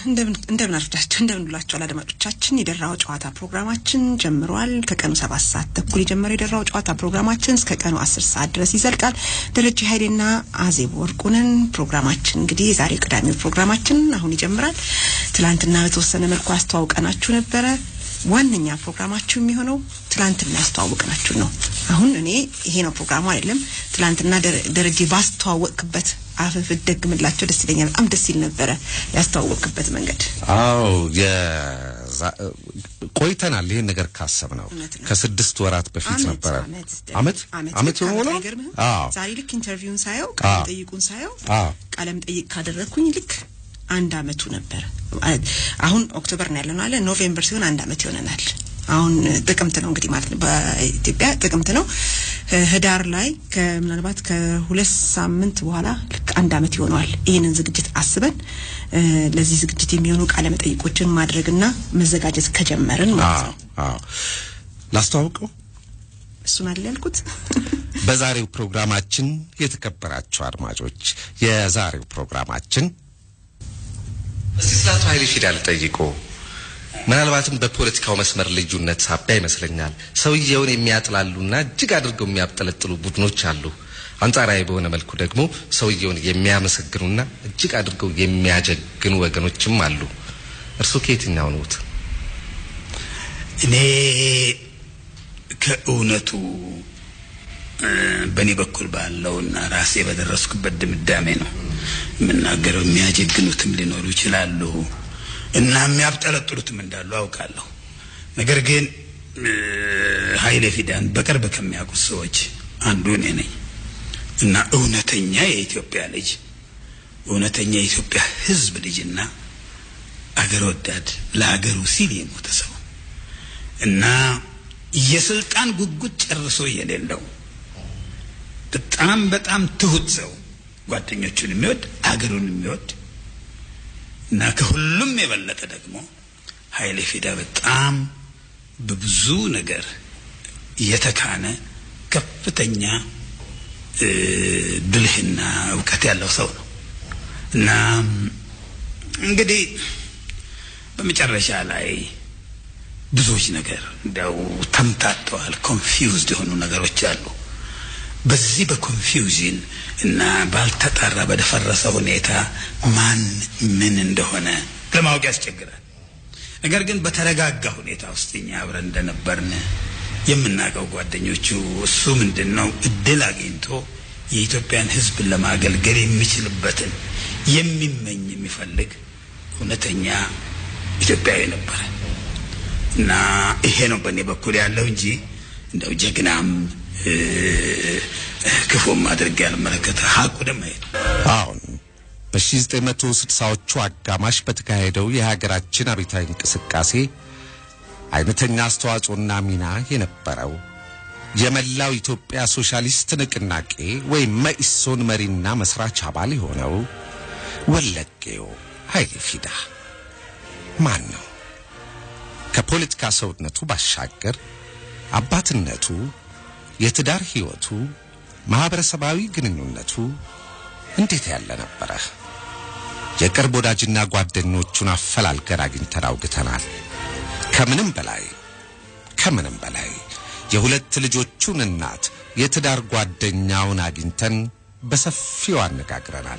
እንደምን አርፍዳችሁ እንደምን ብላችኋል አድማጮቻችን። የደራው ጨዋታ ፕሮግራማችን ጀምሯል። ከቀኑ ሰባት ሰዓት ተኩል የጀመረው የደራው ጨዋታ ፕሮግራማችን እስከ ቀኑ አስር ሰዓት ድረስ ይዘልቃል። ደረጀ ኃይሌና አዜብ ወርቁንን ፕሮግራማችን እንግዲህ የዛሬው ቅዳሜው ፕሮግራማችን አሁን ይጀምራል። ትላንትና በተወሰነ መልኩ አስተዋውቀናችሁ ነበረ። ዋነኛ ፕሮግራማችሁ የሚሆነው ትላንትና ያስተዋወቅናችሁ ነው። አሁን እኔ ይሄ ነው ፕሮግራሙ አይደለም። ትላንትና ደረጀ ባስተዋወቅክበት አፈፍ ደግምላቸው ደስ ይለኛል። በጣም ደስ ይል ነበረ ያስተዋወቅክበት መንገድ። አዎ ቆይተናል። ይሄን ነገር ካሰብ ነው ከስድስት ወራት በፊት ነበረ። አመት አመት ሆኖ አዎ ዛሬ ልክ ኢንተርቪውን ሳየው ቃለ መጠይቁን ሳየው ቃለ መጠይቅ ካደረግኩኝ ልክ አንድ አመቱ ነበር። አሁን ኦክቶበር ነው ያለነው አለ ኖቬምበር ሲሆን አንድ አመት ይሆነናል። አሁን ጥቅምት ነው እንግዲህ ማለት ነው በኢትዮጵያ ጥቅምት ነው። ህዳር ላይ ምናልባት ከሁለት ሳምንት በኋላ ልክ አንድ አመት ይሆነዋል። ይህንን ዝግጅት አስበን ለዚህ ዝግጅት የሚሆኑ ቃለ መጠይቆችን ማድረግና መዘጋጀት ከጀመርን ማለት ነው። አዎ ላስተዋውቀው እሱን አይደል ያልኩት። በዛሬው ፕሮግራማችን የተከበራችሁ አድማጮች የዛሬው ፕሮግራማችን እስቲ ስለ አቶ ኃይሌ ፊዳ ልጠይቆ ምናልባትም በፖለቲካው መስመር ልዩነት ሳቢያ ይመስለኛል ሰውየውን የሚያጥላሉና እጅግ አድርገው የሚያብጠለጥሉ ቡድኖች አሉ። አንጻራዊ በሆነ መልኩ ደግሞ ሰውየውን የሚያመሰግኑና እጅግ አድርገው የሚያጀግኑ ወገኖችም አሉ። እርስዎ ከየትኛው ነዎት? እኔ ከእውነቱ በእኔ በኩል ባለውና ራሴ በደረስኩበት ድምዳሜ ነው የምናገረው። የሚያጀግኑትም ሊኖሩ ይችላሉ እና የሚያብጠለጥሉትም እንዳሉ አውቃለሁ። ነገር ግን ኃይሌ ፊዳን በቅርብ ከሚያውቁት ሰዎች አንዱ እኔ ነኝ እና እውነተኛ የኢትዮጵያ ልጅ እውነተኛ የኢትዮጵያ ሕዝብ ልጅና አገር ወዳድ ለሀገሩ ሲል የሞተ ሰው እና የስልጣን ጉጉት ጨርሶ የሌለው በጣም በጣም ትሁት ሰው ጓደኞቹን የሚወድ አገሩን የሚወድ እና ከሁሉም የበለጠ ደግሞ ኃይሌ ፊዳ በጣም በብዙ ነገር የተካነ ከፍተኛ ብልህና እውቀት ያለው ሰው ነው እና እንግዲህ በመጨረሻ ላይ ብዙዎች ነገር እንዲያው ተምታተዋል። ኮንፊውዝድ የሆኑ ነገሮች አሉ። በዚህ በኮንፊውዥን እና ባልተጣራ በደፈረሰ ሁኔታ ማን ምን እንደሆነ ለማወቅ ያስቸግራል። ነገር ግን በተረጋጋ ሁኔታ ውስጥ እኛ አብረን እንደነበርን የምናውቀው ጓደኞቹ እሱ ምንድን ነው እድል አግኝቶ የኢትዮጵያን ሕዝብ ለማገልገል የሚችልበትን የሚመኝ የሚፈልግ እውነተኛ ኢትዮጵያዊ ነበረ እና ይሄ ነው በእኔ በኩል ያለው እንጂ እንደው ጀግናም ክፉም አድርጌ ያልመለከተ ሀቁ ደሞ ይሄ አሁን በ1960ዎቹ አጋማሽ በተካሄደው የሀገራችን አብዮታዊ እንቅስቃሴ አይነተኛ አስተዋጽኦና ሚና የነበረው የመላው ኢትዮጵያ ሶሻሊስት ንቅናቄ ወይም መኢሶን መሪና መስራች አባል የሆነው ወለጌው ኃይሌ ፊዳ ማን ነው? ከፖለቲካ ሰውነቱ ባሻገር አባትነቱ፣ የትዳር ሕይወቱ፣ ማህበረሰባዊ ግንኙነቱ እንዴት ያለ ነበረ? የቅርብ ወዳጅና ጓደኞቹን አፈላልገን አግኝተን አውግተናል። ከምንም በላይ ከምንም በላይ የሁለት ልጆቹን እናት የትዳር ጓደኛውን አግኝተን በሰፊው አነጋግረናል።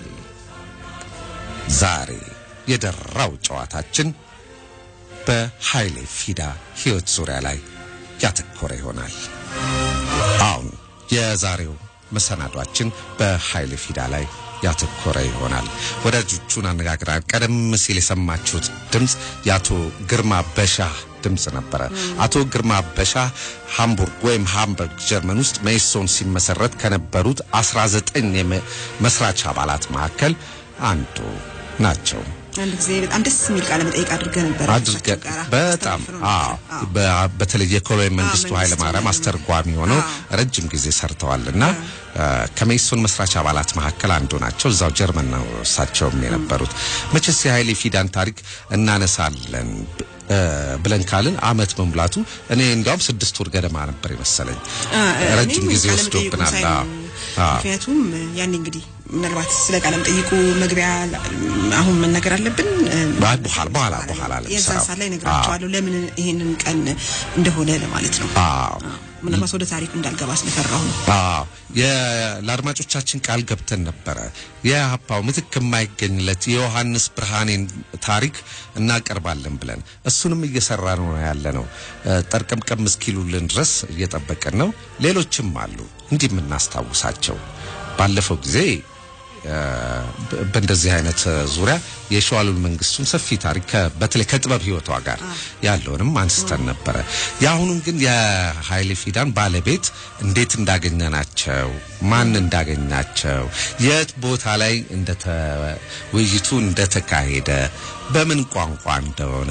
ዛሬ የደራው ጨዋታችን በኃይሌ ፊዳ ሕይወት ዙሪያ ላይ ያተኮረ ይሆናል። አሁን የዛሬው መሰናዷችን በኃይሌ ፊዳ ላይ ያተኮረ ይሆናል። ወዳጆቹን አነጋግረናል። ቀደም ሲል የሰማችሁት ድምፅ የአቶ ግርማ በሻህ ድምፅ ነበረ። አቶ ግርማ በሻህ ሃምቡርግ ወይም ሃምበርግ ጀርመን ውስጥ መኢሶን ሲመሰረት ከነበሩት 19 መስራች አባላት መካከል አንዱ ናቸው። አንድ ጊዜ በጣም ደስ የሚል ቃለ መጠይቅ አድርገህ ነበር። አድርገ በጣም አዎ፣ በተለይ የኮሎኔል መንግስቱ ኃይለ ማርያም አስተርጓሚ ሆነው ረጅም ጊዜ ሰርተዋልና ከመኢሶን መስራች አባላት መካከል አንዱ ናቸው። እዛው ጀርመን ነው እሳቸውም የነበሩት። መቼስ የኃይሌ ፊዳን ታሪክ እናነሳለን ብለን ካልን አመት መሙላቱ እኔ እንዲያውም ስድስት ወር ገደማ ነበር የመሰለኝ። ረጅም ጊዜ ወስዶብናል። ምክንያቱም ያኔ እንግዲህ ምናልባት ስለ ቃለ መጠይቁ መግቢያ አሁን መናገር አለብን። አይ፣ በኋላ በኋላ በኋላ የዛን ለምሰራው። ሰዓት ላይ ነግራቸዋለሁ ለምን ይሄንን ቀን እንደሆነ ለማለት ነው። አዎ ምናልባት ወደ ታሪኩ እንዳልገባ ስለፈራሁ ነው። አዎ የ- ለአድማጮቻችን ቃል ገብተን ነበረ። የሀፓው ምትክ የማይገኝለት የዮሐንስ ብርሃኔን ታሪክ እናቀርባለን ብለን እሱንም እየሰራ ነው ያለ ነው። ጠርቀምቀም እስኪሉልን ድረስ እየጠበቅን ነው። ሌሎችም አሉ እንዲህ የምናስታውሳቸው ባለፈው ጊዜ እ፣ በ- በእንደዚህ አይነት ዙሪያ የሸዋሉል መንግስቱን ሰፊ ታሪክ ከ- በተለይ ከጥበብ ህይወቷ ጋር ያለውንም አንስተን ነበረ። የአሁኑን ግን የኃይሌ ፊዳን ባለቤት እንዴት እንዳገኘናቸው፣ ማን እንዳገኛቸው፣ የት ቦታ ላይ እንደተ ውይይቱ እንደተካሄደ፣ በምን ቋንቋ እንደሆነ፣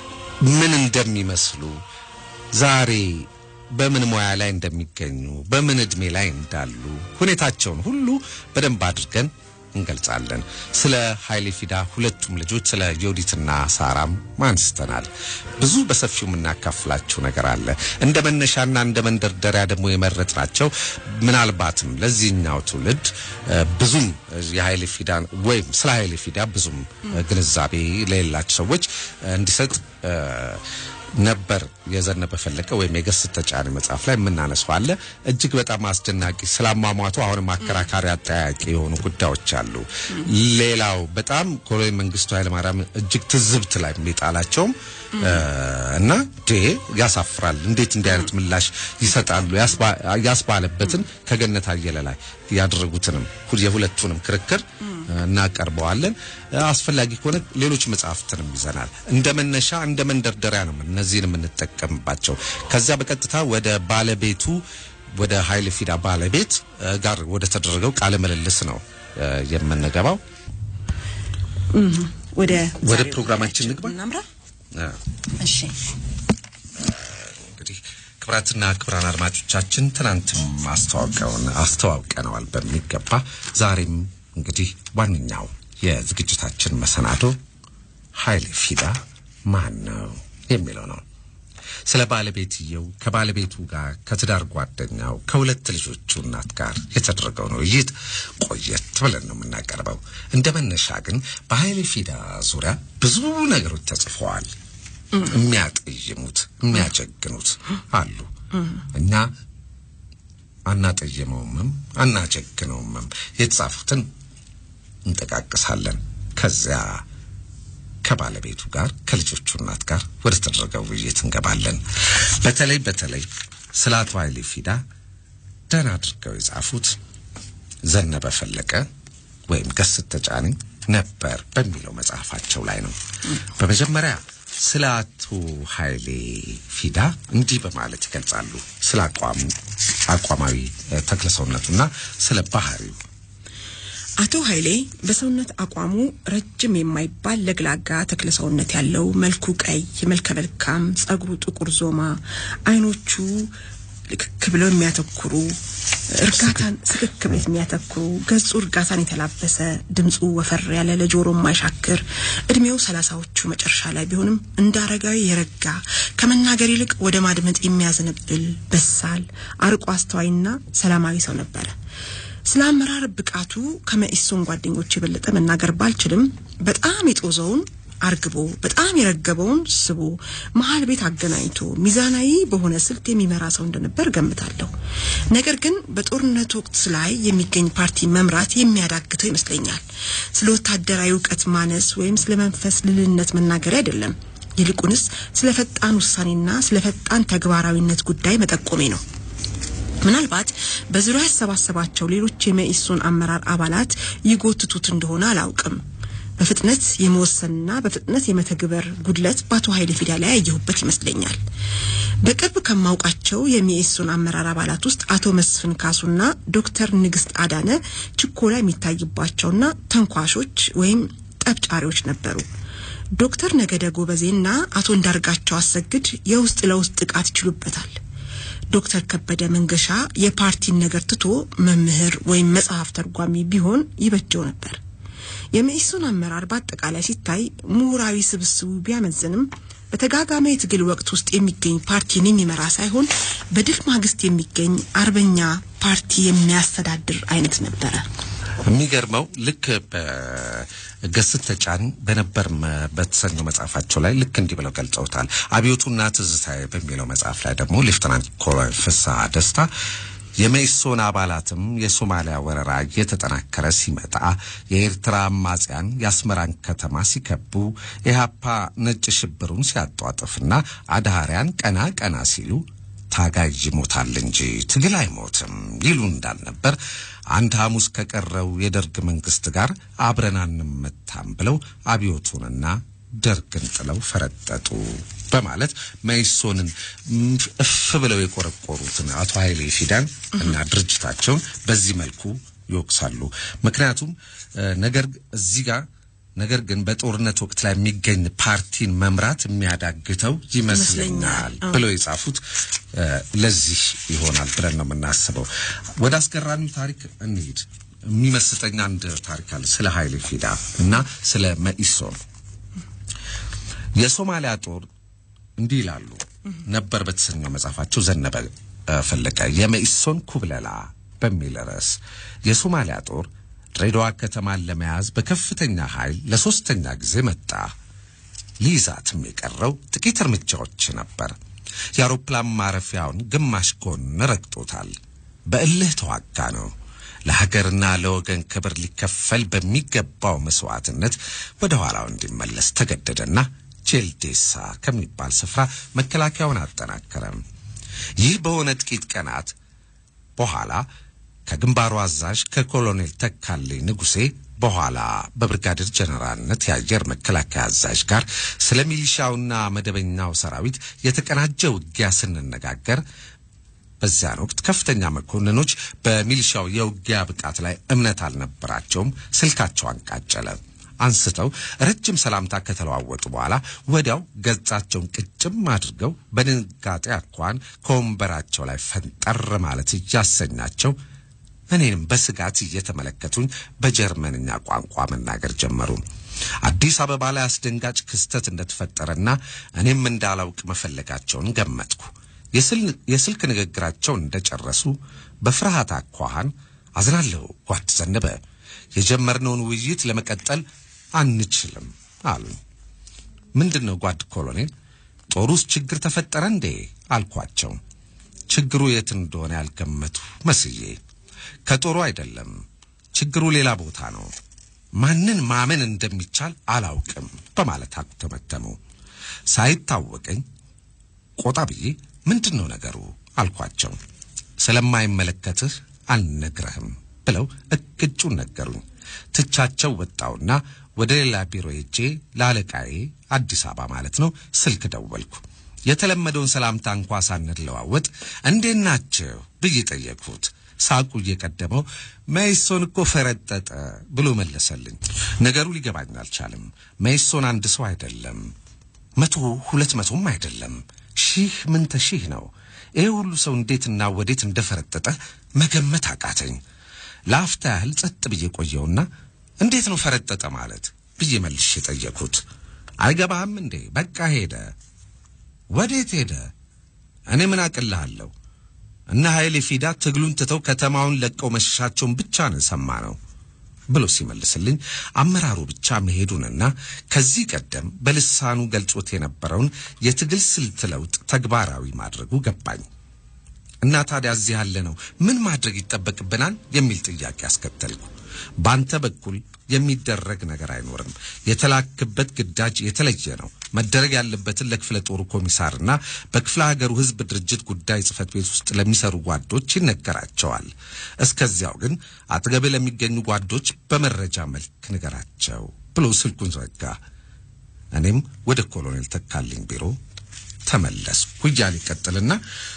ምን እንደሚመስሉ ዛሬ በምን ሙያ ላይ እንደሚገኙ በምን እድሜ ላይ እንዳሉ ሁኔታቸውን ሁሉ በደንብ አድርገን እንገልጻለን። ስለ ኃይሌ ፊዳ ሁለቱም ልጆች ስለ ዮዲትና ሳራም አንስተናል። ብዙ በሰፊው የምናካፍላችሁ ነገር አለ። እንደ መነሻና እንደ መንደርደሪያ ደግሞ የመረጥናቸው ምናልባትም ለዚህኛው ትውልድ እ፣ ብዙም የኃይሌ ፊዳ ወይም ስለ ኃይሌ ፊዳ ብዙም እ፣ ግንዛቤ ለሌላቸው ሰዎች እ፣ እንዲሰጥ እ፣ ነበር የዘነበ ፈለቀ ወይም የገስት ተጫሪ መጽሐፍ ላይ የምናነሳው አለ። እጅግ በጣም አስደናቂ ስላሟሟቱ አሁንም አከራካሪ አጠያቂ የሆኑ ጉዳዮች አሉ። ሌላው በጣም ኮሎኔል መንግስቱ ኃይለማርያም እጅግ ትዝብት ላይ የሚጣላቸውም እ፣ እና ዴ ያሳፍራል፣ እንዴት እንዲህ አይነት ምላሽ ይሰጣሉ ያስባ- ያስባለበትን ከገነት አየለ ላይ ያደረጉትንም ሁ- የሁለቱንም ክርክር እናቀርበዋለን። አስፈላጊ ከሆነ ሌሎች መጽሐፍትንም ይዘናል። እንደ መነሻ እንደ መንደርደሪያ ነው እነዚህን የምንጠቀምባቸው። ከዚያ በቀጥታ ወደ ባለቤቱ ወደ ኃይሌ ፊዳ ባለቤት እ፣ ጋር ወደ ተደረገው ቃለ ምልልስ ነው እ፣ የምንገባው። ወደ ወደ ዛሬው ፕሮግራማችን ንግባ። እናምራ። እ፣ እሺ እንግዲህ ክብራትና ክብራን አድማጮቻችን ትናንትም አስተዋውቀውን አስተዋውቀነዋል በሚገባ ዛሬም እንግዲህ ዋነኛው የዝግጅታችን መሰናዶ ኃይሌ ፊዳ ማን ነው የሚለው ነው። ስለ ባለቤትየው ከባለቤቱ ጋር ከትዳር ጓደኛው ከሁለት ልጆቹ እናት ጋር የተደረገውን ውይይት ቆየት ብለን ነው የምናቀርበው። እንደ መነሻ ግን በኃይሌ ፊዳ ዙሪያ ብዙ ነገሮች ተጽፈዋል። የሚያጠይሙት የሚያጀግኑት አሉ። እኛ አናጠየመውምም አናጀግነውምም የተጻፉትን እንጠቃቅሳለን። ከዚያ ከባለቤቱ ጋር ከልጆቹ እናት ጋር ወደ ተደረገው ውይይት እንገባለን። በተለይ በተለይ ስለ አቶ ኃይሌ ፊዳ ደህና አድርገው የጻፉት ዘነበ ፈለቀ ወይም ገስት ተጫኒ ነበር በሚለው መጽሐፋቸው ላይ ነው። በመጀመሪያ ስለ አቶ ኃይሌ ፊዳ እንዲህ በማለት ይገልጻሉ። ስለ አቋሙ አቋማዊ እ፣ ተክለሰውነቱና ስለ ባህሪው አቶ ኃይሌ በሰውነት አቋሙ ረጅም የማይባል ለግላጋ ተክለ ሰውነት ያለው መልኩ ቀይ፣ መልከ መልካም፣ ጸጉሩ ጥቁር ዞማ፣ አይኖቹ ልክክ ብለው የሚያተኩሩ እርጋታን ስክክ ብለው የሚያተኩሩ ገጹ እርጋታን የተላበሰ ድምፁ ወፈር ያለ ለጆሮ የማይሻክር እድሜው ሰላሳዎቹ መጨረሻ ላይ ቢሆንም እንደ አረጋዊ የረጋ ከመናገር ይልቅ ወደ ማድመጥ የሚያዘነብል በሳል አርቆ አስተዋይና ሰላማዊ ሰው ነበረ። ስለ አመራር ብቃቱ ከመኢሶን ጓደኞች የበለጠ መናገር ባልችልም በጣም የጦዘውን አርግቦ በጣም የረገበውን ስቦ መሀል ቤት አገናኝቶ ሚዛናዊ በሆነ ስልት የሚመራ ሰው እንደነበር ገምታለሁ። ነገር ግን በጦርነት ወቅት ላይ የሚገኝ ፓርቲ መምራት የሚያዳግተው ይመስለኛል። ስለ ወታደራዊ እውቀት ማነስ ወይም ስለ መንፈስ ልልነት መናገር አይደለም። ይልቁንስ ስለ ፈጣን ውሳኔና ስለ ፈጣን ተግባራዊነት ጉዳይ መጠቆሜ ነው። ምናልባት በዙሪያ ያሰባሰባቸው ሌሎች የመኢሶን አመራር አባላት ይጎትቱት እንደሆነ አላውቅም። በፍጥነት የመወሰንና በፍጥነት የመተግበር ጉድለት በአቶ ኃይሌ ፊዳ ላይ ያየሁበት ይመስለኛል። በቅርብ ከማውቃቸው የመኢሶን አመራር አባላት ውስጥ አቶ መስፍን ካሱና ዶክተር ንግስት አዳነ ችኮላ የሚታይባቸውና ተንኳሾች ወይም ጠብጫሪዎች ነበሩ። ዶክተር ነገደ ጎበዜና አቶ እንዳርጋቸው አሰግድ የውስጥ ለውስጥ ጥቃት ይችሉበታል። ዶክተር ከበደ መንገሻ የፓርቲን ነገር ትቶ መምህር ወይም መጽሐፍ ተርጓሚ ቢሆን ይበጀው ነበር። የመኢሶን አመራር በአጠቃላይ ሲታይ ምሁራዊ ስብስቡ ቢያመዝንም በተጋጋመ የትግል ወቅት ውስጥ የሚገኝ ፓርቲን የሚመራ ሳይሆን በድል ማግስት የሚገኝ አርበኛ ፓርቲ የሚያስተዳድር አይነት ነበረ። የሚገርመው ልክ በገስት ተጫን በነበር መ- በተሰኘው መጽሐፋቸው ላይ ልክ እንዲህ ብለው ገልጸውታል። አብዮቱና ትዝታዬ በሚለው መጽሐፍ ላይ ደግሞ ሌፍተናንት ኮሎኔል ፍስሐ ደስታ የመኢሶን አባላትም የሶማሊያ ወረራ እየተጠናከረ ሲመጣ የኤርትራ አማጽያን የአስመራን ከተማ ሲከቡ ኢህአፓ ነጭ ሽብሩን ሲያጧጥፍና አድሃሪያን ቀና ቀና ሲሉ ታጋይ ይሞታል እንጂ ትግል አይሞትም ይሉ እንዳልነበር አንድ ሐሙስ ከቀረው የደርግ መንግስት ጋር አብረን አንመታም ብለው አብዮቱንና ደርግን ጥለው ፈረጠጡ በማለት መኢሶንን እፍ ብለው የቆረቆሩትን አቶ ኃይሌ ፊዳን እና ድርጅታቸውን በዚህ መልኩ ይወቅሳሉ። ምክንያቱም እ፣ ነገር እዚህ ጋር ነገር ግን በጦርነት ወቅት ላይ የሚገኝ ፓርቲን መምራት የሚያዳግተው ይመስለኛል ይመስለኛል። አዎ። ብለው የጻፉት እ፣ ለዚህ ይሆናል ብለን ነው የምናስበው። ወደ አስገራሚው ታሪክ እንሂድ። የሚመስጠኝ አንድ ታሪክ አለ ስለ ኃይሌ ፊዳ እና ስለ መኢሶን። የሶማሊያ ጦር እንዲህ ይላሉ ነበር በተሰኘው መጽሐፋቸው ዘነበ እ፣ ፈለቀ የመኢሶን ኩብለላ በሚል ርዕስ የሶማሊያ ጦር ድሬዳዋ ከተማን ለመያዝ በከፍተኛ ኃይል ለሶስተኛ ጊዜ መጣ። ሊይዛትም የቀረው ጥቂት እርምጃዎች ነበር። የአውሮፕላን ማረፊያውን ግማሽ ጎን ረግጦታል። በእልህ ተዋጋ ነው። ለሀገርና ለወገን ክብር ሊከፈል በሚገባው መስዋዕትነት ወደ ኋላው እንዲመለስ ተገደደና ጄልዴሳ ከሚባል ስፍራ መከላከያውን አጠናከረም። ይህ በሆነ ጥቂት ቀናት በኋላ ከግንባሩ አዛዥ ከኮሎኔል ተካልኝ ንጉሴ በኋላ በብርጋዴር ጀነራልነት የአየር መከላከያ አዛዥ ጋር ስለ ሚሊሻውና መደበኛው ሰራዊት የተቀናጀ ውጊያ ስንነጋገር በዚያን ወቅት ከፍተኛ መኮንኖች በሚሊሻው የውጊያ ብቃት ላይ እምነት አልነበራቸውም። ስልካቸው አንቃጨለ። አንስተው ረጅም ሰላምታ ከተለዋወጡ በኋላ ወዲያው ገጻቸውን ቅጭም አድርገው በድንጋጤ አኳን ከወንበራቸው ላይ ፈንጠር ማለት እያሰኛቸው እኔንም በስጋት እየተመለከቱኝ በጀርመንኛ ቋንቋ መናገር ጀመሩ። አዲስ አበባ ላይ አስደንጋጭ ክስተት እንደተፈጠረና እኔም እንዳላውቅ መፈለጋቸውን ገመትኩ። የስል- የስልክ ንግግራቸውን እንደጨረሱ በፍርሃት አኳኋን አዝናለሁ ጓድ ዘነበ፣ የጀመርነውን ውይይት ለመቀጠል አንችልም አሉኝ። ምንድን ነው ጓድ ኮሎኔል? ጦር ውስጥ ችግር ተፈጠረ እንዴ አልኳቸው። ችግሩ የት እንደሆነ ያልገመቱ መስዬ ከጦሩ አይደለም፣ ችግሩ ሌላ ቦታ ነው። ማንን ማመን እንደሚቻል አላውቅም በማለት አኩተመተሙ። ሳይታወቀኝ ቆጣ ብዬ ምንድን ነው ነገሩ አልኳቸው። ስለማይመለከትህ አልነግረህም ብለው እቅጩን ነገሩኝ። ትቻቸው ወጣውና ወደ ሌላ ቢሮ ሄጄ ለአለቃዬ አዲስ አበባ ማለት ነው ስልክ ደወልኩ። የተለመደውን ሰላምታ እንኳ ሳንለዋወጥ እንዴት ናችሁ ብዬ ጠየቅሁት። ሳቁ እየቀደመው መኢሶን እኮ ፈረጠጠ ብሎ መለሰልኝ። ነገሩ ሊገባኝ አልቻለም። መኢሶን አንድ ሰው አይደለም፣ መቶ ሁለት መቶም አይደለም፣ ሺህ ምንተ ሺህ ነው። ይሄ ሁሉ ሰው እንዴትና ወዴት እንደፈረጠጠ መገመት አቃተኝ። ለአፍታ ያህል ጸጥ ብዬ ቆየውና እንዴት ነው ፈረጠጠ ማለት ብዬ መልሼ ጠየቅሁት። አይገባህም እንዴ? በቃ ሄደ። ወዴት ሄደ? እኔ ምን አቅልሃለሁ? እነ ኃይሌ ፊዳ ትግሉን ትተው ከተማውን ለቀው መሸሻቸውን ብቻ ነው ሰማ ነው ብሎ ሲመልስልኝ አመራሩ ብቻ መሄዱንና ከዚህ ቀደም በልሳኑ ገልጾት የነበረውን የትግል ስልት ለውጥ ተግባራዊ ማድረጉ ገባኝ። እና ታዲያ እዚህ ያለ ነው ምን ማድረግ ይጠበቅብናል የሚል ጥያቄ አስከተልኩ። ባንተ በኩል የሚደረግ ነገር አይኖርም። የተላክበት ግዳጅ የተለየ ነው። መደረግ ያለበትን ለክፍለ ጦሩ ኮሚሳርና በክፍለ ሀገሩ ሕዝብ ድርጅት ጉዳይ ጽሕፈት ቤት ውስጥ ለሚሰሩ ጓዶች ይነገራቸዋል። እስከዚያው ግን አጠገብህ ለሚገኙ ጓዶች በመረጃ መልክ ንገራቸው ብሎ ስልኩን ዘጋ። እኔም ወደ ኮሎኔል ተካልኝ ቢሮ ተመለስኩ እያለ ይቀጥልና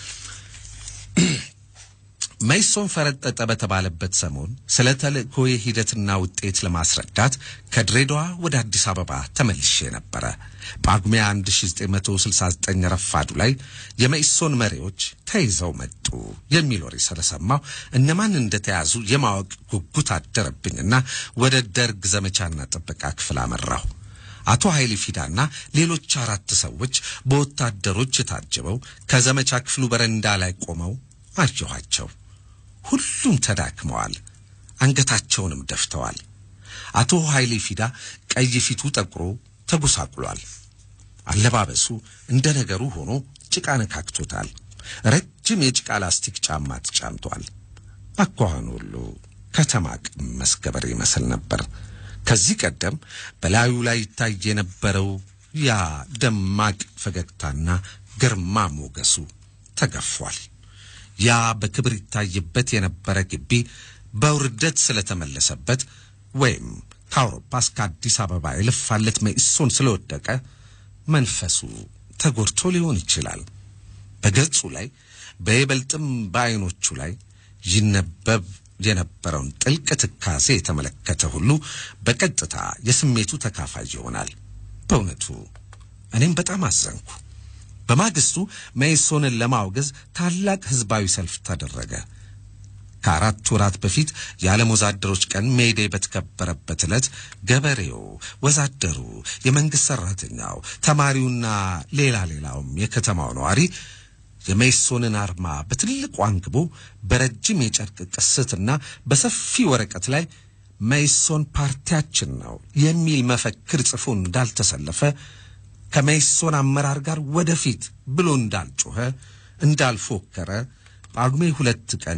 መኢሶን ፈረጠጠ በተባለበት ሰሞን ስለ ተልእኮዬ ሂደትና ውጤት ለማስረዳት ከድሬዳዋ ወደ አዲስ አበባ ተመልሼ ነበረ። ጳጉሜ 1969 ረፋዱ ላይ የመኢሶን መሪዎች ተይዘው መጡ የሚል ወሬ ስለሰማሁ እነማን እንደተያዙ የማወቅ ጉጉት አደረብኝና ወደ ደርግ ዘመቻና ጥበቃ ክፍል አመራሁ። አቶ ኃይሌ ፊዳና ሌሎች አራት ሰዎች በወታደሮች ታጅበው ከዘመቻ ክፍሉ በረንዳ ላይ ቆመው አየኋቸው። ሁሉም ተዳክመዋል። አንገታቸውንም ደፍተዋል። አቶ ኃይሌ ፊዳ ቀይ ፊቱ ጠቁሮ ተጎሳቁሏል። አለባበሱ እንደ ነገሩ ሆኖ ጭቃ ነካክቶታል። ረጅም የጭቃ ላስቲክ ጫማ ተጫምቷል። አኳኋኑ ሁሉ ከተማ ቀመስ ገበሬ ይመስል ነበር። ከዚህ ቀደም በላዩ ላይ ይታይ የነበረው ያ ደማቅ ፈገግታና ግርማ ሞገሱ ተገፏል። ያ በክብር ይታይበት የነበረ ግቢ በውርደት ስለተመለሰበት ወይም ከአውሮፓ እስከ አዲስ አበባ የለፋለት መኢሶን ስለወደቀ መንፈሱ ተጎድቶ ሊሆን ይችላል። በገጹ ላይ በይበልጥም በዐይኖቹ ላይ ይነበብ የነበረውን ጥልቅ ትካዜ የተመለከተ ሁሉ በቀጥታ የስሜቱ ተካፋይ ይሆናል። በእውነቱ እኔም በጣም አዘንኩ። በማግስቱ መኢሶንን ለማውገዝ ታላቅ ሕዝባዊ ሰልፍ ተደረገ። ከአራት ወራት በፊት የዓለም ወዛደሮች ቀን ሜይዴ በተከበረበት ዕለት ገበሬው፣ ወዛደሩ፣ የመንግሥት ሠራተኛው፣ ተማሪውና ሌላ ሌላውም የከተማው ነዋሪ የሜይሶንን አርማ በትልቁ አንግቦ በረጅም የጨርቅ ቅስትና በሰፊ ወረቀት ላይ ሜይሶን ፓርቲያችን ነው የሚል መፈክር ጽፎ እንዳልተሰለፈ ከሜይሶን አመራር ጋር ወደፊት ብሎ እንዳልጮኸ እንዳልፎከረ ጳጉሜ ሁለት ቀን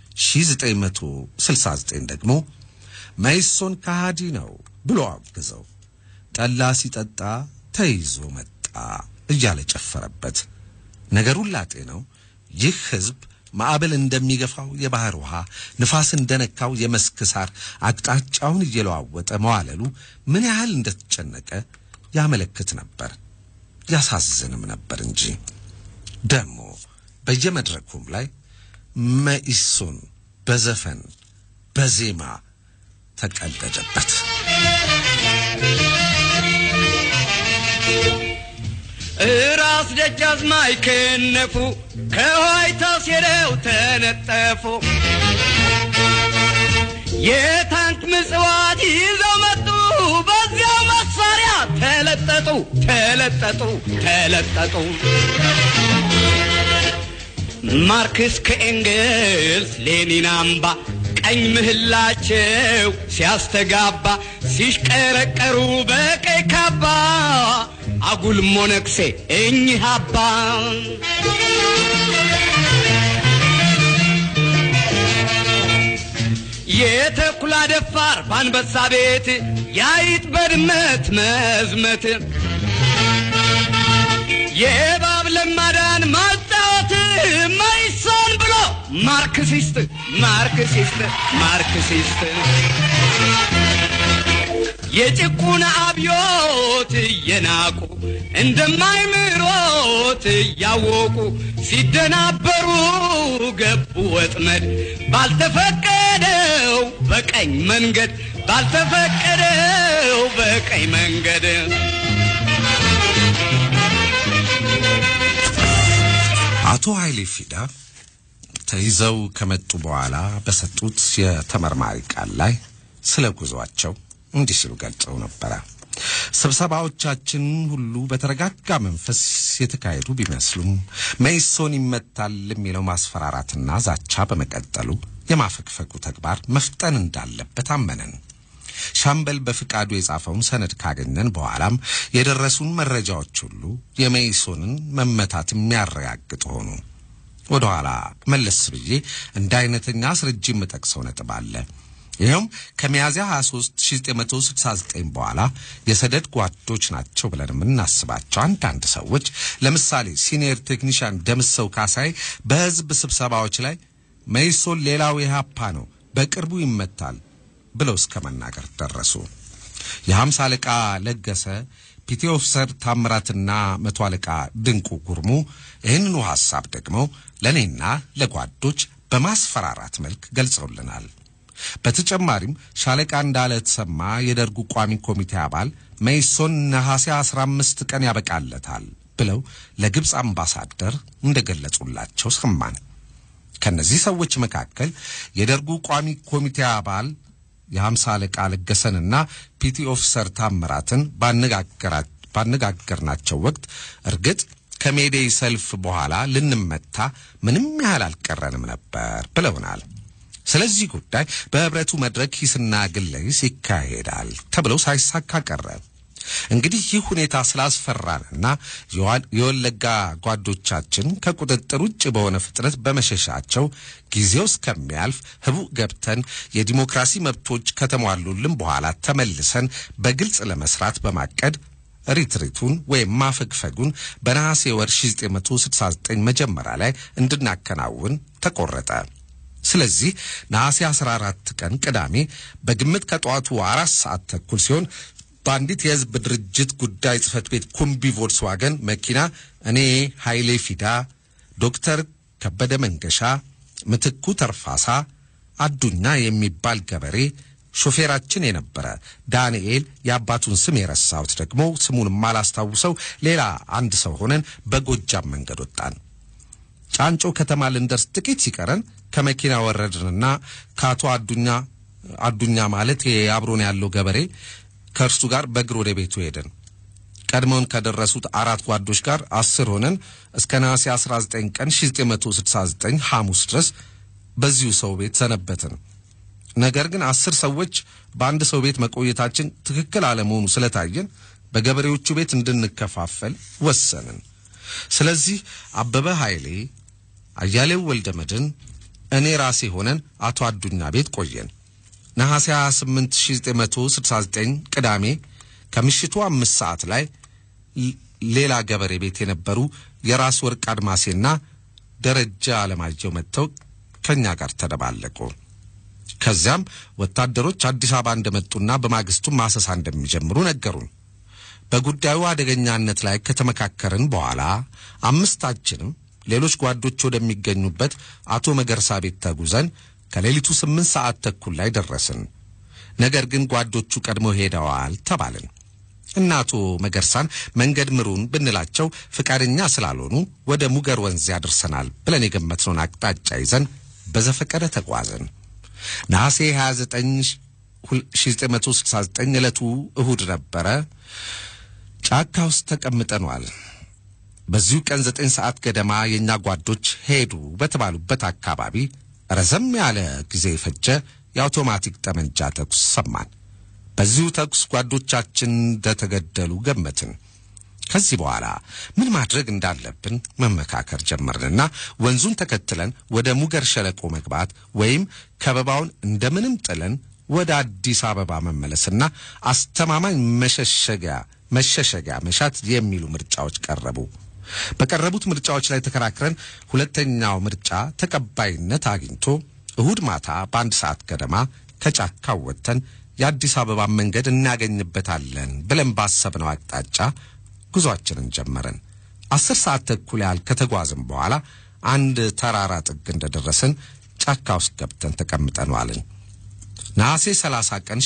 1969 ደግሞ መኢሶን ከሃዲ ነው ብሎ አወገዘው። ጠላ ሲጠጣ ተይዞ መጣ እያለ ጨፈረበት። ነገሩን ላጤ ነው። ይህ ሕዝብ ማዕበል እንደሚገፋው የባህር ውሃ፣ ንፋስ እንደነካው የመስክ ሳር አቅጣጫውን እየለዋወጠ መዋለሉ ምን ያህል እንደተጨነቀ ያመለክት ነበር። ያሳዝንም ነበር እንጂ ደግሞ በየመድረኩም ላይ መኢሶን በዘፈን በዜማ ተቀለደበት። እራስ ደጃዝማች ከነፉ ከዋይታ ሴረው ተነጠፉ። የታንክ ምጽዋት ይዘው መጡ። በዚያው መሳሪያ ተለጠጡ ተለጠጡ ተለጠጡ። ማርክስ ከኤንግልስ ሌኒን አምባ ቀኝ ምህላቸው ሲያስተጋባ ሲሽቀረቀሩ በቀይ ካባ አጉል ሞነክሴ እኚህ አባ የተኩላ ደፋር በአንበሳ ቤት ያይጥ በድመት መዝመት የእባብ ለማዳን ማጫወት መኢሶን ብሎ ማርክሲስት ማርክሲስት ማርክሲስት የጭቁን አብዮት እየናቁ እንደማይምሮት እያወቁ ሲደናበሩ ገቡ ወጥመድ ባልተፈቀደው በቀኝ መንገድ ባልተፈቀደው በቀኝ መንገድ አቶ ኃይሌ ፊዳ ተይዘው ከመጡ በኋላ በሰጡት የተመርማሪ ቃል ላይ ስለ ጉዟቸው እንዲህ ሲሉ ገልጸው ነበረ። ስብሰባዎቻችን ሁሉ በተረጋጋ መንፈስ የተካሄዱ ቢመስሉም መኢሶን ይመታል የሚለው ማስፈራራትና ዛቻ በመቀጠሉ የማፈግፈጉ ተግባር መፍጠን እንዳለበት አመነን። ሻምበል በፍቃዱ የጻፈውን ሰነድ ካገኘን በኋላም የደረሱን መረጃዎች ሁሉ የመኢሶንን መመታት የሚያረጋግጥ ሆኑ። ወደ ኋላ መለስ ብዬ እንደ አይነተኛ አስረጅ የምጠቅሰው ነጥብ አለ። ይኸውም ከሚያዝያ 23 1969 በኋላ የሰደድ ጓዶች ናቸው ብለን የምናስባቸው አንዳንድ ሰዎች ለምሳሌ ሲኒየር ቴክኒሽያን ደምሰው ካሳይ በሕዝብ ስብሰባዎች ላይ መኢሶን ሌላው ኢህአፓ ነው፣ በቅርቡ ይመታል ብለው እስከ መናገር ደረሱ። የሀምሳ አለቃ ለገሰ ፒቲ ኦፊሰር ታምራትና መቶ አለቃ ድንቁ ጉርሙ ይህንኑ ሐሳብ ደግሞ ለእኔና ለጓዶች በማስፈራራት መልክ ገልጸውልናል። በተጨማሪም ሻለቃ እንዳለ ተሰማ የደርጉ ቋሚ ኮሚቴ አባል መኢሶን ነሐሴ 15 ቀን ያበቃለታል ብለው ለግብፅ አምባሳደር እንደገለጹላቸው ሰማን። ከነዚህ ሰዎች መካከል የደርጉ ቋሚ ኮሚቴ አባል የሀምሳ አለቃ ለገሰንና ፒቲ ኦፊሰር ታምራትን ባነጋገርናቸው ወቅት እርግጥ ከሜዴይ ሰልፍ በኋላ ልንመታ ምንም ያህል አልቀረንም ነበር ብለውናል። ስለዚህ ጉዳይ በህብረቱ መድረክ ሂስና ግለ ሂስ ይካሄዳል ተብለው ሳይሳካ ቀረ። እንግዲህ ይህ ሁኔታ ስላስፈራንና የወለጋ ጓዶቻችን ከቁጥጥር ውጭ በሆነ ፍጥነት በመሸሻቸው ጊዜው እስከሚያልፍ ህቡዕ ገብተን የዲሞክራሲ መብቶች ከተሟሉልን በኋላ ተመልሰን በግልጽ ለመስራት በማቀድ ሪትሪቱን ወይም ማፈግፈጉን በነሐሴ ወር 1969 መጀመሪያ ላይ እንድናከናውን ተቆረጠ። ስለዚህ ነሐሴ 14 ቀን ቅዳሜ በግምት ከጠዋቱ አራት ሰዓት ተኩል ሲሆን በአንዲት የህዝብ ድርጅት ጉዳይ ጽህፈት ቤት ኩምቢ ቮልስዋገን መኪና እኔ ኃይሌ ፊዳ፣ ዶክተር ከበደ መንገሻ፣ ምትኩ ተርፋሳ፣ አዱኛ የሚባል ገበሬ ሾፌራችን የነበረ ዳንኤል የአባቱን ስም የረሳሁት ደግሞ ስሙን ማላስታውሰው ሌላ አንድ ሰው ሆነን በጎጃም መንገድ ወጣን። ጫንጮ ከተማ ልንደርስ ጥቂት ሲቀረን ከመኪና ወረድንና ከአቶ አዱኛ አዱኛ ማለት አብሮን ያለው ገበሬ ከእርሱ ጋር በእግር ወደ ቤቱ ሄደን ቀድመውን ከደረሱት አራት ጓዶች ጋር አስር ሆነን እስከ ነሐሴ 19 ቀን 1969 ሐሙስ ድረስ በዚሁ ሰው ቤት ሰነበትን። ነገር ግን አስር ሰዎች በአንድ ሰው ቤት መቆየታችን ትክክል አለመሆኑ ስለታየን በገበሬዎቹ ቤት እንድንከፋፈል ወሰንን። ስለዚህ አበበ ኃይሌ፣ አያሌው ወልደ መድን፣ እኔ ራሴ ሆነን አቶ አዱኛ ቤት ቆየን። ነሐሴ 28 1969 ቅዳሜ ከምሽቱ አምስት ሰዓት ላይ ሌላ ገበሬ ቤት የነበሩ የራስ ወርቅ አድማሴና ደረጃ አለማየሁ መጥተው ከእኛ ጋር ተደባለቁ። ከዚያም ወታደሮች አዲስ አበባ እንደመጡና በማግስቱም ማሰሳ እንደሚጀምሩ ነገሩን። በጉዳዩ አደገኛነት ላይ ከተመካከርን በኋላ አምስታችንም ሌሎች ጓዶች ወደሚገኙበት አቶ መገርሳ ቤት ተጉዘን ከሌሊቱ ስምንት ሰዓት ተኩል ላይ ደረስን። ነገር ግን ጓዶቹ ቀድመው ሄደዋል ተባልን እና አቶ መገርሳን መንገድ ምሩን ብንላቸው ፍቃደኛ ስላልሆኑ ወደ ሙገር ወንዝ ያደርሰናል ብለን የገመትነውን አቅጣጫ ይዘን በዘፈቀደ ተጓዝን። ነሐሴ 29 1969 ዕለቱ እሁድ ነበረ። ጫካ ውስጥ ተቀምጠኗል። በዚሁ ቀን ዘጠኝ ሰዓት ገደማ የእኛ ጓዶች ሄዱ በተባሉበት አካባቢ ረዘም ያለ ጊዜ የፈጀ የአውቶማቲክ ጠመንጃ ተኩስ ሰማን። በዚሁ ተኩስ ጓዶቻችን እንደተገደሉ ገመትን። ከዚህ በኋላ ምን ማድረግ እንዳለብን መመካከር ጀመርንና ወንዙን ተከትለን ወደ ሙገር ሸለቆ መግባት ወይም ከበባውን እንደምንም ጥለን ወደ አዲስ አበባ መመለስና አስተማማኝ መሸሸጊያ መሸሸጊያ መሻት የሚሉ ምርጫዎች ቀረቡ። በቀረቡት ምርጫዎች ላይ ተከራክረን ሁለተኛው ምርጫ ተቀባይነት አግኝቶ እሁድ ማታ በአንድ ሰዓት ገደማ ከጫካው ወጥተን የአዲስ አበባ መንገድ እናገኝበታለን ብለን ባሰብነው አቅጣጫ ጉዞአችንን ጀመርን። አስር ሰዓት ተኩል ያህል ከተጓዝን በኋላ አንድ ተራራ ጥግ እንደደረስን ጫካ ውስጥ ገብተን ተቀምጠን ዋልን። ነሐሴ 30 ቀን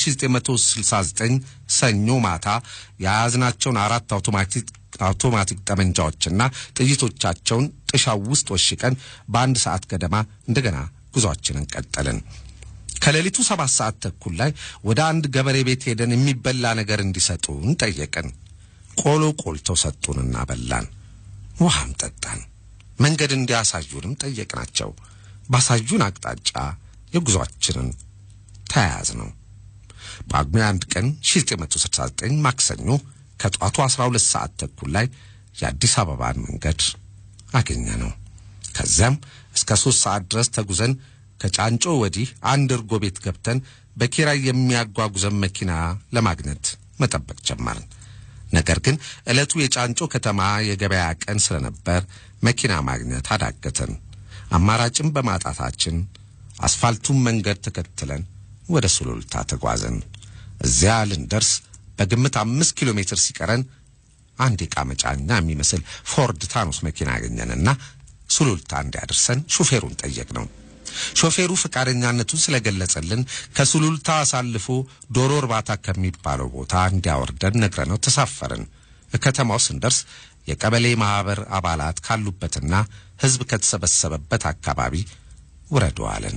1969 ሰኞ ማታ የያዝናቸውን አራት አውቶማቲክ አውቶማቲክ ጠመንጃዎችና ጥይቶቻቸውን ጥሻው ውስጥ ወሽቀን በአንድ ሰዓት ገደማ እንደገና ጉዞአችንን ቀጠልን። ከሌሊቱ ሰባት ሰዓት ተኩል ላይ ወደ አንድ ገበሬ ቤት ሄደን የሚበላ ነገር እንዲሰጡን ጠየቅን። ቆሎ ቆልተው ሰጡንና በላን። ውሃም ጠጣን። መንገድ እንዲያሳዩንም ጠየቅናቸው። ባሳዩን አቅጣጫ የጉዞአችንን ተያያዝ ነው። በጳጉሜ አንድ ቀን 1969 ማክሰኞ ከጧቱ 12 ሰዓት ተኩል ላይ የአዲስ አበባን መንገድ አገኘ ነው። ከዚያም እስከ ሦስት ሰዓት ድረስ ተጉዘን ከጫንጮ ወዲህ አንድ እርጎ ቤት ገብተን በኪራይ የሚያጓጉዘን መኪና ለማግኘት መጠበቅ ጀመርን። ነገር ግን ዕለቱ የጫንጮ ከተማ የገበያ ቀን ስለነበር መኪና ማግኘት አዳገተን። አማራጭም በማጣታችን አስፋልቱን መንገድ ተከትለን ወደ ሱሉልታ ተጓዘን። እዚያ ልንደርስ በግምት አምስት ኪሎ ሜትር ሲቀረን አንድ ዕቃ መጫኛ የሚመስል ፎርድ ታኖስ መኪና አገኘንና ሱሉልታ እንዲያደርሰን ሹፌሩን ጠየቅነው። ሾፌሩ ፈቃደኛነቱን ስለገለጸልን ከሱሉልታ አሳልፎ ዶሮ እርባታ ከሚባለው ቦታ እንዲያወርደን ነግረነው ተሳፈርን። ከተማው ስንደርስ የቀበሌ ማኅበር አባላት ካሉበትና ሕዝብ ከተሰበሰበበት አካባቢ ውረዱ አለን።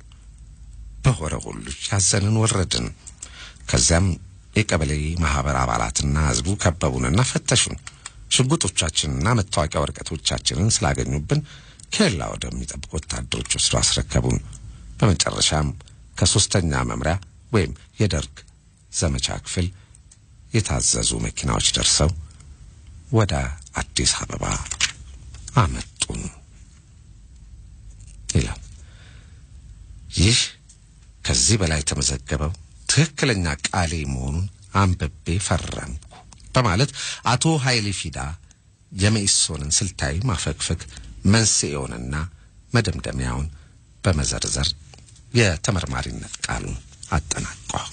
በሆረ ሁሉ ያዘንን ወረድን። ከዚያም የቀበሌ ማኅበር አባላትና ሕዝቡ ከበቡንና ፈተሹን። ሽጉጦቻችንና መታወቂያ ወረቀቶቻችንን ስላገኙብን ኬላ ወደሚጠብቁ ወታደሮች ወስዶ አስረከቡን። በመጨረሻም ከሶስተኛ መምሪያ ወይም የደርግ ዘመቻ ክፍል የታዘዙ መኪናዎች ደርሰው ወደ አዲስ አበባ አመጡን ይላል። ይህ ከዚህ በላይ የተመዘገበው ትክክለኛ ቃሌ መሆኑን አንብቤ ፈረምኩ በማለት አቶ ኃይሌ ፊዳ የመኢሶንን ስልታዊ ማፈግፈግ መንስኤውንና መደምደሚያውን በመዘርዘር የተመርማሪነት ቃሉን አጠናቋል።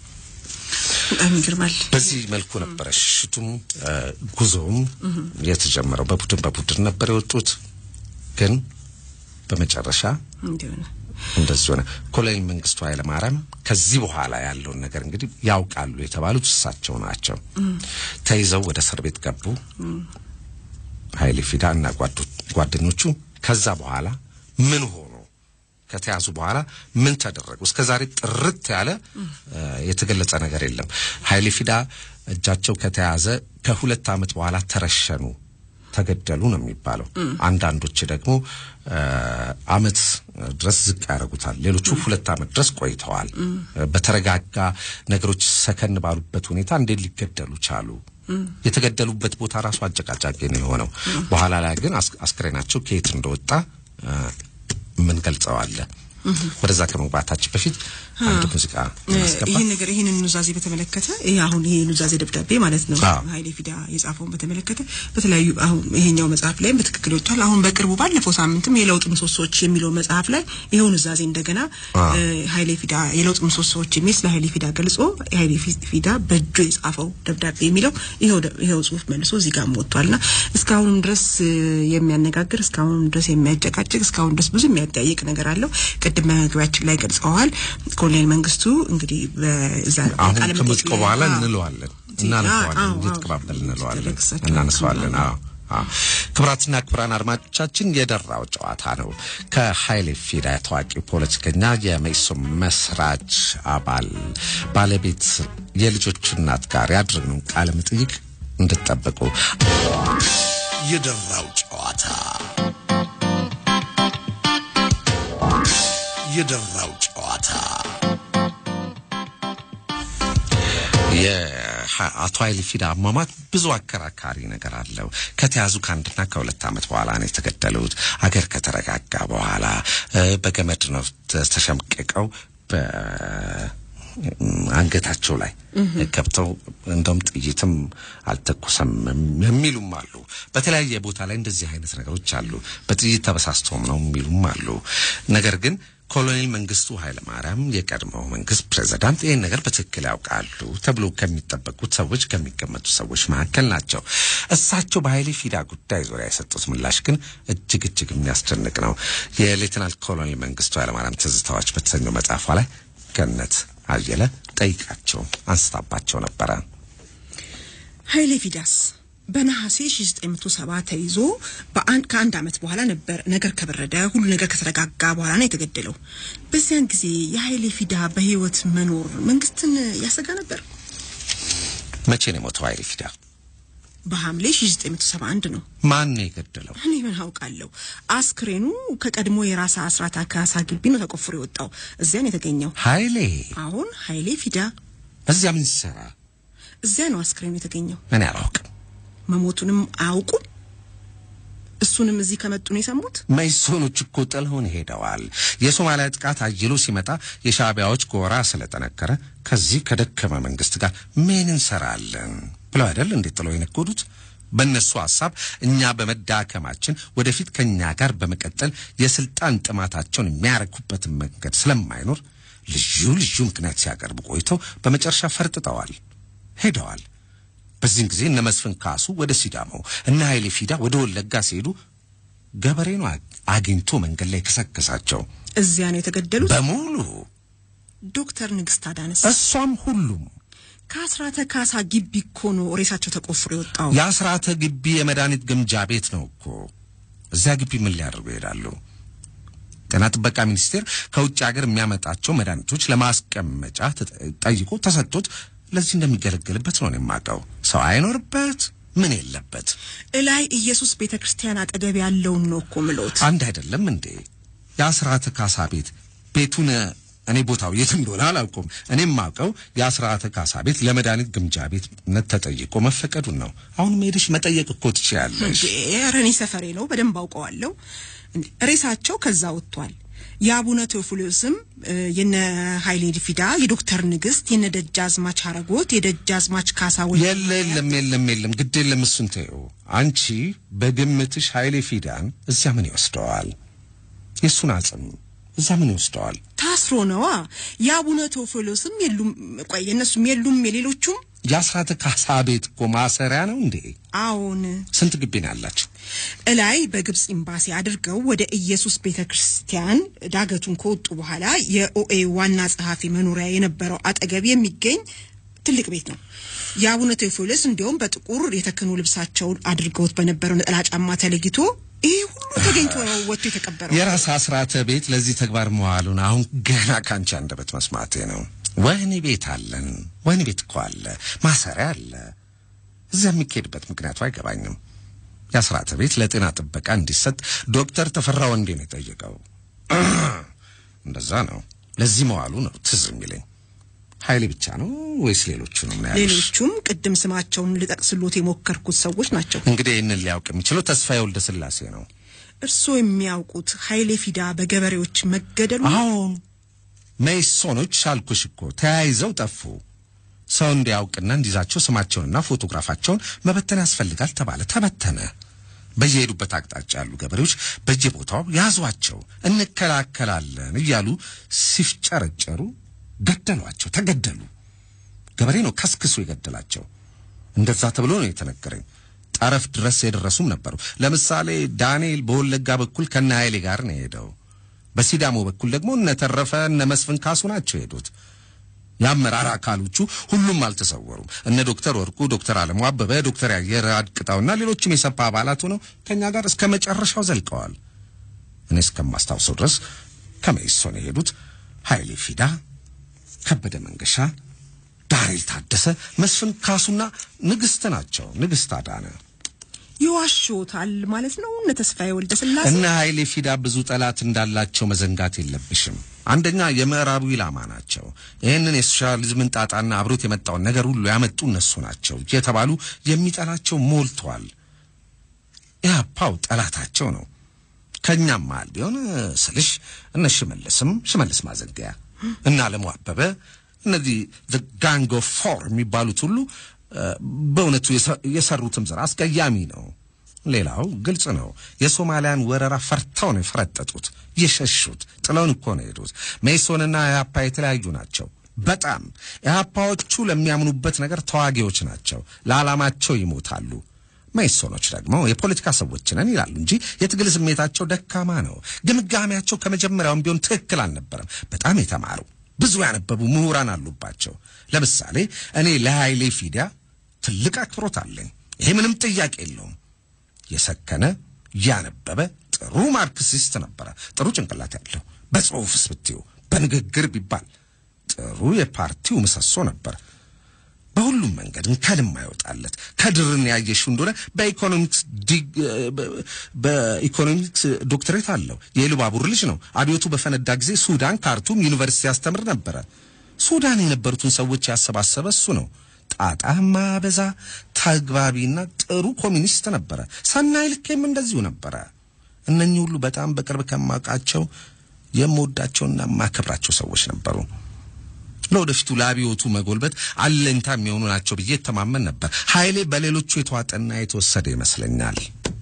በጣም ይገርማል። በዚህ መልኩ ነበረ ሽሽቱም ጉዞውም የተጀመረው። በቡድን በቡድን ነበር የወጡት፣ ግን በመጨረሻ እንዲሆነ እንደዚህ ሆነ። ኮሎኔል መንግስቱ ኃይለማርያም ከዚህ በኋላ ያለውን ነገር እንግዲህ ያውቃሉ የተባሉት እሳቸው ናቸው። ተይዘው ወደ እስር ቤት ገቡ። ኃይሌ ፊዳ እና ጓደኞቹ ከዛ በኋላ ምን ሆኑ? ከተያዙ በኋላ ምን ተደረጉ? እስከ ዛሬ ጥርት ያለ የተገለጸ ነገር የለም። ኃይሌ ፊዳ እጃቸው ከተያዘ ከሁለት ዓመት በኋላ ተረሸኑ፣ ተገደሉ ነው የሚባለው። አንዳንዶች ደግሞ ዓመት ድረስ ዝቅ ያደርጉታል። ሌሎቹ ሁለት ዓመት ድረስ ቆይተዋል። በተረጋጋ ነገሮች ሰከን ባሉበት ሁኔታ እንዴት ሊገደሉ ቻሉ? የተገደሉበት ቦታ ራሱ አጨቃጫቂ ነው የሆነው። በኋላ ላይ ግን አስክሬናቸው ከየት እንደወጣ ምን ገልጸዋለ። ወደዛ ከመግባታችን በፊት አንድ ሙዚቃ እናስገባ። ይህን ነገር ይህንን ኑዛዜ በተመለከተ ይሄ አሁን ይሄ ኑዛዜ ደብዳቤ ማለት ነው አዎ። ኃይሌ ፊዳ የጻፈውን በተመለከተ በተለያዩ አሁን ይሄኛው መጽሐፍ ላይም በትክክል ወጥቷል። አሁን በቅርቡ ባለፈው ሳምንትም የለውጥ ምሰሶዎች የሚለው መጽሐፍ ላይ ይሄው ኑዛዜ እንደገና አዎ። እ፣ ኃይሌ ፊዳ የለውጥ ምሰሶዎች የሚል ስለ ኃይሌ ፊዳ ገልጾ ኃይሌ ፊ- ፊዳ በእጁ የጻፈው ደብዳቤ የሚለው ይሄው ደ- ይሄው ጽሁፍ መልሶ እዚህ ጋር ወጥቷልና እስካሁንም ድረስ እ፣ የሚያነጋግር እስካሁንም ድረስ የሚያጨቃጭቅ እስካሁን ድረስ ብዙ የሚያጠያይቅ ነገር አለው። ቅድም መግቢያችን ላይ ገልጸዋል። ኮሎኔል መንግስቱ እንግዲህ በዛ አሁን ቃለ መጠይቅ ከምርጫው ላይ- በኋላ አዎ። እንለዋለን፣ አዎ፣ እናነሳዋለን፣ አዎ፣ እየተቀባበል እንለዋለን፣ ትልቅ እሳቸው እናነሳዋለን። አዎ። አዎ አዎ። ክቡራትና ክቡራን አድማጮቻችን የደራው ጨዋታ ነው። ከኃይሌ ፊዳ ታዋቂው ፖለቲከኛ የመኢሶን መስራች አባል ባለቤት የልጆቹ እናት ጋር ያድርግነው ቃለ መጠይቅ እንድትጠብቁ የደራው ጨዋታ የደራው ጨዋታ የአቶ ኃይሌ ፊዳ አሟሟት ብዙ አከራካሪ ነገር አለው። ከተያዙ ከአንድና ከሁለት ዓመት በኋላ ነው የተገደሉት። አገር ከተረጋጋ በኋላ እ፣ በገመድ ነው ተ- ተሸምቅቀው በአንገታቸው ላይ ገብተው እንደውም ጥይትም አልተኮሰም የሚሉም አሉ። በተለያየ ቦታ ላይ እንደዚህ አይነት ነገሮች አሉ። በጥይት ተበሳስቶም ነው የሚሉም አሉ። ነገር ግን ኮሎኔል መንግስቱ ኃይለማርያም የቀድሞው መንግስት ፕሬዝዳንት ይህን ነገር በትክክል ያውቃሉ ተብሎ ከሚጠበቁት ሰዎች ከሚገመቱ ሰዎች መካከል ናቸው። እሳቸው በኃይሌ ፊዳ ጉዳይ ዙሪያ የሰጡት ምላሽ ግን እጅግ እጅግ የሚያስደንቅ ነው። የሌትናል ኮሎኔል መንግስቱ ኃይለማርያም ትዝታዎች በተሰኘው መጽሐፏ ላይ ገነት አየለ ጠይቃቸው አንስታባቸው ነበረ። ኃይሌ ፊዳስ በነሐሴ 1970 ተይዞ በአንድ ከአንድ ዓመት በኋላ ነበር ነገር ከበረደ ሁሉ ነገር ከተረጋጋ በኋላ ነው የተገደለው። በዚያን ጊዜ የኃይሌ ፊዳ በህይወት መኖር መንግስትን ያሰጋ ነበር። መቼ ነው የሞተው ኃይሌ ፊዳ? በሐምሌ 1971 ነው። ማን ነው የገደለው? እኔ ምን አውቃለሁ። አስክሬኑ ከቀድሞ የራስ አስራት አካሳ ግቢ ነው ተቆፍሮ የወጣው። እዚያ ነው የተገኘው። ኃይሌ አሁን ኃይሌ ፊዳ እዚያ ምን ሲሰራ? እዚያ ነው አስክሬኑ የተገኘው። እኔ አላውቅም። መሞቱንም አያውቁም። እሱንም እዚህ ከመጡ ነው የሰሙት። መኢሶኖች እኮ ጥለውን ሄደዋል። የሶማሊያ ጥቃት አይሎ ሲመጣ የሻዕቢያዎች ጎራ ስለጠነከረ ከዚህ ከደከመ መንግስት ጋር ምን እንሰራለን ብለው አይደል እንዴት ጥለው የነጎዱት? በእነሱ ሐሳብ እኛ በመዳከማችን ወደፊት ከእኛ ጋር በመቀጠል የስልጣን ጥማታቸውን የሚያረኩበትን መንገድ ስለማይኖር ልዩ ልዩ ምክንያት ሲያቀርቡ ቆይተው በመጨረሻ ፈርጥጠዋል፣ ሄደዋል። በዚህን ጊዜ እነ መስፍን ካሱ ወደ ሲዳሞ እነ ኃይሌ ፊዳ ወደ ወለጋ ሲሄዱ ገበሬ ነው አግኝቶ መንገድ ላይ ከሰከሳቸው እዚያ ነው የተገደሉት። በሙሉ ዶክተር ንግስት አዳነስ እሷም ሁሉም ከአስራተ ካሳ ግቢ እኮ ነው ሬሳቸው ተቆፍሮ የወጣው። የአስራተ ግቢ የመድኃኒት ግምጃ ቤት ነው እኮ። እዚያ ግቢ ምን ሊያደርጉ ይሄዳሉ? ጤና ጥበቃ ሚኒስቴር ከውጭ ሀገር የሚያመጣቸው መድኃኒቶች ለማስቀመጫ ተጠ- ጠይቆ ተሰጥቶት ለዚህ እንደሚገለገልበት ነው እኔ የማውቀው። ሰው አይኖርበት ምን የለበት እላይ ኢየሱስ ቤተ ክርስቲያን አጠገብ ያለውን ነው እኮ ምሎት። አንድ አይደለም እንዴ? የአስራተ ካሳ ቤት ቤቱን እኔ ቦታው የት እንደሆነ አላውቀውም። እኔም ማውቀው የአስራተ ካሳ ቤት ለመድኃኒት ግምጃ ቤትነት ተጠይቆ መፈቀዱን ነው። አሁንም ሄደሽ መጠየቅ እኮ ትችያለሽ። ኧረ እኔ ሰፈሬ ነው፣ በደንብ አውቀዋለሁ። እንዴ፣ ሬሳቸው ከዛ ወጥቷል። የአቡነ ቴዎፍሎስም እ፣ የነ ኃይሌ ፊዳ፣ የዶክተር ንግስት፣ የነ ደጃዝማች አረጎት፣ የደጃዝማች ካሳ ወልደ የለ የለም የለም የለም፣ ግድ የለም እሱን ተይው። አንቺ በግምትሽ ኃይሌ ፊዳን እዚያ ምን ይወስደዋል? የእሱን አጽም እዛ ምን ይወስደዋል? ታስሮ ነዋ። የአቡነ ቴዎፍሎስም የሉም፣ ቆይ የእነሱም የሉም፣ የሌሎቹም የአስራተ ካሳ ቤት እኮ ማሰሪያ ነው እንዴ? አዎን ስንት ግቢ ነው ያላቸው? እላይ በግብጽ ኤምባሲ አድርገው ወደ ኢየሱስ ቤተ ክርስቲያን ዳገቱን ከወጡ በኋላ የኦኤ ዋና ጸሐፊ መኖሪያ የነበረው አጠገብ የሚገኝ ትልቅ ቤት ነው። የአቡነ ቴዎፍሎስ እንዲያውም በጥቁር የተክህኖ ልብሳቸውን አድርገውት በነበረው ነጠላ ጫማ ተለይቶ ይህ ሁሉ ተገኝቶ ነው ወጥቶ የተቀበረው። የራስ አስራተ ቤት ለዚህ ተግባር መዋሉን አሁን ገና ካንቺ አንደበት መስማቴ ነው። ወህኒ ቤት አለን። ወህኒ ቤት እኮ አለ፣ ማሰሪያ አለ። እዚያ የሚካሄድበት ምክንያቱ አይገባኝም። የአስራተ ቤት ለጤና ጥበቃ እንዲሰጥ ዶክተር ተፈራ ወንዴ ነው የጠየቀው። እንደዛ ነው። ለዚህ መዋሉ ነው ትዝ የሚለኝ። ኃይሌ ብቻ ነው ወይስ ሌሎቹንም ነው ያሉሽ? ሌሎቹም ቅድም ስማቸውን ልጠቅስሎት የሞከርኩት ሰዎች ናቸው። እንግዲህ ይህንን ሊያውቅ የሚችለው ተስፋዬ ወልደ ስላሴ ነው። እርስዎ የሚያውቁት ኃይሌ ፊዳ በገበሬዎች መገደሉ አሁን መይሶኖች አልኩሽ እኮ ተያይዘው ጠፉ። ሰው እንዲያውቅና እንዲዛቸው ስማቸውንና ፎቶግራፋቸውን መበተን ያስፈልጋል ተባለ። ተበተነ። በየሄዱበት አቅጣጫ ያሉ ገበሬዎች በየቦታው ያዟቸው፣ እንከላከላለን እያሉ ሲፍጨረጨሩ ገደሏቸው፣ ተገደሉ። ገበሬ ነው ከስክሶ የገደላቸው። እንደዛ ተብሎ ነው የተነገረኝ። ጠረፍ ድረስ የደረሱም ነበሩ። ለምሳሌ ዳንኤል በወለጋ በኩል ከነ ኃይሌ ጋር ነው የሄደው። በሲዳሞ በኩል ደግሞ እነ ተረፈ እነ መስፍን ካሱ ናቸው የሄዱት። የአመራር አካሎቹ ሁሉም አልተሰወሩም። እነ ዶክተር ወርቁ፣ ዶክተር አለሙ አበበ፣ ዶክተር ያየር አድቅጣውና ሌሎችም የሰፓ አባላት ሆነው ከኛ ጋር እስከ መጨረሻው ዘልቀዋል። እኔ እስከማስታውሰው ድረስ ከመኢሶን የሄዱት ኃይሌ ፊዳ፣ ከበደ መንገሻ፣ ዳንኤል ታደሰ፣ መስፍን ካሱና ንግስት ናቸው። ንግስት አዳነ ይዋሽዎታል ማለት ነው። እነ ተስፋዬ ወልደ ስላሴ እነ ኃይሌ ፊዳ ብዙ ጠላት እንዳላቸው መዘንጋት የለብሽም። አንደኛ የምዕራቡ ኢላማ ናቸው። ይህንን የሶሻሊዝምን ጣጣና አብሮት የመጣውን ነገር ሁሉ ያመጡ እነሱ ናቸው የተባሉ የሚጠላቸው ሞልቷል። ኢህአፓው ጠላታቸው ነው። ከእኛም መሃል ቢሆን ስልሽ እነ ሽመልስም ሽመልስ ማዘንገያ እና አለሙ አበበ እነዚህ ጋንግ ኦፍ ፎር የሚባሉት ሁሉ እ፣ በእውነቱ የሰ- የሰሩትም ስራ አስቀያሚ ነው። ሌላው ግልጽ ነው። የሶማሊያን ወረራ ፈርተው ነው የፈረጠጡት፣ የሸሹት፣ ጥለውን እኮ ነው የሄዱት። ሜሶንና ኢህአፓ የተለያዩ ናቸው። በጣም ኢህአፓዎቹ ለሚያምኑበት ነገር ተዋጊዎች ናቸው፣ ለዓላማቸው ይሞታሉ። መኢሶኖች ደግሞ የፖለቲካ ሰዎች ነን ይላሉ እንጂ የትግል ስሜታቸው ደካማ ነው። ግምጋሜያቸው ከመጀመሪያውም ቢሆን ትክክል አልነበረም። በጣም የተማሩ ብዙ ያነበቡ ምሁራን አሉባቸው። ለምሳሌ እኔ ለኃይሌ ፊዳ ትልቅ አክብሮት አለኝ። ይሄ ምንም ጥያቄ የለውም። የሰከነ ያነበበ ጥሩ ማርክሲስት ነበረ። ጥሩ ጭንቅላት ያለው በጽሁፍስ ብትዩ በንግግር ቢባል ጥሩ የፓርቲው ምሰሶ ነበር። በሁሉም መንገድ እንከን የማይወጣለት ከድርን ያየሽው እንደሆነ በኢኮኖሚክስ ዲግ- በ- በኢኮኖሚክስ ዶክትሬት አለው። የኢሉባቡር ልጅ ነው። አብዮቱ በፈነዳ ጊዜ ሱዳን ካርቱም ዩኒቨርሲቲ ያስተምር ነበረ። ሱዳን የነበሩትን ሰዎች ያሰባሰበ እሱ ነው። ጣጣ ማበዛ ተግባቢና ጥሩ ኮሚኒስት ነበረ። ሰናይ ልኬም እንደዚሁ ነበረ። እነኚህ ሁሉ በጣም በቅርብ ከማውቃቸው የምወዳቸውና የማከብራቸው ሰዎች ነበሩ። ለወደፊቱ ለአብዮቱ መጎልበት አለኝታ የሚሆኑ ናቸው ብዬ እተማመን ነበር። ኃይሌ በሌሎቹ የተዋጠና የተወሰደ ይመስለኛል።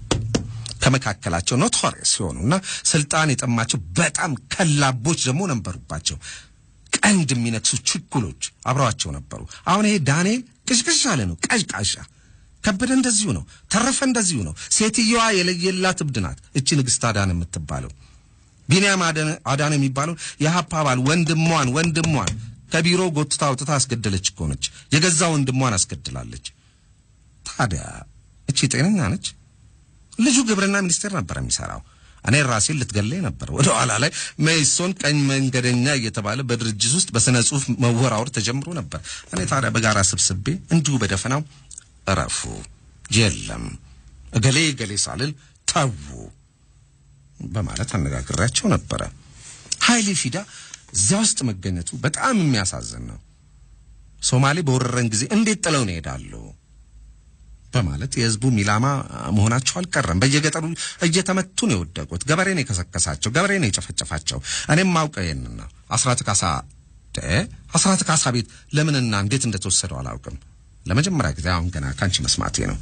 ከመካከላቸው ኖቶሪየስ ሲሆኑና ስልጣን የጠማቸው በጣም ከላቦች ደግሞ ነበሩባቸው። ቀንድ የሚነክሱ ችኩሎች አብረዋቸው ነበሩ። አሁን ይሄ ዳንኤል ቅዥቅዥ ያለ ነው፣ ቀዥቃዣ። ከበደ እንደዚሁ ነው። ተረፈ እንደዚሁ ነው። ሴትየዋ የለየላት እብድ ናት። እቺ ንግስት አዳነ የምትባለው ቢንያም አዳነ- አዳነ የሚባለው የሀፓ አባል ወንድሟን ወንድሟን ከቢሮ ጎትታ አውጥታ አስገደለች እኮ ነች። የገዛ ወንድሟን አስገድላለች። ታዲያ እቺ ጤነኛ ነች? ልጁ ግብርና ሚኒስቴር ነበር የሚሰራው። እኔ ራሴን ልትገለኝ ነበር። ወደ ኋላ ላይ መኢሶን ቀኝ መንገደኛ እየተባለ በድርጅት ውስጥ በስነ ጽሁፍ መወራወር ተጀምሮ ነበር። እኔ ታዲያ በጋራ ስብስቤ እንዲሁ በደፈናው እረፉ፣ የለም እገሌ እገሌ ሳልል ተዉ በማለት አነጋግሬያቸው ነበረ። ኃይሌ ፊዳ እዚያ ውስጥ መገኘቱ በጣም የሚያሳዝን ነው። ሶማሌ በወረረን ጊዜ እንዴት ጥለውን ይሄዳሉ በማለት የህዝቡም ኢላማ መሆናቸው አልቀረም። በየገጠሩ እየተመቱ ነው የወደቁት። ገበሬ ነው የከሰከሳቸው፣ ገበሬ ነው የጨፈጨፋቸው። እኔም ማውቀው ይህንን ነው። አስራት ካሳ አስራት ካሳ ቤት ለምንና እንዴት እንደተወሰደው አላውቅም። ለመጀመሪያ ጊዜ አሁን ገና ከአንቺ መስማቴ ነው።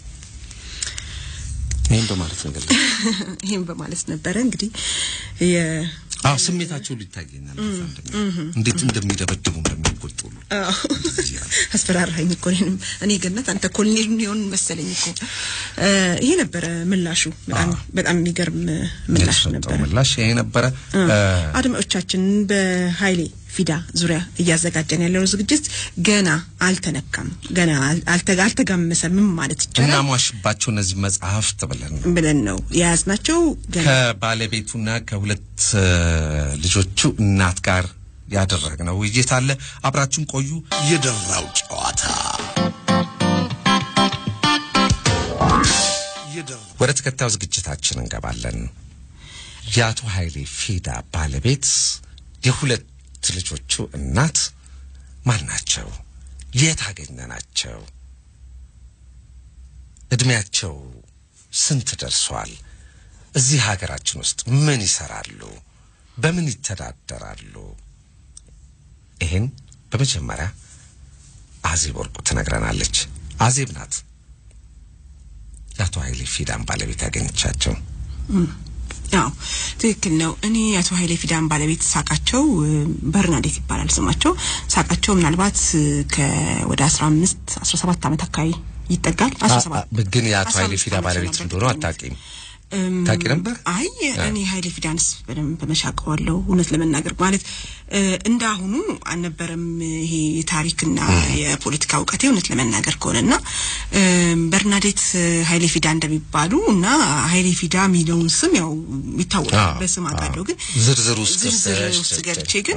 ይህም በማለት እንግዲህ ይህም በማለት ነበረ እንግዲህ የ አዎ ስሜታቸው ሊታየኛል። እንዴት እንደሚደበድቡ እንደሚቆጡ ሁሉ አስፈራራኝ እኮ እኔንም። እኔ ገነት አንተ ኮሎኔል ሊሆን መሰለኝ እኮ ይሄ ነበረ ምላሹ። በጣም በጣም የሚገርም ምላሽ የተሰጠው ነበረ። ምላሽ ይሄ ነበረ። አድማጮቻችን በኃይሌ ፊዳ ዙሪያ እያዘጋጀን ያለው ዝግጅት ገና አልተነካም፣ ገና አልተ- አልተጋመሰምም ማለት ይቻላል እናሟሽባቸው እነዚህ መጽሐፍት ብለን ነው ብለን ነው የያዝናቸው። ገና ከባለቤቱና ከሁለት እ፣ ልጆቹ እናት ጋር ያደረግነው ውይይት አለ። አብራችሁን ቆዩ። የደራው ጨዋታ የደራው ወደ ተከታዩ ዝግጅታችን እንገባለን። የአቶ ኃይሌ ፊዳ ባለቤት የሁለት ልጆቹ እናት ማን ናቸው? የት አገኘናቸው? እድሜያቸው ስንት ደርሷል? እዚህ ሀገራችን ውስጥ ምን ይሰራሉ? በምን ይተዳደራሉ? ይህን በመጀመሪያ አዜብ ወርቁ ትነግረናለች። አዜብ ናት የአቶ ኃይሌ ፊዳን ባለቤት ያገኘቻቸው። አዎ ትክክል ነው። እኔ የአቶ ኃይሌ ፊዳን ባለቤት ሳቃቸው እ፣ በርናዴት ይባላል ስማቸው። ሳቃቸው ምናልባት እ፣ ከወደ አስራ አምስት አስራ ሰባት ዓመት አካባቢ ይጠጋል። አስራ ሰባት አ- ግን የአቶ አስራ ኃይሌ አምስት ፊዳ ዓመት ባለቤት ነበር እንደሆነ በእርግጠኝነት። አታውቂም? እም፣ ታውቂ ነበር? አይ እኔ ኃይሌ ፊዳንስ በደንብ በመሻቀዋለሁ እውነት ለመናገር ማለት እ፣ እንዳሁኑ አልነበረም ይሄ የታሪክና የፖለቲካ እውቀቴ እውነት ለመናገር ከሆነና እም፣ በርናዴት ኃይሌ ፊዳ እንደሚባሉ እና ኃይሌ ፊዳ የሚለውን ስም ያው ይታወቃል አዎ፣ በስም አዎ። አውቃለሁ ግን ዝርዝር ውስጥ ዝርዝር ገብተሽ ውስጥ ገብተሽ፣ ገብቼ ግን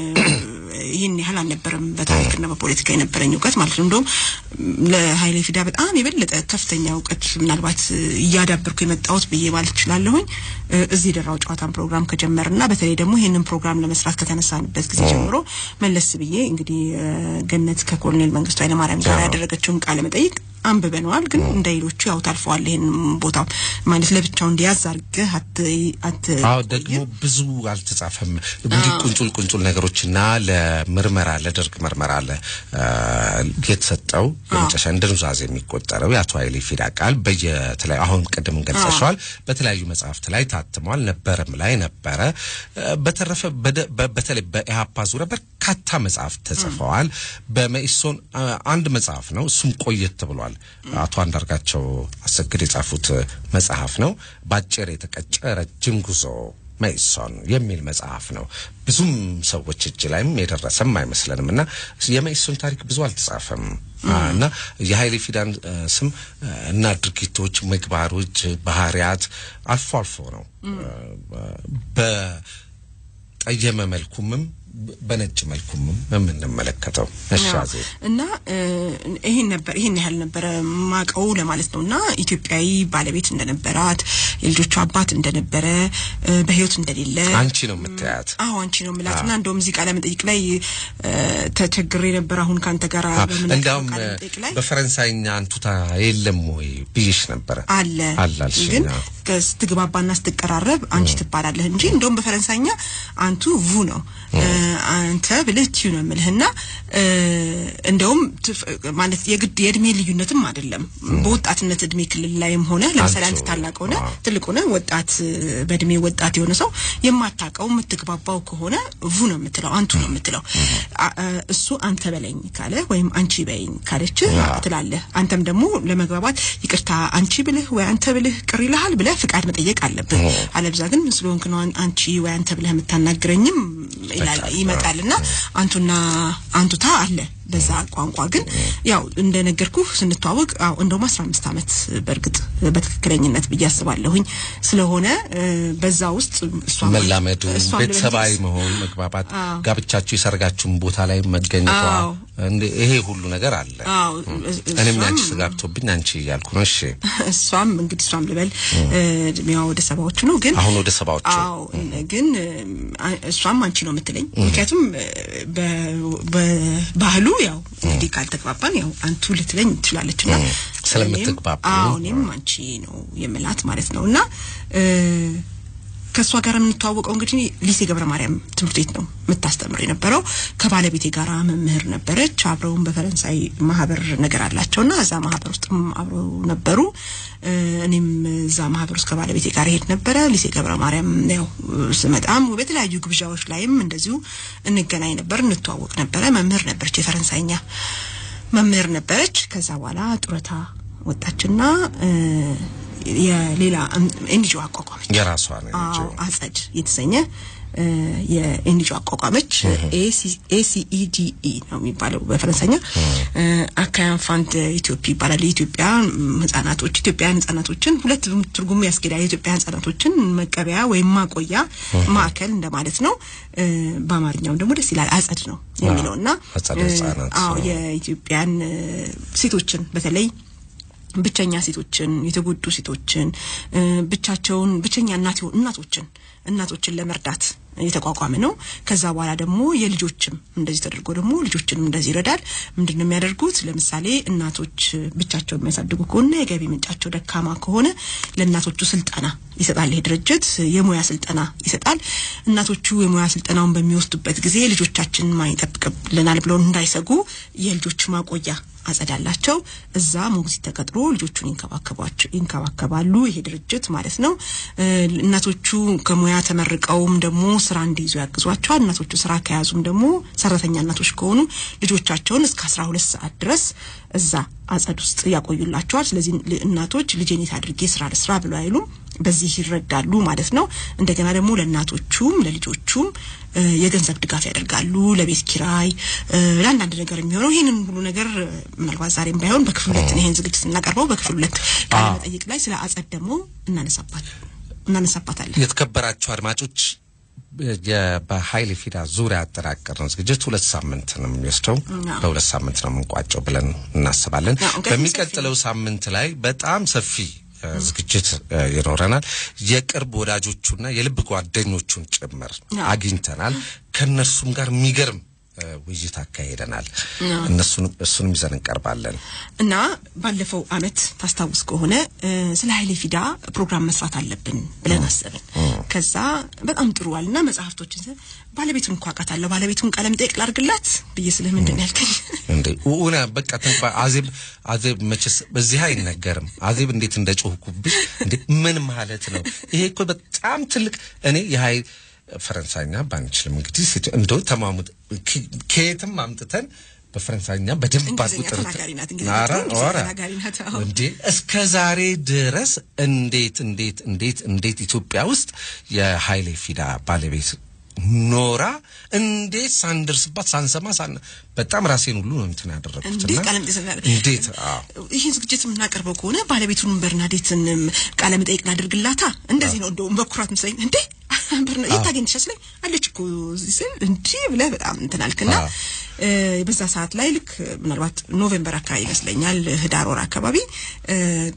ይህን ያህል አልነበረም በታሪክና በፖለቲካ የነበረኝ እውቀት ማለት ነው። እንደውም ለኃይሌ ፊዳ በጣም የበለጠ ከፍተኛ እውቀት ምናልባት እያዳበርኩ የመጣሁት ብዬ ማለት እችላለሁኝ እ፣ እዚህ የደራው ጨዋታን ፕሮግራም ከጀመርና በተለይ ደግሞ ይህንን ፕሮግራም ለመስራት ከተነሳንበት ጊዜ ጀምሮ መለስ ብዬ እንግዲህ እ፣ ገነት ከኮሎኔል መንግስቱ ኃይለማርያም ጋር አዎ። ያደረገችውን ቃለ መጠይቅ አንብበነዋል። ግን እንደ ሌሎቹ ያው ታልፈዋል። ይህን ቦታ ማለት ለብቻው እንዲያዝ አድርገህ አት አት አዎ ደግሞ ብዙ አልተጻፈም። እንዲህ ቁንጩል ቁንጩል ነገሮችና ለምርመራ ለደርግ ምርመራ ለ አ፣ የተሰጠው የመጨረሻ እንደ ኑዛዜ የሚቆጠረው የአቶ ኃይሌ ፊዳ ቃል በየተለያዩ አሁን ቅድም ገልጸሸዋል በተለያዩ መጽሐፍት ላይ ታትሟል። ነበረም ላይ ነበረ። አ፣ በተረፈ በደ- በ- በተለይ በኢህአፓ ዙሪያ በርካታ መጽሐፍት ተጽፈዋል። በመኢሶን አ፣ አንድ መጽሐፍ ነው፣ እሱም ቆየት ብሏል። አቶ አንዳርጋቸው አሰግድ የጻፉት መጽሐፍ ነው። በአጭር የተቀጨ ረጅም ጉዞ መኢሶን የሚል መጽሐፍ ነው። ብዙም ሰዎች እጅ ላይም የደረሰም አይመስለንም እና የመኢሶን ታሪክ ብዙ አልተጻፈም አ፣ እና የኃይሌ ፊዳን አ፣ ስም አ፣ እና ድርጊቶች፣ ምግባሮች፣ ባህሪያት አልፎ አልፎ ነው አ፣ በጠየመ መልኩምም በነጭ መልኩምም የምንመለከተው እሻዜ እና እ፣ ይሄን ነበር ይሄን ያህል ነበረ ማቀው ለማለት ነው። እና ኢትዮጵያዊ ባለቤት እንደነበራት የልጆቹ አባት እንደነበረ እ፣ በህይወት እንደሌለ አንቺ ነው የምታያት። አዎ አንቺ ነው የምላት እና እንደውም እዚህ ቃለ መጠይቅ ላይ እ፣ ተቸግሬ ነበር አሁን ካንተ ጋር በምናቀርበው እንዲያውም ቃለ መጠይቅ ላይ በፈረንሳይኛ አንቱታ የለም ወይ ብይሽ ነበረ። አለ አለ አልሽኝ። ግን አዎ። ስትግባባና ስትቀራረብ አንቺ ትባላለህ እንጂ እንደውም በፈረንሳይኛ አንቱ vu ነው እ፣ አንተ ብልህ ቲዩ ነው የምልህና እ፣ እንደውም ትፍ- ማለት የግድ የእድሜ ልዩነትም አይደለም በወጣትነት እድሜ ክልል ላይም ሆነ ለምሳሌ አንተ አንቱ፣ ታላቅ ሆነ አዎ። ትልቅ ሆነ ወጣት እ፣ በእድሜ ወጣት የሆነ ሰው የማታውቀው የምትግባባው ከሆነ vu ነው የምትለው አንቱ ነው የምትለው አ- እ፣ እሱ አንተ በለኝ ካለ ወይም አንቺ በይኝ ካለች ትላለህ አንተም ደግሞ ለመግባባት ይቅርታ አንቺ ብልህ ወይ አንተ ብልህ ቅር ይልሃል ብለህ ፍቃድ መጠየቅ አለብህ አለብዛ ግን ምን ስለሆንክ ነው አን- አንቺ ወይ አንተ ብለህ የምታናግረኝም ይላል ይመጣልና አንቱና አንቱታ አለ በዛ ቋንቋ ግን ያው እንደነገርኩ ስንተዋወቅ አዎ እንደውም አስራ አምስት ዓመት በእርግጥ በትክክለኝነት ብዬ አስባለሁኝ ስለሆነ እ፣ በዛ ውስጥ እሷም መላመዱ እሷም ቤተሰባዊ ለመግለጽ- መሆን መግባባት አዎ። ጋብቻችሁ የሰርጋችሁን ቦታ ላይ መገኘቷ አዎ። እንደ ይሄ ሁሉ ነገር አለ አዎ እኔም እሷም- ያንቺ ተጋብቶብኝ አንቺ እያልኩ ነው እሺ እሷም እንግዲህ እሷም ልበል እ፣ እድሜዋ ወደ ሰባዎቹ ነው ግን አሁን ወደ ሰባዎቹ አዎ ግን እ፣ እሷም አንቺ ነው የምትለኝ ምክንያቱም እ፣ በ- በባህሉ ያው እንግዲህ ካልተግባባን ያው አንቱ ልትለኝ ትችላለች እና ስለምትግባቡ። እኔም- አዎ እኔም አንቺ ነው የምላት ማለት ነው እና እ፣ ከእሷ ጋር የምንተዋወቀው እንግዲህ ሊሴ ገብረ ማርያም ትምህርት ቤት ነው የምታስተምር የነበረው። ከባለቤቴ ጋር መምህር ነበረች። አብረውን በፈረንሳይ ማህበር ነገር አላቸውና እዛ ማህበር ውስጥም አብረው ነበሩ። እ፣ እኔም እዛ ማህበር ውስጥ ከባለቤቴ ጋር ሄድ ነበረ። ሊሴ ገብረ ማርያም ያው ስመጣም በተለያዩ ግብዣዎች ላይም እንደዚሁ እንገናኝ ነበር፣ እንተዋወቅ ነበረ። መምህር ነበረች፣ የፈረንሳይኛ መምህር ነበረች። ከዛ በኋላ ጡረታ ወጣችና እ፣ የሌላ ኤንጂኦ አቋቋመች። የራሷ ነው አዎ አጸድ የተሰኘ እ፣ የኤንጂኦ አቋቋመች። ኤሲኢዲኢ ነው የሚባለው በፈረንሳይኛ። አካያን ፋንድ ኢትዮጵያ ይባላል። የኢትዮጵያ ህጻናቶች ኢትዮጵያውያን ህጻናቶችን ሁለት ትርጉሙ ያስኬዳል። የኢትዮጵያ ህጻናቶችን መቀበያ ወይም ማቆያ ማዕከል እንደማለት ነው። እ፣ በአማርኛው ደግሞ ደስ ይላል አጸድ ነው የሚለው እና አጸደ እ፣ ህጻናት። አዎ የኢትዮጵያን እ፣ ሴቶችን በተለይ ብቸኛ ሴቶችን የተጎዱ ሴቶችን እ፣ ብቻቸውን ብቸኛ እናት የሆኑ እናቶችን እናቶችን ለመርዳት የተቋቋመ ነው። ከዛ በኋላ ደግሞ የልጆችም እንደዚህ ተደርጎ ደግሞ ልጆችንም እንደዚህ ይረዳል። ምንድን ነው የሚያደርጉት? ለምሳሌ እናቶች ብቻቸውን የሚያሳድጉ ከሆነ የገቢ ምንጫቸው ደካማ ከሆነ ለእናቶቹ ስልጠና ይሰጣል። ይሄ ድርጅት የሙያ ስልጠና ይሰጣል። እናቶቹ የሙያ ስልጠናውን በሚወስዱበት ጊዜ ልጆቻችን ማን ይጠብቅልናል ብለው እንዳይሰጉ የልጆች ማቆያ አጸዳላቸው እዛ ሞግዚት ተቀጥሮ ልጆቹን ይንከባከቧቸው ይንከባከባሉ። ይሄ ድርጅት ማለት ነው። እ፣ እናቶቹ ከሙያ ተመርቀውም ደግሞ ስራ እንዲይዙ ያግዟቸዋል። እናቶቹ ስራ ከያዙም ደግሞ ሰራተኛ እናቶች ከሆኑ ልጆቻቸውን እስከ አስራ ሁለት ሰዓት ድረስ እዛ አጸድ ውስጥ ያቆዩላቸዋል። ስለዚህ ል- እናቶች ልጄን የት አድርጌ ስራ ልስራ ብለው አይሉም። በዚህ ይረዳሉ ማለት ነው። እንደገና ደግሞ ለእናቶቹም ለልጆቹም እ፣ የገንዘብ ድጋፍ ያደርጋሉ። ለቤት ኪራይ እ፣ ለአንዳንድ ነገር የሚሆነው ይህንን ሁሉ ነገር እ፣ ምናልባት ዛሬም ባይሆን በክፍል ሁለት ነው ይህን ዝግጅት ስናቀርበው በክፍል ሁለት ቃለ መጠይቅ ላይ ስለ አጸድ ደግሞ እናነሳባት እናነሳባታለን። የተከበራችሁ አድማጮች የ- በኃይሌ ፊዳ ዙሪያ ያጠናቀርነው ዝግጅት ሁለት ሳምንት ነው የሚወስደው። አዎ። በሁለት ሳምንት ነው የምንቋጨው ብለን እናስባለን። አዎ፣ እንግዲህ በሚቀጥለው ሳምንት ላይ በጣም ሰፊ እ፣ ዝግጅት እ፣ ይኖረናል። የቅርብ ወዳጆቹና የልብ ጓደኞቹን ጭምር አዎ። አግኝተናል። ከእነርሱም ጋር የሚገርም እ፣ ውይይት አካሄደናል። እነሱን እሱንም ይዘን እንቀርባለን። እና ባለፈው አመት ታስታውስ ከሆነ እ፣ ስለ ኃይሌ ፊዳ ፕሮግራም መስራት አለብን ብለን አሰብን። ከዛ በጣም ጥሩ አልና መጽሐፍቶችን ስለ- ባለቤቱን እንኳ አውቃታለሁ ባለቤቱን ቃለ መጠይቅ ላድርግላት ብዬ ስለ ምንድን ነው ያልከኝ? እንዴ ኡና በቃ ተንኳ አዜብ አዜብ መቼስ በዚህ አይነገርም። አዜብ እንዴት እንደጮህኩብሽ እንዴ ምን ማለት ነው? ይሄ እኮ በጣም ትልቅ እኔ የሀይ ፈረንሳይኛ ባንችልም እንግዲህ ሴት እንደው ተማሙት ከ- ከየትም አምጥተን በፈረንሳይኛ በደንብ እንግሊዝኛ አጥብጠን ተናጋሪ ናት፣ እንግሊዝኛ ኧረ እንግሊዝኛ ኧረ ተናጋሪ ናት፣ አዎ። እንዴ እስከ ዛሬ ድረስ እንዴት እንዴት እንዴት እንዴት ኢትዮጵያ ውስጥ የሀይሌ ፊዳ ባለቤት ኖራ እንዴት ሳንደርስባት ሳንሰማ ሳን በጣም ራሴን ሁሉ ነው እንትን ያደረኩት እንዴት እና ቃለ መጠይቅ ስናደርግ እንዴት አዎ ይህን ዝግጅት የምናቀርበው ከሆነ ባለቤቱን በርናዴትን ቃለ መጠይቅ ላድርግላታ እንደዚህ ነው እንደውም በኩራት ምስለኝ እንዴ በርና የት ታገኝሻ ስለኝ አለች እኮ እዚህ ስል እንዲህ ብለህ በጣም እንትን አልክና አዎ። እ፣ በዛ ሰዓት ላይ ልክ ምናልባት ኖቬምበር አካባቢ ይመስለኛል ህዳር ወር አካባቢ እ፣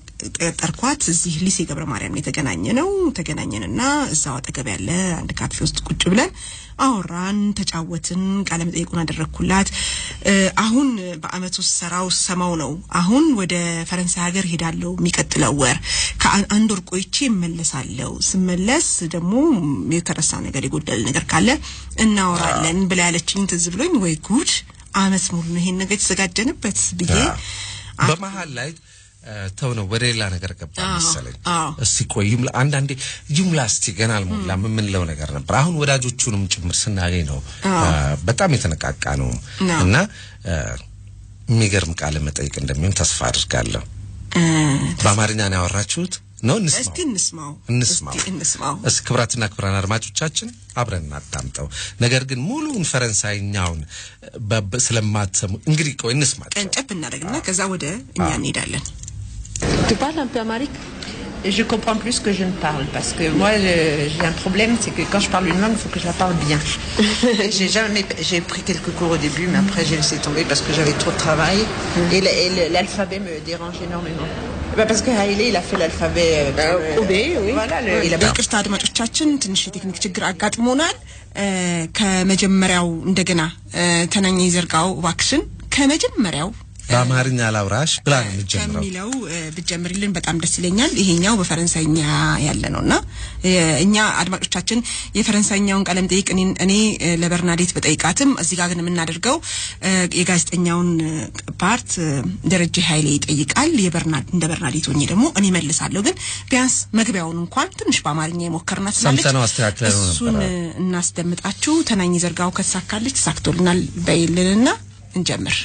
ጠርኳት እዚህ ሊሴ ገብረ ማርያም ነው የተገናኘ ነው ተገናኘንና እዛው አጠገብ ያለ አንድ ካፌ ውስጥ ቁጭ ብለን አወራን ተጫወትን ቃለ መጠይቁን አደረግኩላት እ፣ አሁን በአመት ውስጥ ሰራው ሰማው ነው አሁን ወደ ፈረንሳይ ሀገር ሄዳለሁ የሚቀጥለው ወር ከአንድ ወር ቆይቼ እመለሳለሁ ስመለስ ደግሞ የተረሳ ነገር የጎደለ ነገር ካለ እናወራለን ብላ ያለችኝ ትዝ ብሎኝ ወይ ጉድ አመት ሙሉ ነው ይሄን ነገር የተዘጋጀንበት ብዬ አ- በመሀል ላይ እ፣ ተው ነው ወደ ሌላ ነገር ገባ አዎ፣ መሰለኝ። አዎ። እስቲ ቆይ ይሙላ፣ አንዳንዴ ይሙላ እስቲ ገና አልሞላም የምንለው ነገር ነበር። አሁን ወዳጆቹንም ጭምር ስናገኝ ነው አዎ። እ፣ በጣም የተነቃቃ ነው አዎ። እና እ፣ የሚገርም ቃለ መጠይቅ እንደሚሆን ተስፋ አድርጋለሁ። እ፣ በአማርኛ ነው ያወራችሁት? ነው እንስማው እስቲ እንስማው እንስማው እስቲ እንስማው እስኪ ክቡራትና ክቡራን አድማጮቻችን አብረን እናዳምጠው። ነገር ግን ሙሉውን ፈረንሳይኛውን በ- በ- ስለማትሰሙ እንግዲህ ቆይ እንስማቸው። ቀንጨብ እናደርግና ከዛ ወደ እኛ እንሄዳለን። Tu parles un peu amérique Je comprends plus que je ne parle parce que moi je- j'ai un problème, c'est que quand je parle une langue, il faut que je la parle bien. Et j'ai jamais, j'ai pris quelques cours au début, mais après j'ai laissé tomber parce que j'avais trop de travail et le- et le- l'alphabet me dérange énormément. Bah, parce que Haïlé, il a fait l'alphabet. euh, Euh, OB, oui. Voilà, le- il a በይቅርታ አድማጮቻችን ትንሽ የቴክኒክ ችግር አጋጥሞናል። እ፣ ከመጀመሪያው እንደገና እ፣ ተናኘ ይዘርጋው እባክሽን ከመጀመሪያው በአማርኛ ላውራሽ ብላ ነው የምትጀምረው። ከሚለው እ፣ ብትጀምሪልን በጣም ደስ ይለኛል። ይሄኛው በፈረንሳይኛ ያለ ነው እና እ፣ እኛ አድማጮቻችን የፈረንሳይኛውን ቃለም ጠይቅ እኔ እኔ እ፣ ለበርናዴት በጠይቃትም እዚህ ጋር ግን የምናደርገው እ፣ የጋዜጠኛውን እ፣ ፓርት እ፣ ደረጀ ኃይሌ ይጠይቃል። የበርና እንደ በርናዴት ሆኜ ደግሞ እኔ መልሳለሁ። ግን ቢያንስ መግቢያውን እንኳን ትንሽ በአማርኛ የሞከርናት ስላለች ሰምተነው አስተካክለነው እሱን ነበረ። እ፣ እናስደምጣችሁ። ተናኝ ዘርጋው ከተሳካለች ተሳክቶልናል በይልንና እንጀምር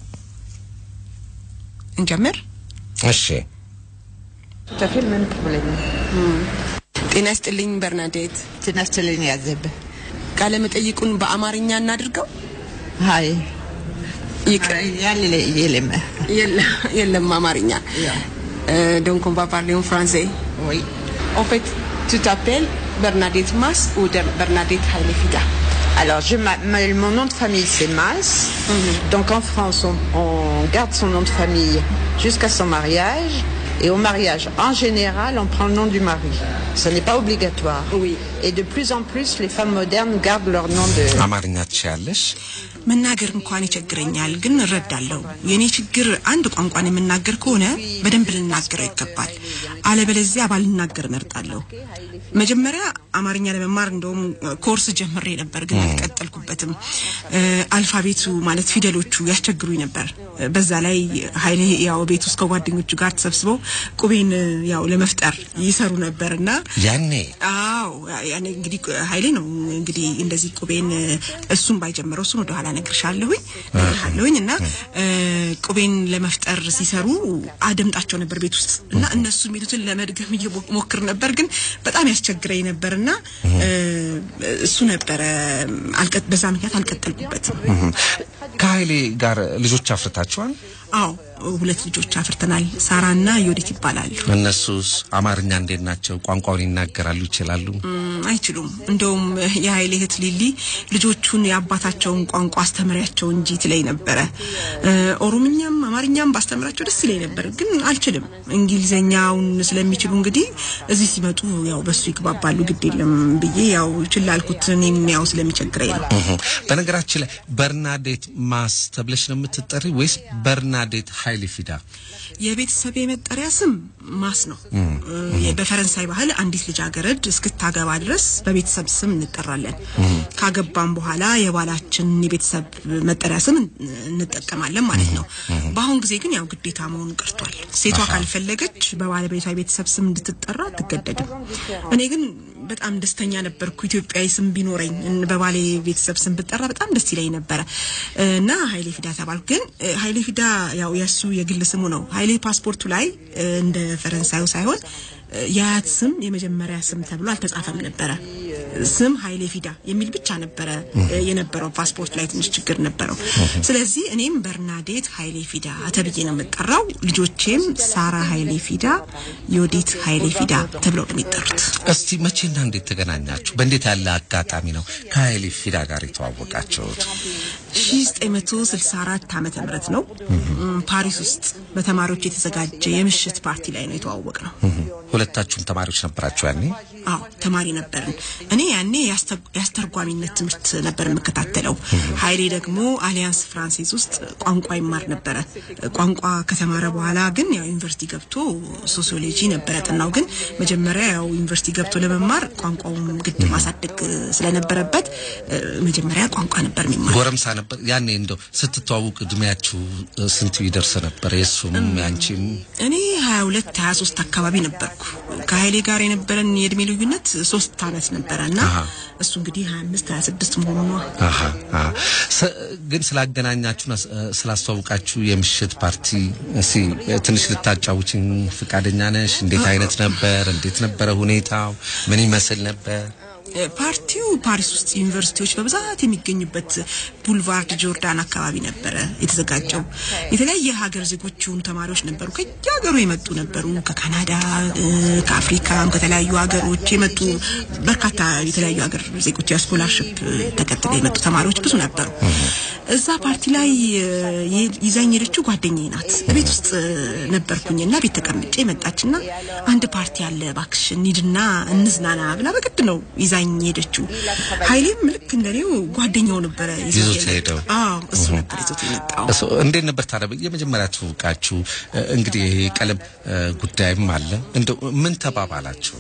እንጀምር። እሺ tout à fait le même problème. ጤና ይስጥልኝ በርናዴት። ትናስትልኝ ያዘብ ቃለ መጠይቁን በአማርኛ እናድርገው። ሀይ ይቅር ያለ የለም የለ- የለም አማርኛ ዶንክ ኦን ቫ ፓርሌ ኦን ፍራንሴ ወይ ኦን ፌት ቱ ታፔል በርናዴት ማስ ou de በርናዴት ኃይሌ ፊዳ Alors, je, m'a- ma- mon nom de famille, c'est Mas. Donc, en France, on, on garde son nom de famille jusqu'à son mariage. Et au mariage, en général, on prend le nom du mari. Ce n'est pas obligatoire. Oui. Et de plus en plus, les femmes modernes gardent leur nom de... አማርኛ ትችያለሽ? መናገር እንኳን ይቸግረኛል፣ ግን እረዳለሁ። የኔ ችግር አንድ ቋንቋን የምናገር ከሆነ በደንብ ልናገረው ይገባል። አለበለዚያ ባልናገር እመርጣለሁ። መጀመሪያ አማርኛ ለመማር እንደውም ኮርስ ጀምሬ ነበር፣ ግን አልቀጠልኩበትም። እ፣ አልፋቤቱ ማለት ፊደሎቹ ያስቸግሩኝ ነበር። በዛ ላይ ኃይሌ ያው ቤት ውስጥ ከጓደኞቹ ጋር ተሰብስበው ቁቤን ያው ለመፍጠር ይሰሩ ነበርና ያኔ አዎ ያኔ እንግዲህ ኃይሌ ነው እንግዲህ እንደዚህ ቁቤን እሱን ባይጀምረው እሱን ወደኋላ ነግርሻለሁኝ ነግርሃለሁኝ እና እ፣ ቁቤን ለመፍጠር ሲሰሩ አደምጣቸው ነበር ቤት ውስጥ እና እነሱ የሚሉትን ለመድገም እየሞክር ነበር ግን በጣም ያስቸግረኝ ነበርና እ፣ እሱ ነበረ አልቀ- በዛ ምክንያት አልቀጠልኩበትም። ከኃይሌ ጋር ልጆች አፍርታችኋል? አዎ ሁለት ልጆች አፍርተናል። ሳራና ዮዲት ይባላሉ። እነሱስ አማርኛ እንዴት ናቸው? ቋንቋውን ይናገራሉ? ይችላሉ? ም፣ አይችሉም። እንደውም የኃይሌ እህት ሊሊ ልጆቹን የአባታቸውን ቋንቋ አስተምሪያቸው እንጂ ትለኝ ነበረ። እ፣ ኦሮምኛም አማርኛም ባስተምራቸው ደስ ይለኝ ነበር፣ ግን አልችልም። እንግሊዘኛውን ስለሚችሉ እንግዲህ እዚህ ሲመጡ ያው በሱ ይግባባሉ፣ ግድ የለም ብዬ ያው ችላ አልኩት። እኔም ያው ስለሚቸግረኝ ነው። እህ። በነገራችን ላይ በርናዴት ማስ ተብለሽ ነው የምትጠሪ ወይስ በርናዴት ኃይሌ ፊዳ? የቤተሰብ የመጠሪያ ስም ማስ ነው። እ፣ በፈረንሳይ ባህል አንዲት ልጃገረድ እስክታገባ ድረስ በቤተሰብ ስም እንጠራለን። ካገባም በኋላ የባላችን የቤተሰብ መጠሪያ ስም እንጠቀማለን ማለት ነው። በአሁን ጊዜ ግን ያው ግዴታ መሆኑ ቀርቷል። ሴቷ ካልፈለገች በባለቤቷ የቤተሰብ ስም እንድትጠራ አትገደድም። እኔ ግን በጣም ደስተኛ ነበርኩ። ኢትዮጵያዊ ስም ቢኖረኝ እን- በባሌ ቤተሰብ ስም ብጠራ በጣም ደስ ይለኝ ነበረ እና ኃይሌ ፊዳ ተባልኩ። ግን እ፣ ኃይሌ ፊዳ ያው የእሱ የግል ስሙ ነው። ኃይሌ ፓስፖርቱ ላይ እ፣ እንደ ፈረንሳዩ ሳይሆን እ፣ የአያት ስም የመጀመሪያ ስም ተብሎ አልተጻፈም ነበረ። ስም ኃይሌ ፊዳ የሚል ብቻ ነበረ እ፣ የነበረው። ፓስፖርት ላይ ትንሽ ችግር ነበረው። ስለዚህ እኔም በርናዴት ኃይሌ ፊዳ ተብዬ ነው የምጠራው። ልጆቼም ሳራ ኃይሌ ፊዳ፣ ዮዲት ኃይሌ ፊዳ ተብለው ነው የሚጠሩት። እስቲ መቼና እንዴት ተገናኛችሁ? በእንዴት ያለ አጋጣሚ ነው ከኃይሌ ፊዳ ጋር የተዋወቃችሁት? 1964 ዓመተ ምህረት ነው እም፣ ፓሪስ ውስጥ በተማሪዎች የተዘጋጀ የምሽት ፓርቲ ላይ ነው የተዋወቅ ነው። እህ። ሁለታችሁም ተማሪዎች ነበራችሁ ያኔ? አዎ ተማሪ ነበርን። እኔ ያኔ የአስተ- የአስተርጓሚነት ትምህርት ነበር የምከታተለው። ኃይሌ ደግሞ አሊያንስ ፍራንሴዝ ውስጥ ቋንቋ ይማር ነበረ። ቋንቋ ከተማረ በኋላ ግን ያው ዩኒቨርሲቲ ገብቶ ሶሲዮሎጂ ነበረ ጥናው። ግን መጀመሪያ ያው ዩኒቨርሲቲ ገብቶ ለመማር ቋንቋውን ግድ ማሳደግ ስለነበረበት እ፣ መጀመሪያ ቋንቋ ነበር የሚማር ጎረምሳ ነበር ያኔ። እንደው ስትተዋውቅ እድሜያችሁ እ፣ ስንት ይደርስ ነበር? የእሱም ያንቺም? እኔ 22 23 አካባቢ ነበርኩ። ከኃይሌ ጋር የነበረን የእድሜ ልዩነት ሶስት አመት ነበረ እና አሃ። እሱ እንግዲህ 25 26 መሆኑ ነው። አሃ አሃ። ስ- ግን ስላገናኛችሁና ስ- ስላስተዋውቃችሁ የምሽት ፓርቲ እስኪ ትንሽ ልታጫውችኝ ፍቃደኛ ነሽ? እንዴት አይነት ነበር? እንዴት ነበረ ሁኔታው? ምን ይመስል ነበር? ፓርቲው ፓሪስ ውስጥ ዩኒቨርሲቲዎች በብዛት የሚገኙበት ቡልቫርድ ጆርዳን አካባቢ ነበረ የተዘጋጀው። የተለያየ ሀገር ዜጎች የሆኑ ተማሪዎች ነበሩ። ከየሀገሩ የመጡ ነበሩ። ከካናዳ፣ እ፣ ከአፍሪካም ከተለያዩ ሀገሮች የመጡ በርካታ የተለያዩ ሀገር ዜጎች የስኮላርሽፕ ተከትለው የመጡ ተማሪዎች ብዙ ነበሩ። እዛ ፓርቲ ላይ እ፣ የ- ይዛኝ ሄደችው ጓደኛዬ ናት። ቤት ውስጥ እ፣ ነበርኩኝና ቤት ተቀምጬ መጣችና አንድ ፓርቲ አለ እባክሽ እንሂድና እንዝናና ብላ በግድ ነው ይዛኝ ሄደችው። ኃይሌም ልክ እንደኔው ጓደኛው ነበረ ይዞት ሄደው። አዎ እሱ ነበር ይዞት የመጣው። እሱ እንዴት ነበር ታዲያ የመጀመሪያ ትውቃችሁ? እንግዲህ የቀለም እ፣ ጉዳይም አለ። እንደው ምን ተባባላችሁ?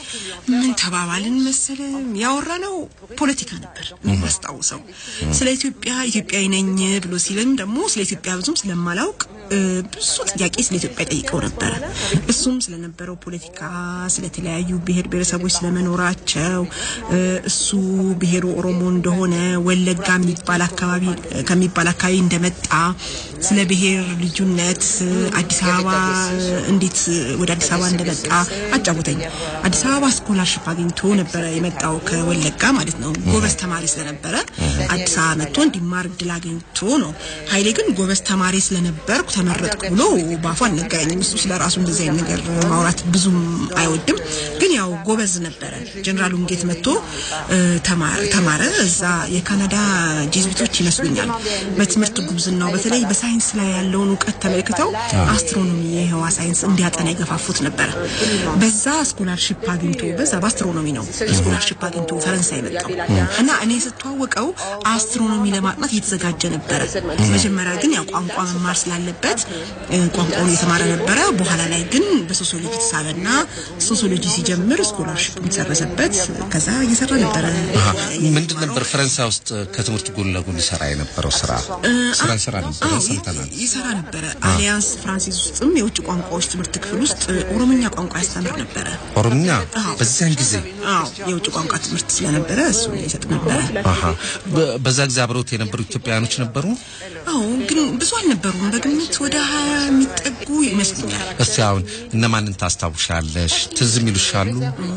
ምን ተባባልን መሰለ ያወራ ነው ፖለቲካ ነበር የማስታውሰው። ስለ ኢትዮጵያ ኢትዮጵያዊ ነኝ ብሎ ሲልም ደግሞ ስለ ኢትዮጵያ ብዙም ስለማላውቅ እ፣ ብዙ ጥያቄ ስለ ኢትዮጵያ ጠይቀው ነበረ። እሱም ስለነበረው ፖለቲካ፣ ስለተለያዩ ብሔር ብሔረሰቦች ስለመኖራቸው እ፣ እሱ ብሔሩ ኦሮሞ እንደሆነ ወለጋ የሚባል አካባቢ ከሚባል አካባቢ እንደመጣ ስለ ብሔር ልዩነት አዲስ አበባ እንዴት ወደ አዲስ አበባ እንደመጣ አጫወተኝ። አዲስ አበባ ስኮላርሽፕ አግኝቶ ነበረ የመጣው ከወለጋ ማለት ነው። ጎበዝ ተማሪ ስለነበረ አዲስ አበባ መጥቶ እንዲማር እድል አግኝቶ ነው። ኃይሌ ግን ጎበዝ ተማሪ ስለነበርኩ ተመረጥኩ ብሎ በአፉ አልነገረኝም። እሱ ስለ ራሱ እንደዚህ አይነት ነገር ማውራት ብዙም አይወድም። ግን ያው ጎበዝ ነበረ። ጀነራል ውንጌት መጥቶ እ፣ ተማ- ተማረ። እዛ የካናዳ ጄዝቢቶች ይመስሉኛል በትምህርት ጉብዝናው በተለይ በሳይንስ ላይ ያለውን እውቀት ተመልክተው አስትሮኖሚ የህዋ ሳይንስ እንዲያጠና የገፋፉት ነበረ። በዛ ስኮላርሽፕ አግኝቶ በዛ በአስትሮኖሚ ነው ስኮላርሽፕ አግኝቶ ፈረንሳይ መጣው እና እኔ ስተዋወቀው አስትሮኖሚ ለማጥናት እየተዘጋጀ ነበረ። መጀመሪያ ግን ያው ቋንቋ መማር ስላለበት እ፣ ቋንቋውን እየተማረ ነበረ። በኋላ ላይ ግን በሶሲዮሎጂ ተሳበና ሶሲዮሎጂ ሲጀምር ስኮላርሽፕ ተሰረዘበት። ከዛ እየሰራ ነበረ። አሃ። ምንድን ነበር ፈረንሳይ ውስጥ ከትምህርት ጎን ለጎን ይሰራ የነበረው ስራ? ስራ ይሰራ ነበር አዎ፣ ሰምተናል። ይሰራ ነበረ። አሊያንስ ፍራንሲስ ውስጥም የውጭ ቋንቋዎች ትምህርት ክፍል ውስጥ ኦሮምኛ ቋንቋ ያስተምር ነበረ። ኦሮምኛ አዎ። በዚያን ጊዜ አዎ የውጭ ቋንቋ ትምህርት ስለነበረ እሱ ይሰጥ ነበረ። አሃ። በ- በዛ ጊዜ አብረውት የነበሩ ኢትዮጵያውያኖች ነበሩ። አዎ ግን ብዙ አልነበሩም። በግምት ወደ ሀያ የሚጠጉ ይመስሉኛል። እስቲ አሁን እነማንን ታስታውሻለሽ? ትዝ የሚሉሻሉ?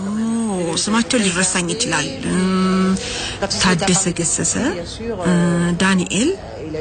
ኦ፣ ስማቸው ሊረሳኝ ይችላል። እም፣ ታደሰ ገሰሰ፣ እ፣ ዳንኤል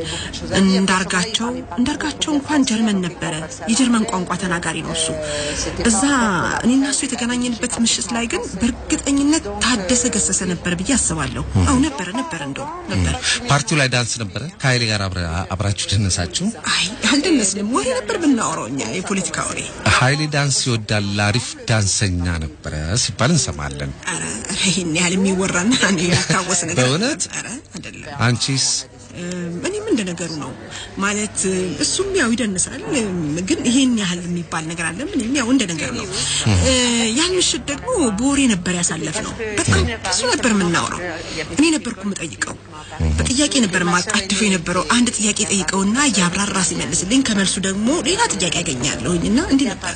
እንዳርጋቸው እንዳርጋቸው እንኳን ጀርመን ነበረ። የጀርመን ቋንቋ ተናጋሪ ነው እሱ። እዛ እኔና እሱ የተገናኘንበት ምሽት ላይ ግን በእርግጠኝነት ታደሰ ገሰሰ ነበር ብዬ አስባለሁ። አዎ ነበረ ነበረ እንደው ነበር። ፓርቲው ላይ ዳንስ ነበረ። ከኃይሌ ጋር አብረ- አብራችሁ ደነሳችሁ? አይ አልደነስንም። ወሬ ነበር ብናወራው እኛ የፖለቲካ ወሬ። ኃይሌ ዳንስ ይወዳል፣ አሪፍ ዳንሰኛ ነበረ ሲባል እንሰማለን። ኧረ ኧረ ይሄን ያህል የሚወራና እኔ የሚታወስ ነገር በእውነት? ኧረ አይደለም። አንቺስ? እም፣ እኔም እንደ ነገሩ ነው ማለት እም፣ እሱም ያው ይደንሳል፣ እም፣ ግን ይሄን ያህል የሚባል ነገር አለ። ምንም ያው እንደ ነገር ነው። እ፣ ያን ምሽት ደግሞ በወሬ ነበር ያሳለፍ ነው። በጣም ብዙ ነበር የምናወራው። እኔ ነበርኩ የምጠይቀው፣ በጥያቄ ነበር የማጣድፈው የነበረው። አንድ ጥያቄ ጠይቀውና እያብራራ ሲመልስልኝ ከመልሱ ደግሞ ሌላ ጥያቄ ያገኛለሁኝ እና እንዲህ ነበረ።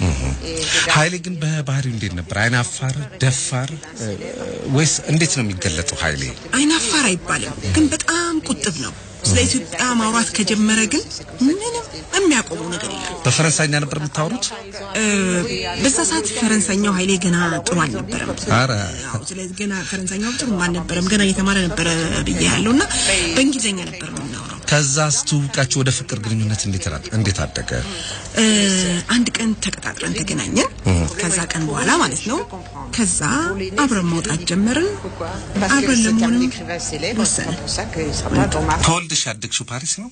ኃይሌ ግን በባህሪው እንዴት ነበር? አይናፋር፣ ደፋር እ፣ ወይስ እንዴት ነው የሚገለጠው? ኃይሌ አይናፋር አይባልም፣ ግን በጣም ቁጥብ ነው። ስለ ኢትዮጵያ ማውራት ከጀመረ ግን ምንም የሚያቆመው ነገር የለም። በፈረንሳይኛ ነበር የምታወሩት? እ፣ በዛ ሰዓት ፈረንሳኛው ኃይሌ ገና ጥሩ አልነበረም። አረ አዎ፣ ስለዚህ ገና ፈረንሳኛው ጥሩ አልነበረም። ገና እየተማረ ነበረ ብዬ ያለው እና በእንግሊዝኛ ነበር የምናወራው። ከዛ ስትውቃችሁ ወደ ፍቅር ግንኙነት እንዴት ራ- እንዴት አደገ? እ፣ አንድ ቀን ተቀጣጥረን ተገናኘን። ከዛ ቀን በኋላ ማለት ነው። ከዛ አብረን መውጣት ጀመርን። አብረን ለመሆንም ወሰንን። ተወልደሽ ያደግሽው ፓሪስ ነው?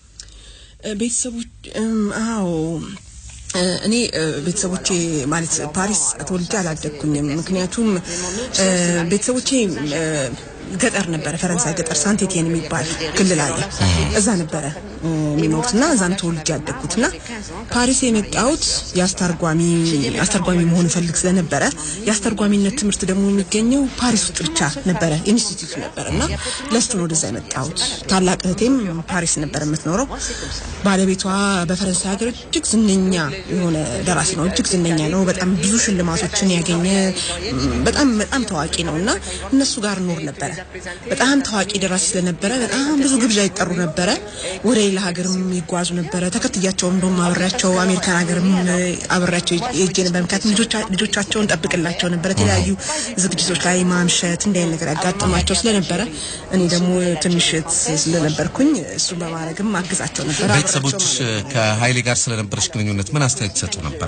ቤተሰቦች እም፣ አዎ እ፣ እኔ እ፣ ቤተሰቦቼ ማለት ፓሪስ ተወልጄ አላደግኩኝም። ምክንያቱም እ፣ ቤተሰቦቼ እ፣ ገጠር ነበረ፣ ፈረንሳይ ገጠር ሳንቴቲየን የሚባል ክልል አለ። እዛ ነበረ እ፣ የሚኖሩት እና እዛም ተወልጄ ያደግኩት እና ፓሪስ የመጣሁት የአስተርጓሚ አስተርጓሚ መሆን እፈልግ ስለነበረ የአስተርጓሚነት ትምህርት ደግሞ የሚገኘው ፓሪስ ውስጥ ብቻ ነበረ፣ ኢንስቲትዩት ነበረ እና ለሱ ነው ወደዛ የመጣሁት። ታላቅ እህቴም ፓሪስ ነበር የምትኖረው። ባለቤቷ በፈረንሳይ ሀገር እጅግ ዝነኛ የሆነ ደራሲ ነው። እጅግ ዝነኛ ነው። በጣም ብዙ ሽልማቶችን ያገኘ ም፣ በጣም በጣም ታዋቂ ነው እና እነሱ ጋር ኖር ነበረ። በጣም ታዋቂ ደራሲ ስለነበረ በጣም ብዙ ግብዣ ይጠሩ ነበረ። ወደ ሌላ ሀገርም ይጓዙ ነበረ። ተከትያቸው እንደውም አብሬያቸው አሜሪካን ሀገርም አብሬያቸው ሄጄ ነበር። ምክንያቱም ልጆቻ- ልጆቻቸውን ጠብቅላቸው ነበረ። የተለያዩ ዝግጅቶች ላይ ማምሸት እንዲህ አይነት ነገር ያጋጥማቸው ስለነበረ እኔ ደግሞ ትንሽ እህት ስለነበርኩኝ እሱን በማድረግም አግዛቸው ነበር። ቤተሰቦችሽ ከኃይሌ ጋር ስለነበረሽ ግንኙነት ምን አስተያየት ይሰጡ ነበረ?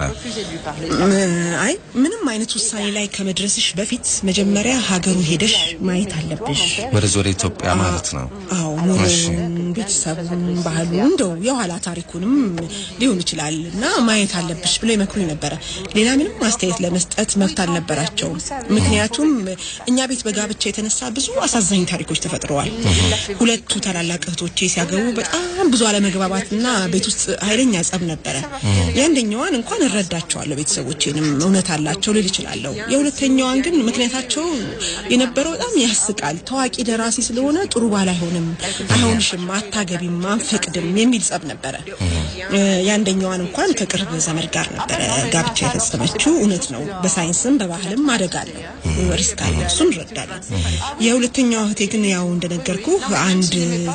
ም- አይ ምንም አይነት ውሳኔ ላይ ከመድረስሽ በፊት መጀመሪያ ሀገሩ ሄደሽ ማየት አለብሽ። ወደዚህ ወደ ኢትዮጵያ ማለት ነው። አዎ እሺ። ኑሮውን፣ ቤተሰቡን፣ ባህሉ እንደው የኋላ ታሪኩንም ሊሆን ይችላል እና ማየት አለብሽ ብለው ይመክሩኝ ነበረ። ሌላ ምንም አስተያየት ለመስጠት መብት አልነበራቸውም። ምክንያቱም እኛ ቤት በጋብቻ የተነሳ ብዙ አሳዛኝ ታሪኮች ተፈጥረዋል። ሁለቱ ታላላቅ እህቶቼ ሲያገቡ በጣም ብዙ አለመግባባትና ቤት ውስጥ ኃይለኛ ጸብ ነበረ። የአንደኛዋን እንኳን እረዳቸዋለሁ፣ ቤተሰቦቼንም እውነት አላቸው ልል እችላለሁ። የሁለተኛዋን ግን ምክንያታቸው የነበረው በጣም ያስቃል። ታዋቂ ደራሲ ስለሆነ ጥሩ ባል አይሆንም፣ አይሆንሽም፣ አታገቢም፣ አንፈቅድም የሚል ጸብ ነበረ። እ፣ የአንደኛዋን እንኳን ከቅርብ ዘመድ ጋር ነበረ ጋብቻ የፈጸመችው። እውነት ነው፣ በሳይንስም በባህልም አደጋ አለው፣ ሪስክ አለው፣ እሱን እንረዳለን። የሁለተኛዋ እህቴ ግን ያው እንደነገርኩ አንድ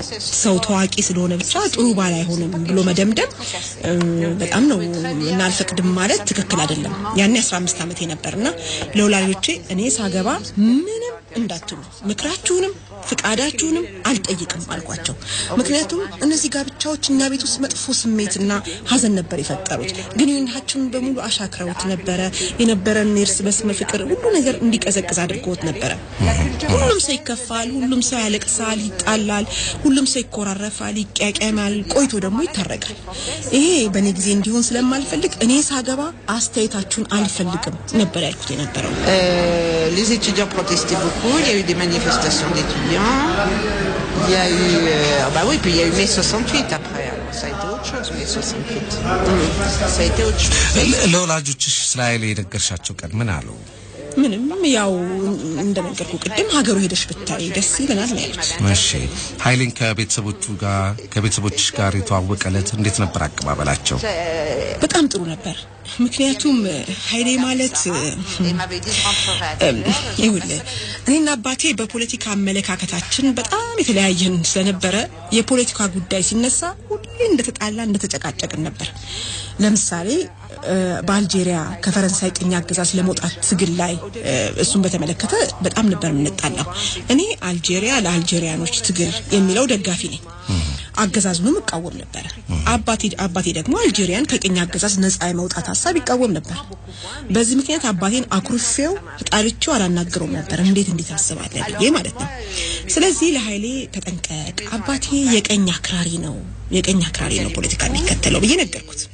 ሰው ታዋቂ ስለሆነ ብቻ ጥሩ ባል አይሆንም ብሎ መደምደም እ፣ በጣም ነው እና አልፈቅድም ማለት ትክክል አይደለም። ያኔ 15 ዓመቴ ነበርና ለወላጆቼ እኔ ሳገባ ምንም እንዳትሉ ምክራችሁንም ፍቃዳችሁንም አልጠይቅም አልኳቸው። ምክንያቱም እነዚህ ጋብቻዎች እኛ ቤት ውስጥ መጥፎ ስሜትና ሀዘን ነበር የፈጠሩት። ግንኙነታችንን በሙሉ አሻክረውት ነበረ። የነበረን የእርስ በርስ ፍቅር ሁሉ ነገር እንዲቀዘቅዝ አድርገውት ነበረ። ሁሉም ሰው ይከፋል፣ ሁሉም ሰው ያለቅሳል፣ ይጣላል፣ ሁሉም ሰው ይኮራረፋል፣ ይቀያቀማል፣ ቆይቶ ደግሞ ይታረቃል። ይሄ በእኔ ጊዜ እንዲሆን ስለማልፈልግ እኔ ሳገባ አስተያየታችሁን አልፈልግም ነበር ያልኩት የነበረው። Euh, les étudiants protestaient beaucoup, il y a eu des manifestations d'étudiants, il y a eu... euh, ah bah oui, puis il y a eu mai 68 après, alors ça a été autre chose, mai 68. Mm, Ça a été autre chose. ለ- ለወላጆችሽ ስለ ኃይሌ የነገርሻቸው ቀን ምን አሉ? ምንም ያው እንደነገርኩ ቅድም ሀገሩ ሄደሽ ብታይ ደስ ይለናል ነው ያሉት። እሺ ኃይሌን ከቤተሰቦቹ ጋር ከቤተሰቦችሽ ጋር የተዋወቀ ዕለት እንዴት ነበር አቀባበላቸው? በጣም ጥሩ ነበር። ምክንያቱም ኃይሌ ማለት Il m'avait dit, je rentrerai à telle heure. ይኸውልህ እኔና አባቴ በፖለቲካ አመለካከታችን በጣም የተለያየን ስለነበረ የፖለቲካ ጉዳይ ሲነሳ ሁሌ እንደተጣላ እንደተጨቃጨቅን ነበር። ለምሳሌ እ፣ በአልጄሪያ ከፈረንሳይ ቅኝ አገዛዝ ለመውጣት ትግል ላይ እ፣ እሱን በተመለከተ በጣም ነበር የምንጣላው። እኔ አልጄሪያ ለአልጄሪያኖች ትግል የሚለው ደጋፊ ነኝ። አገዛዙንም እቃወም ነበር። አባቴ አባቴ ደግሞ አልጄሪያን ከቅኝ አገዛዝ ነጻ የመውጣት ሀሳብ ይቃወም ነበር። በዚህ ምክንያት አባቴን አኩርፌው ተጣልቼው አላናግረውም ነበር። እንዴት እንዴት አስባለህ ብዬ ማለት ነው። ስለዚህ ለኃይሌ ተጠንቀቅ፣ አባቴ የቀኝ አክራሪ ነው፣ የቀኝ አክራሪ ነው ፖለቲካ የሚከተለው ብዬ ነገርኩት።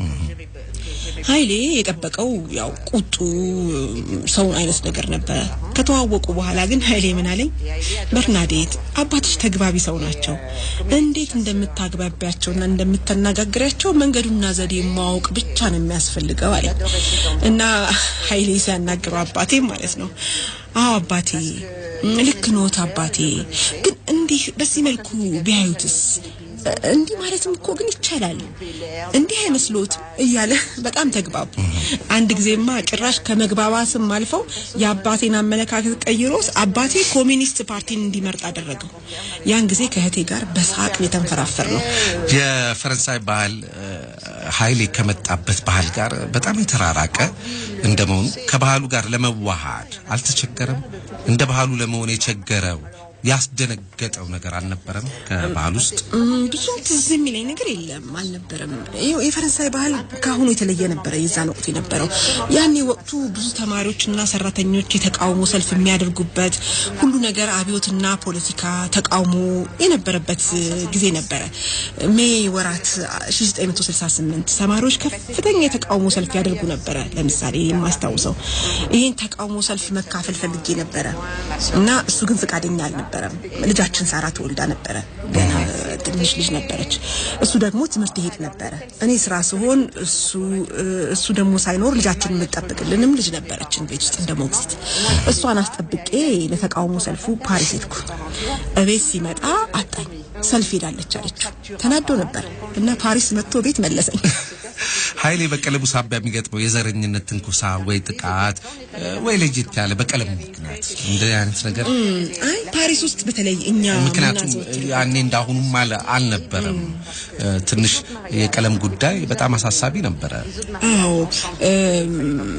ኃይሌ የጠበቀው ያው ቁጡ ሰውን አይነት ነገር ነበረ። ከተዋወቁ በኋላ ግን ኃይሌ ምን አለኝ፣ በርናዴት አባትሽ ተግባቢ ሰው ናቸው። እንዴት እንደምታግባቢያቸውና እንደምታነጋግሪያቸው መንገዱና ዘዴ ማወቅ ብቻ ነው የሚያስፈልገው አለኝ እና ኃይሌ ሲያናግረው አባቴ ማለት ነው። አዎ አባቴ ልክ ኖት አባቴ፣ ግን እንዲህ በዚህ መልኩ ቢያዩትስ እንዲህ ማለትም እኮ ግን ይቻላል፣ እንዲህ አይመስሎትም እያለ በጣም ተግባቡ። አንድ ጊዜማ ጭራሽ ከመግባባትም አልፈው የአባቴን አመለካከት ቀይሮስ አባቴ ኮሚኒስት ፓርቲን እንዲመርጥ አደረገው። ያን ጊዜ ከእህቴ ጋር በሳቅ የተንፈራፈር ነው። የፈረንሳይ ባህል እ፣ ኃይሌ ከመጣበት ባህል ጋር በጣም የተራራቀ እንደመሆኑ ከባህሉ ጋር ለመዋሃድ አልተቸገረም? እንደ ባህሉ ለመሆን የቸገረው ያስደነገጠው ነገር አልነበረም? ከባህል ውስጥ እም፣ ብዙም ትዝ የሚለኝ ነገር የለም አልነበረም። ይኸው የፈረንሳይ ባህል ከአሁኑ የተለየ ነበረ። የዛን ወቅት የነበረው ያኔ ወቅቱ ብዙ ተማሪዎችና ሰራተኞች የተቃውሞ ሰልፍ የሚያደርጉበት ሁሉ ነገር አብዮትና ፖለቲካ ተቃውሞ የነበረበት ጊዜ ነበረ። ሜይ ወራት 1968 ተማሪዎች ከፍተኛ የተቃውሞ ሰልፍ ያደርጉ ነበረ። ለምሳሌ የማስታውሰው ይህን ተቃውሞ ሰልፍ መካፈል ፈልጌ ነበረ እና እሱ ግን ፈቃደኛ አልነበረ አልነበረም። ልጃችን ሳራ ተወልዳ ነበረ። ገና ትንሽ ልጅ ነበረች። እሱ ደግሞ ትምህርት ይሄድ ነበረ። እኔ ስራ ስሆን እሱ እሱ ደግሞ ሳይኖር ልጃችን የምጠብቅልንም ልጅ ነበረችን ቤት ውስጥ እንደ ሞግዚት። እሷን አስጠብቄ ለተቃውሞ ሰልፉ ፓሪስ ሄድኩ። እቤት ሲመጣ አጣኝ። ሰልፍ ሄዳለች አለችው። ተናዶ ነበር እና ፓሪስ መጥቶ ቤት መለሰኝ። ኃይሌ በቀለሙ ሳቢያ የሚገጥመው የዘረኝነት ትንኩሳ ወይ ጥቃት ወይ ለየት ያለ በቀለም ምክንያት እንደ አይነት ነገር አይ ፓሪስ ውስጥ በተለይ እኛ ምክንያቱም የምናዘወትር- ያኔ እንዳሁኑም አለ አልነበረም። ትንሽ የቀለም ጉዳይ በጣም አሳሳቢ ነበረ። አዎ እም፣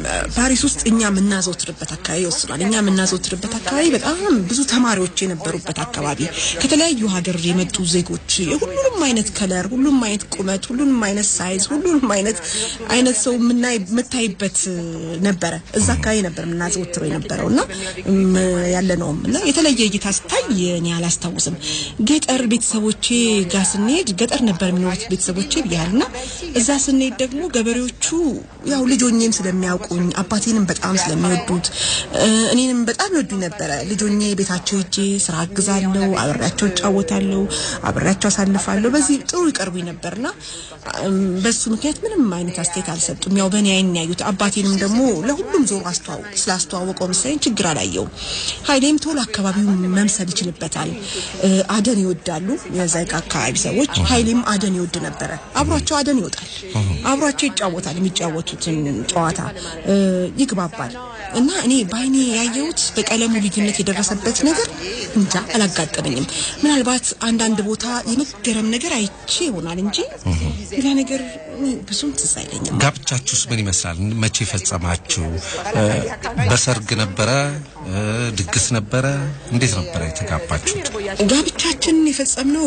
ፓሪስ ውስጥ እኛ የምናዘወትርበት አካባቢ ይወስናል። እኛ የምናዘወትርበት አካባቢ በጣም ብዙ ተማሪዎች የነበሩበት አካባቢ፣ ከተለያዩ ሀገር የመጡ ዜጎች የሁሉንም አይነት ከለር፣ ሁሉም አይነት ቁመት፣ ሁሉንም አይነት ሳይዝ፣ ሁሉንም አይነት አይነት ሰው የምናይ የምታይበት ነበረ። እዛ አካባቢ ነበር የምናዘወትረው የነበረው እና እም፣ ያለ ነውም እና የተለየ እይታ ስታይ እኔ አላስታውስም። ገጠር ቤተሰቦቼ ጋር ስንሄድ ገጠር ነበር የሚኖሩት ቤተሰቦቼ ብያል እና እዛ ስንሄድ ደግሞ ገበሬዎቹ ያው ልጆኜም ስለሚያውቁኝ አባቴንም በጣም ስለሚወዱት እ፣ እኔንም በጣም ይወዱኝ ነበረ። ልጆኜ ቤታቸው ሄጄ ስራ አግዛለሁ፣ አብሬያቸው እጫወታለሁ፣ አብሬያቸው አሳልፋለሁ። በዚህ ጥሩ ይቀርቡኝ ነበርና እም፣ በሱ ምክንያት ምንም አይነት አስተያየት አልሰጡም። ያው በእኔ አይን ያዩት አባቴንም ደግሞ ለሁሉም ዞሮ አስተዋወቅ ስላስተዋወቀው መሰለኝ ችግር አላየውም። ኃይሌም ቶሎ አካባቢውን መምሰል ይችልበታል። እ፣ አደን ይወዳሉ የዛ አካባቢ ሰዎች። ኃይሌም አደን ይወድ ነበረ። አብሯቸው አደን ይወጣል፣ አብሯቸው ይጫወታል። የሚጫወቱትን ጨዋታ እ፣ ይግባባል። እና እኔ በአይኔ ያየሁት በቀለሙ ልዩነት የደረሰበት ነገር እንጃ አላጋጠመኝም። ምናልባት አንዳንድ ቦታ የመገረም ነገር አይቼ ይሆናል እንጂ ሌላ ነገር እኔ ብዙም ትዝ አይለኝም። ጋብቻችሁስ ምን ይመስላል? መቼ ፈጸማችሁ? እ፣ በሰርግ ነበረ? እ፣ ድግስ ነበረ? እንዴት ነበረ የተጋባችሁት? ጋብቻችንን የፈጸምነው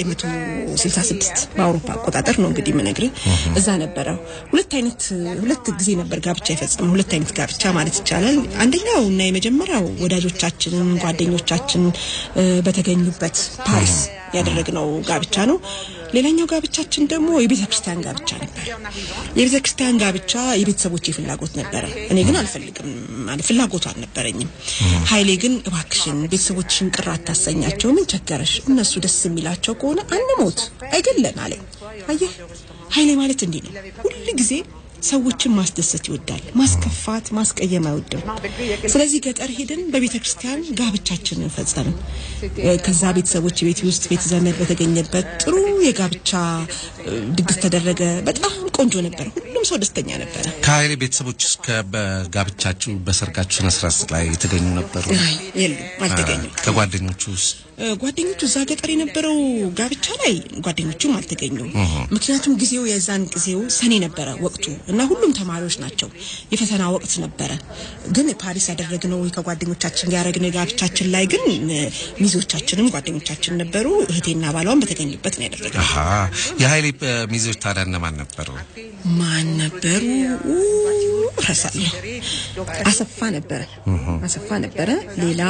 በ1966 በአውሮፓ አቆጣጠር ነው። እንግዲህ የምነግርህ እዛ ነበረ። ሁለት አይነት ሁለት ጊዜ ነበር ጋብቻ የፈጸምነው። ሁለት አይነት ጋብቻ ማለት ይቻላል። አንደኛው እና የመጀመሪያው ወዳጆቻችንን ጓደኞቻችን እ፣ በተገኙበት ፓሪስ ያደረግነው ጋብቻ ነው። ሌላኛው ጋብቻችን ደግሞ የቤተ ክርስቲያን ጋብቻ ነበር። የቤተ ክርስቲያን ጋብቻ የቤተሰቦቼ ፍላጎት ነበረ። እኔ ግን አልፈልግም ማለት ፍላጎቱ አልነበረኝም። ኃይሌ ግን እባክሽን ቤተሰቦችሽን ቅር አታሰኛቸው፣ ምን ቸገረሽ? እነሱ ደስ የሚላቸው ከሆነ አንሞት አይገለን አለኝ። አየህ ኃይሌ ማለት እንዲህ ነው። ሁል ጊዜ ሰዎችን ማስደሰት ይወዳል። ማስከፋት፣ ማስቀየም አይወድም። ስለዚህ ገጠር ሄደን በቤተ ክርስቲያን ጋብቻችንን ፈጸምን። እ፣ ከዛ ቤተሰቦች ቤት ውስጥ ቤተ ዘመድ በተገኘበት ጥሩ የጋብቻ እ፣ ድግስ ተደረገ። በጣም ቆንጆ ነበር። ሁሉም ሰው ደስተኛ ነበረ። ከኃይሌ ቤተሰቦች እስከ በጋብቻችሁ በሰርጋችሁ ስነ ስርዓት ላይ የተገኙ ነበሩ? አይ የሉም፣ አልተገኙም። ከጓደኞቹ ውስጥ እ፣ ጓደኞቹ እዛ ገጠር የነበረው ጋብቻ ላይ ጓደኞቹም አልተገኙም። ምክንያቱም ጊዜው የዛን ጊዜው ሰኔ ነበረ ወቅቱ እና ሁሉም ተማሪዎች ናቸው። የፈተና ወቅት ነበረ። ግን ፓሪስ ያደረግነው ከጓደኞቻችን ጋር ያደረግነው ጋብቻችን ላይ ግን እ፣ ሚዜዎቻችንም ጓደኞቻችን ነበሩ። እህቴና ባሏን በተገኙበት ነው ያደረግነው። አሀ የኃይሌ እ፣ ሚዜዎች ታዲያ እነማን ነበሩ? ማን ነበሩ? ኡ፣ እረሳለሁ። አሰፋ ነበረ። አሰፋ ነበረ። ሌላ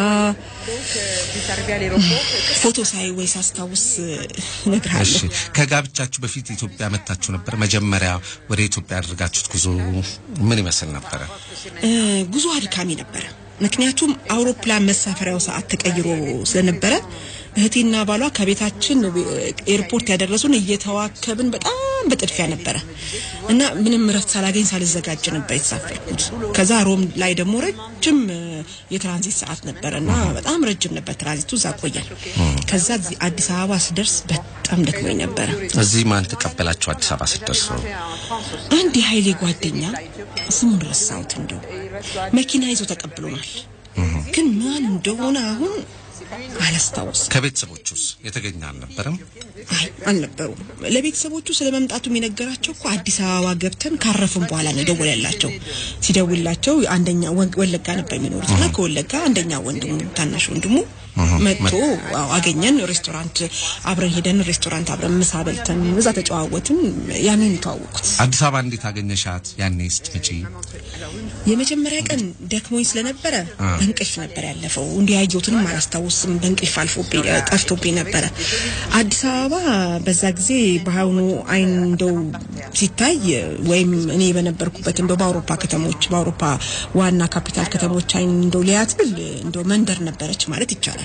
ፎቶ ሳይ ወይ ሳስታውስ እሺ እነግርሃለሁ። ከጋብቻችሁ በፊት ኢትዮጵያ መታችሁ ነበር? መጀመሪያ ወደ ኢትዮጵያ ያደረጋችሁት ጉዞ ምን ይመስል ነበረ? እ፣ ጉዞ አድካሚ ነበረ። ምክንያቱም አውሮፕላን መሳፈሪያው ሰዓት ተቀይሮ ስለነበረ እህቴና ባሏ ከቤታችን ኤርፖርት ያደረሱን እየተዋከብን በጣም በጥድፊያ ነበረ እና ምንም እረፍት ሳላገኝ ሳልዘጋጅ ነበር የተሳፈርኩት። ከዛ ሮም ላይ ደግሞ ረጅም እ፣ የትራንዚት ሰዓት ነበረ እና በጣም ረጅም ነበር ትራንዚቱ። እዛ ቆያል። ከዛ እዚህ አዲስ አበባ ስደርስ በጣም ደክሞኝ ነበረ። እዚህ ማን ተቀበላችሁ? አዲስ አበባ ስትደርሱ አንድ የኃይሌ ጓደኛ ስሙን ረሳሁት፣ እንደው መኪና ይዞ ተቀብሎናል። ግን ማን እንደሆነ አሁን አላስታውስም። ከቤተሰቦቹስ የተገኘ አልነበረም? አይ አልነበሩም። ለቤተሰቦቹ ስለ መምጣቱም የነገራቸው እኮ አዲስ አበባ ገብተን ካረፍን በኋላ ነው የደወለላቸው። ሲደውላቸው አንደኛ ወ- ወለጋ ነበር የሚኖሩት እና ከወለጋ አንደኛ ወንድሙ ታናሽ ወንድሙ መጥቶ አዎ፣ አገኘን። ሬስቶራንት አብረን ሄደን ሬስቶራንት አብረን ምሳ በልተን እዛ ተጨዋወትን። ያንን የተዋወቁት አዲስ አበባ እንዴት አገኘሻት? ያኔ ስትመጪ የመጀመሪያ ቀን ደክሞኝ ስለነበረ በእንቅልፍ ነበር ያለፈው። እንዲህ ያየሁትንም አላስታውስም። በእንቅልፍ አልፎብኝ ጠፍቶብኝ ነበረ። አዲስ አበባ በዛ ጊዜ በአሁኑ አይን እንደው ሲታይ ወይም እኔ በነበርኩበት እንደው በአውሮፓ ከተሞች በአውሮፓ ዋና ካፒታል ከተሞች አይን እንደው ሊያት ብል እንደው መንደር ነበረች ማለት ይቻላል።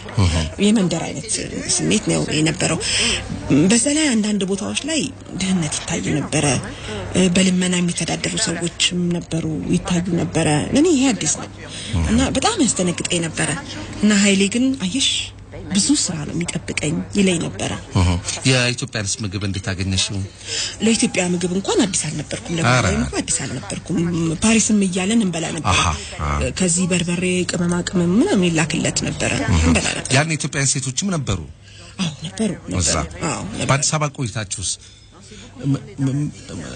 የመንደር አይነት ስሜት ነው የነበረው። በዛ ላይ አንዳንድ ቦታዎች ላይ ድህነት ይታይ ነበረ። በልመና የሚተዳደሩ ሰዎችም ነበሩ ይታዩ ነበረ። ለእኔ ይሄ አዲስ ነው እና በጣም ያስደነግጠኝ ነበረ እና ኃይሌ ግን አየሽ ብዙ ስራ ነው የሚጠብቀኝ ይለኝ ነበረ። የኢትዮጵያንስ ምግብ እንዴት አገኘሽው? ለኢትዮጵያ ምግብ እንኳን አዲስ አልነበርኩም። ኧረ። ለባህላዊ እንኳን አዲስ አልነበርኩም። ፓሪስም እያለን እንበላ ነበረ። አሃ፣ አሃ። ከዚህ በርበሬ፣ ቅመማ ቅመም ምናምን ይላክለት ነበረ እንበላ ነበር። ያን የኢትዮጵያን ሴቶችም ነበሩ አዎ ነበሩ እዛ። ነበሩ። አዎ ነበሩ። በአዲስ አበባ ቆይታችሁስ ም- ም-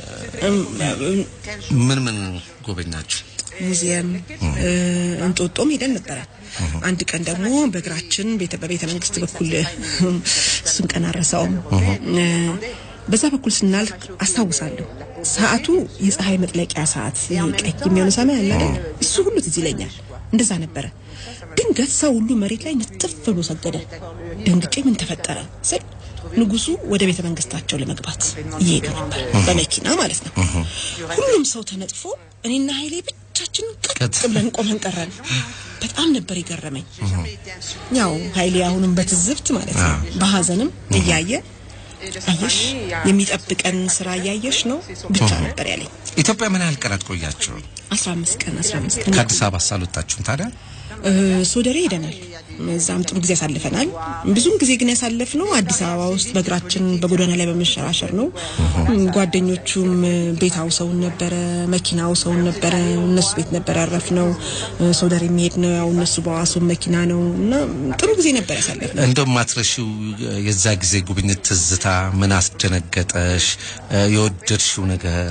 ምን ምን ጎበኛችሁ? ሙዚየም እ፣ እንጦጦም ሄደን ነበረ። አንድ ቀን ደግሞ በእግራችን ቤተ በቤተ መንግስት በኩል እሱን ቀን አረሳውም። እ፣ በዛ በኩል ስናልፍ አስታውሳለሁ። ሰዓቱ የፀሐይ መጥለቂያ ሰዓት ይሄ ቀይ የሚሆነ ሰማይ አለ አይደል? እሱ ሁሉ ትዝ ይለኛል። እንደዛ ነበረ። ድንገት ሰው ሁሉ መሬት ላይ ንጥፍ ብሎ ሰገደ። ደንግጬ ምን ተፈጠረ ስል ንጉሱ ወደ ቤተ መንግስታቸው ለመግባት እየሄዱ ነበር፣ በመኪና ማለት ነው። ሁሉም ሰው ተነጥፎ እኔና ኃይሌ ብቻችን ቀጥ ቀጥ ብለን ቆመን ቀረን። በጣም ነበር የገረመኝ። ያው ኃይሌ አሁንም በትዝብት ማለት ነው በሀዘንም እያየ አየሽ የሚጠብቀን ስራ እያየሽ ነው ብቻ ነበር ያለኝ። ኢትዮጵያ ምን ያህል ቀናት ቆያችሁ? 15 ቀን 15 ቀን ከአዲስ አበባ ሳልወጣችሁም ታዲያ? እ፣ ሶደሬ ሄደናል። እዛም ጥሩ ጊዜ ያሳልፈናል። ብዙም ጊዜ ግን ያሳለፍነው አዲስ አበባ ውስጥ በእግራችን በጎዳና ላይ በመሸራሸር ነው። እም፣ ጓደኞቹም እ፣ ቤት አውሰውን ነበረ፣ መኪና አውሰውን ነበረ። እነሱ ቤት ነበር ያረፍነው። እ፣ ሶደሬ የሚሄድ ነው ያው እነሱ በዋሱን መኪና ነው እና ጥሩ ጊዜ ነበር ያሳለፍነው። እንደው ማትረሺው የዛ ጊዜ ጉብኝት ትዝታ ምን አስደነገጠሽ? የወደድሽው ነገር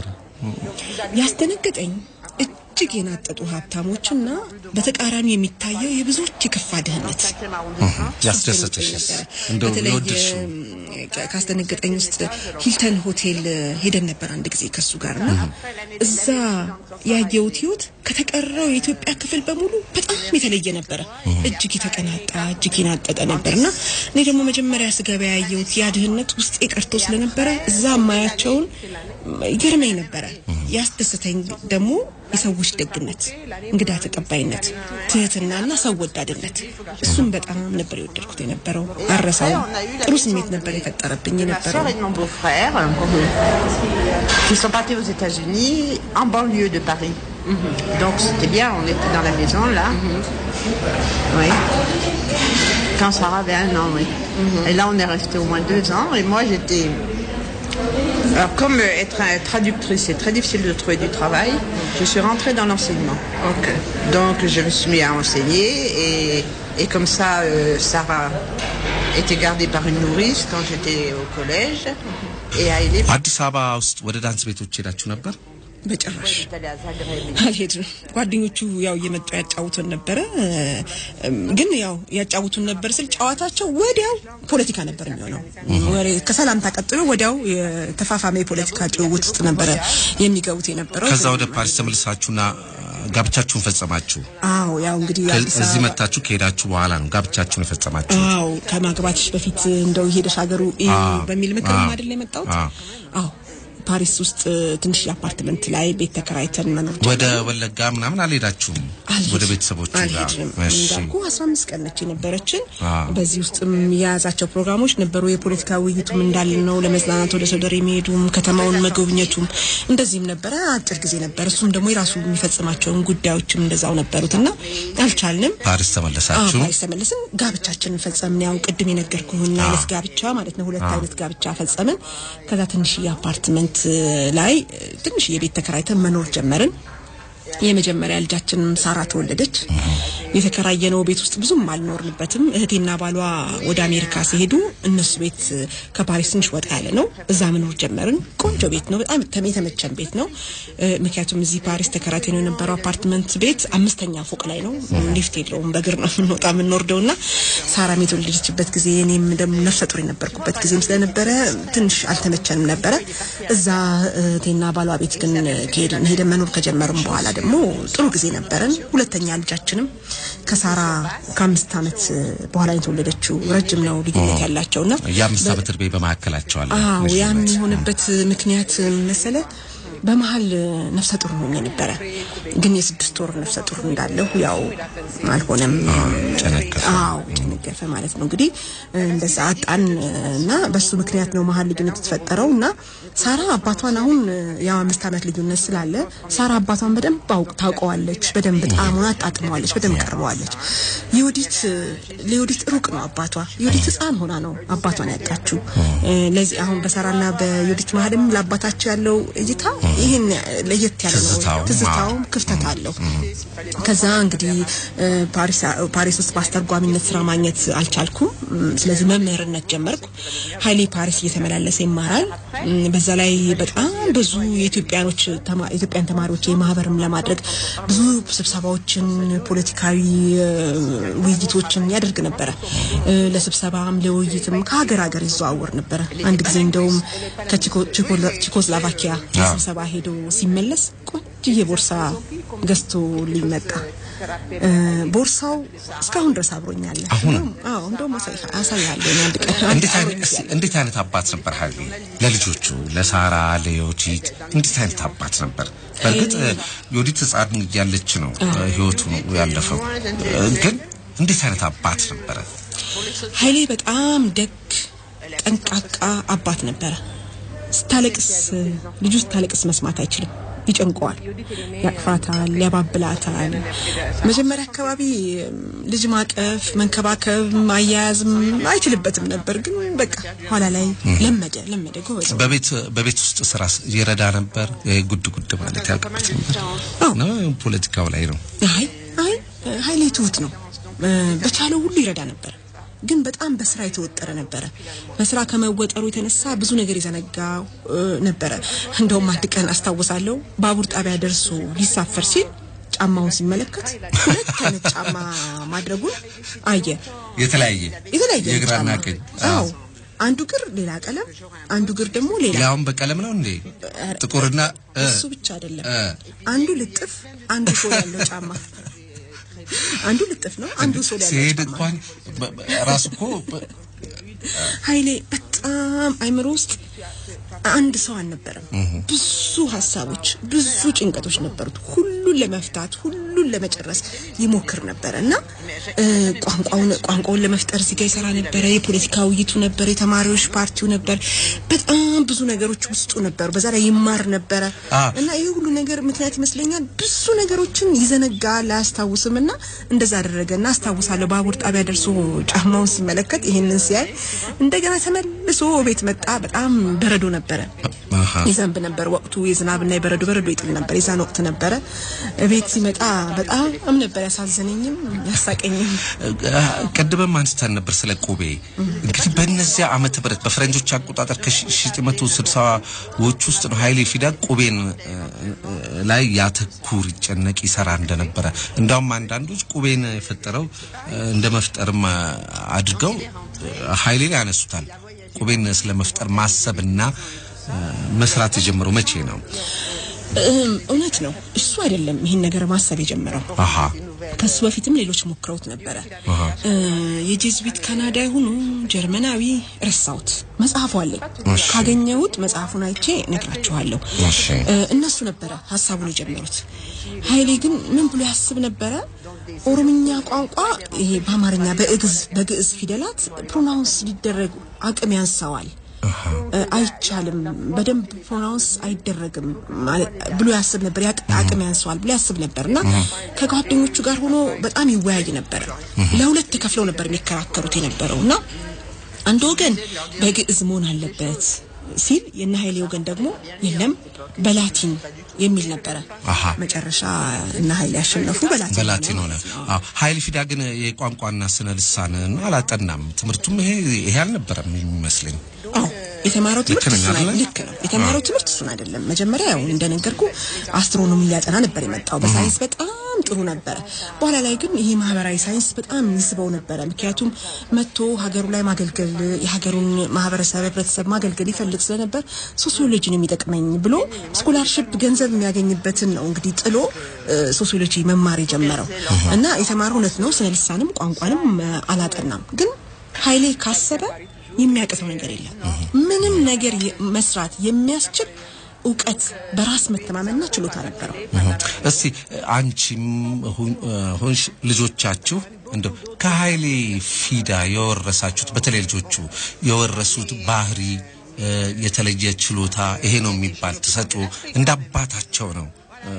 ያስደነገጠኝ እጅግ የናጠጡ ሀብታሞችና በተቃራኒ የሚታየው የብዙዎች የከፋ ድህነት ያስደሰተሽስ? ነበረ። እንደው በተለይ የወደድሽው እም፣ ካ- ካስደነገጠኝ ውስጥ ሂልተን ሆቴል ሄደን ነበር አንድ ጊዜ ከሱ ጋር እና እዛ ያየሁት ህይወት ከተቀረው የኢትዮጵያ ክፍል በሙሉ በጣም የተለየ ነበረ። እጅግ የተቀናጣ እጅግ የናጠጠ ነበር እና እኔ ደግሞ መጀመሪያ ስገባ ያየሁት ያ ድህነት ውስጤ ቀርቶ ስለነበረ እዛ ማያቸውን ይገርመኝ ነበረ። ያስደስተኝ ደግሞ የሰዎች ደግነት፣ እንግዳ ተቀባይነት፣ ትህትናና ሰው ወዳድነት እሱም በጣም ነበር የወደድኩት የነበረው። አረሳውም። ጥሩ ስሜት ነበር የፈጠረብኝ Ma የነበረው። soeur et mon beau-frère, qui sont partis aux États-Unis, en banlieue de Paris. Donc c'était bien, on était dans la maison là. Oui. Quand Sarah avait un an, oui. Et là, on est resté au moins deux ans. Et moi, j'étais. Alors, comme euh, être un- traductrice, c'est très difficile de trouver du travail, je suis rentrée dans l'enseignement. Donc, je me suis mis à enseigner et, et comme ça, euh, Sarah était gardée par une nourrice quand j'étais au collège. Et à Hélène, አዲስ አበባ ውስጥ ወደ ዳንስ ቤቶች ሄዳችሁ ነበር? በጭራሽ j'étais allée à Zagreb. አልሄድም። ጓደኞቹ ያው እየመጡ ያጫውቱን ነበረ። እም፣ ግን ያው ያጫውቱን ነበር ስል ጨዋታቸው ወዲያው ፖለቲካ ነበር የሚሆነው። ወሬ ከሰላምታ ቀጥሎ ወዲያው የተፋፋመ የፖለቲካ ጭውውት ውስጥ ነበረ የሚገቡት የነበረው። ከዛ ወደ ፓሪስ ተመልሳችሁና ጋብቻችሁን ፈጸማችሁ? አዎ ያው እንግዲህ ከ- አዲስ እዚህ አበባ መታችሁ ከሄዳችሁ በኋላ ነው ጋብቻችሁን የፈጸማችሁ? አዎ ከማግባትሽ በፊት እንደው ሄደሽ ሀገሩ እዩ አዎ፣ በሚል ምክር አዎ፣ አይደል የመጣሁት? አዎ። አዎ ፓሪስ ውስጥ ትንሽ አፓርትመንት ላይ ቤት ተከራይተን መኖር ወደ ወለጋ ምናምን አልሄዳችሁም? አልሄድም። ወደ ቤተሰቦቹ ጋር? አልሄድም። እሺ። እንዳልኩ 15 ቀን ነች የነበረችን። አዎ። በዚህ ውስጥም የያዛቸው ፕሮግራሞች ነበሩ። የፖለቲካ ውይይቱም እንዳለ ነው። ለመዝናናት ወደ ሶደሬ የሚሄዱም ከተማውን መጎብኘቱም እንደዚህም ነበረ። አጭር ጊዜ ነበር። እሱም ደግሞ የራሱ የሚፈጽማቸውን ጉዳዮችም እንደዛው ነበሩት እና አልቻልንም። ፓሪስ ተመለሳችሁ? ፓሪስ ተመልስን ጋብቻችንን ፈጸምን። ያው ቅድም የነገርኩህን አይነት ጋብቻ ማለት ነው። ሁለት አይነት ጋብቻ ፈጸምን። ከዛ ትንሽዬ አፓርትመንት ላይ ትንሽዬ ቤት ተከራይተን መኖር ጀመርን። የመጀመሪያ ልጃችንም ሳራ ተወለደች። የተከራየነው ቤት ውስጥ ብዙም አልኖርንበትም። እህቴና ባሏ ወደ አሜሪካ ሲሄዱ እነሱ ቤት ከፓሪስ ትንሽ ወጣ ያለ ነው። እዛ መኖር ጀመርን። ቆንጆ ቤት ነው። በጣም የተመ- የተመቸን ቤት ነው። እ፣ ምክንያቱም እዚህ ፓሪስ ተከራይተን የነበረው አፓርትመንት ቤት አምስተኛ ፎቅ ላይ ነው። ሊፍት የለውም። በእግር ነው የምንወጣ የምንወርደው እና ሳራም የተወለደችበት ጊዜ እኔም ደግሞ ነፍሰ ጡር የነበርኩበት ጊዜም ስለነበረ ትንሽ አልተመቸንም ነበረ። እዛ እህቴና ባሏ ቤት ግን ከሄድን ሄደን መኖር ከጀመርም በኋላ ደግሞ ጥሩ ጊዜ ነበረን። ሁለተኛ ልጃችንም ከሳራ ከአምስት ዓመት በኋላ የተወለደችው ረጅም ነው ልዩነት ያላቸውና የአምስት ዓመት እድሜ በመካከላቸው አለ። አዎ ልጅ ያም ናት። የሆነበት ምክንያት መሰለ በመሀል ነፍሰ ጡር ሆኜ ነበረ። ግን የስድስት ወር ነፍሰ ጡር እንዳለሁ ያው አልሆነም። ጨነገፈ። አዎ ጨነገፈ ማለት ነው። እንግዲህ እንደዛ አጣን እና በሱ ምክንያት ነው መሀል ልዩነት የተፈጠረው እና ሳራ አባቷን አሁን ያው አምስት ዓመት ልዩነት ስላለ ሳራ አባቷን በደንብ አውቅ ታውቀዋለች። በደንብ ጣዕሙን አጣጥመዋለች። በደንብ ቀርበዋለች። የወዲት ለወዲት ሩቅ ነው አባቷ። የወዲት ሕፃን ሆና ነው አባቷን ያጣችው። ለዚህ አሁን በሳራና በዮዲት መሀልም ለአባታቸው ያለው እይታ ይህን ለየት ያለ ነው። ትዝታውም፣ ትዝታውም ክፍተት አለው። ከዛ እንግዲህ እ፣ ፓሪስ ፓሪስ ውስጥ በአስተርጓሚነት ስራ ማግኘት አልቻልኩም። እም፣ ስለዚህ መምህርነት ጀመርኩ። ሀይሌ ፓሪስ እየተመላለሰ ይማራል። እም፣ በዛ ላይ በጣም ብዙ የኢትዮጵያኖች ተማ- ኢትዮጵያን ተማሪዎች የማህበርም ለማድረግ ብዙ ስብሰባዎችን፣ ፖለቲካዊ እ፣ ውይይቶችን ያደርግ ነበረ። እ፣ ለስብሰባም ለውይይትም ከሀገር ሀገር ይዘዋወር ነበረ። አንድ ጊዜ እንደውም ከቼኮስሎቫኪያ ለስብሰባ ሄዶ ሲመለስ ቆንጅዬ ቦርሳ ገዝቶ ሊመጣ እ፣ ቦርሳው እስካሁን ድረስ አብሮኛል። አሁንም? አዎ እንደውም አሳይ- አሳይሃለሁ እኔ አንድ ቀን እንዴት አብሮኝ አይነት እስኪ እያለ። እንዴት አይነት አባት ነበር ሀይሌ ለልጆቹ ለሳራ ለዮዲት እንዴት አይነት አባት ነበር? በእርግጥ ዮዲት ሕፃን እያለች ነው ህይወቱ ያለፈው፣ ግን እንዴት አይነት አባት ነበረ? ኃይሌ በጣም ደግ ጠንቃቃ አባት ነበረ። ስታለቅስ ልጁ ስታለቅስ መስማት አይችልም፣ ይጨንቀዋል፣ ያቅፋታል፣ ያባብላታል። መጀመሪያ አካባቢ እም፣ ልጅ ማቀፍ፣ መንከባከብ፣ ማያያዝም አይችልበትም ነበር። ግን በቃ ኋላ ላይ ለመደ ለመደ ጎበዝ ነው። በቤት በቤት ውስጥ ስራ ይረዳ ነበር። ይሄ ጉድ ጉድ ማለት ያውቅበት ነበር አዎ። ነው ፖለቲካው ላይ ነው። አይ አይ ኃይሌ ትሁት ነው። እ፣ በቻለው ሁሉ ይረዳ ነበር። ግን በጣም በስራ የተወጠረ ነበረ። በስራ ከመወጠሩ የተነሳ ብዙ ነገር የዘነጋ እ፣ ነበረ። እንደውም አንድ ቀን አስታውሳለሁ ባቡር ጣቢያ ደርሶ ሊሳፈር ሲል ጫማውን ሲመለከት ሁለት አይነት ጫማ ማድረጉን አየ። የተለያየ የተለያየ የግራና ጫማ። ቀኝ አዎ አንዱ ግር ሌላ ቀለም፣ አንዱ ግር ደግሞ ሌላ ያውን በቀለም ነው እንዴ ጥቁርና እ፣ እሱ ብቻ አይደለም። እ። አንዱ ልጥፍ፣ አንዱ ሶል ያለው ጫማ። አንዱ ልጥፍ ነው፣ አንዱ ሶል ያለው ሲሄድ ጫማ። እንኳን በ- በ- ራሱ እኮ በ- ኃይሌ በጣም አይምሮ ውስጥ አንድ ሰው አልነበረም። ብዙ ሀሳቦች፣ ብዙ ጭንቀቶች ነበሩት። ሁሉን ለመፍታት ሁሉን ለመጨረስ ይሞክር ነበረ እና እ፣ ቋንቋውን ቋንቋውን ለመፍጠር እዚህ ጋ ይሰራ ነበረ። የፖለቲካ ውይይቱ ነበር፣ የተማሪዎች ፓርቲው ነበር። በጣም ብዙ ነገሮች ውስጡ ነበሩ። በዛ ላይ ይማር ነበረ አ። እና ይህ ሁሉ ነገር ምክንያት ይመስለኛል ብዙ ነገሮችን ይዘነጋል፣ አያስታውስም እና እንደዛ አደረገ እና አስታውሳለሁ ባቡር ጣቢያ ደርሶ ጫማውን ሲመለከት ይህንን ሲያይ እንደገና ተመልሶ ቤት መጣ። በጣም በረዶ ነበረ አሃ። ይዘንብ ነበር ወቅቱ የዝናብና የበረዶ በረዶ ይጥል ነበር። የዛን ወቅት ነበረ ቤት ሲመጣ በጣም ነበር ያሳዘነኝም ያሳቀኝም። ቅድምም አንስተን ነበር ስለ ቁቤ። እንግዲህ በእነዚያ ዓመተ ምህረት በፈረንጆች አቆጣጠር ከ1960ዎች ውስጥ ነው ኃይሌ ፊዳ ቁቤን እ፣ እ፣ ላይ ያተኩር ይጨነቅ ይሰራ እንደነበረ እንዳውም አንዳንዶች ቁቤን የፈጠረው እ፣ እንደ መፍጠርም አ- አድርገው እ፣ ኃይሌን ያነሱታል። ቁቤን ስለ መፍጠር ማሰብና እ፣ መስራት የጀመረው መቼ ነው? እም፣ እውነት ነው። እሱ አይደለም ይህን ነገር ማሰብ የጀመረው አሃ ከሱ በፊትም ሌሎች ሞክረውት ነበረ። እ፣ የጄዝዊት ካናዳ ይሁኑ ጀርመናዊ ረሳሁት። መጽሐፉ አለኝ ካገኘሁት መጽሐፉን አይቼ ነግራችኋለሁ። እሺ። እ፣ እነሱ ነበረ ሀሳቡን የጀመሩት። ኃይሌ ግን ምን ብሎ ያስብ ነበረ? ኦሮምኛ ቋንቋ ይሄ በአማርኛ በእግዝ በግዕዝ ፊደላት ፕሮናውንስ ሊደረግ አቅም ያንሰዋል እ፣ አይቻልም፣ በደንብ ፕሮናውንስ አይደረግም ማለት ብሎ ያስብ ነበር። ያቅ- አቅም ያንሰዋል ብሎ ያስብ ነበር እና ከጓደኞቹ ጋር ሆኖ በጣም ይወያይ ነበረ። ለሁለት ተከፍለው ነበር የሚከራከሩት የነበረው እና አንድ ወገን በግዕዝ መሆን አለበት ሲል የነ ኃይሌ ወገን ደግሞ የለም በላቲን የሚል ነበረ። አሃ። መጨረሻ እነ ኃይሌ ያሸነፉ በላቲን በላቲን ሆነ። አዎ ኃይሌ ፊዳ ግን የቋንቋና ስነ ልሳንን አላጠናም። ትምህርቱም ይሄ ይሄ አልነበረም የሚመስለኝ። አዎ የተማረው ትምህርት ልክ ነኝ እሱን አይደለ? አይደለም። ልክ ነው። የተማረው ትምህርት እሱን አይደለም። መጀመሪያ ያው እንደነገርኩ አስትሮኖሚ ሊያጠና ነበር የመጣው። በሳይንስ በጣም ጥሩ ነበረ። በኋላ ላይ ግን ይሄ ማህበራዊ ሳይንስ በጣም ይስበው ነበረ። ምክንያቱም መጥቶ ሀገሩ ላይ ማገልገል የሀገሩን ማህበረሰብ ህብረተሰብ ማገልገል ይፈልግ ስለነበር ሶሲዮሎጂ ነው የሚጠቅመኝ ብሎ ስኮላርሽፕ ገንዘብ የሚያገኝበትን ነው እንግዲህ ጥሎ እ፣ ሶሲዮሎጂ መማር የጀመረው እና የተማረው እውነት ነው ስነ ልሳንም ቋንቋንም እ፣ አላጠናም ግን ኃይሌ ካሰበ የሚያቅተው ነገር የለም። ምንም ነገር የ- መስራት የሚያስችል እውቀት፣ በራስ መተማመንና ችሎታ ነበረው። እስቲ አንቺም ሁን- ሆንሽ ልጆቻችሁ እንደው ከኃይሌ ፊዳ የወረሳችሁት በተለይ ልጆቹ የወረሱት ባህሪ እ፣ የተለየ ችሎታ ይሄ ነው የሚባል ተሰጥኦ እንደ አባታቸው ነው እ፣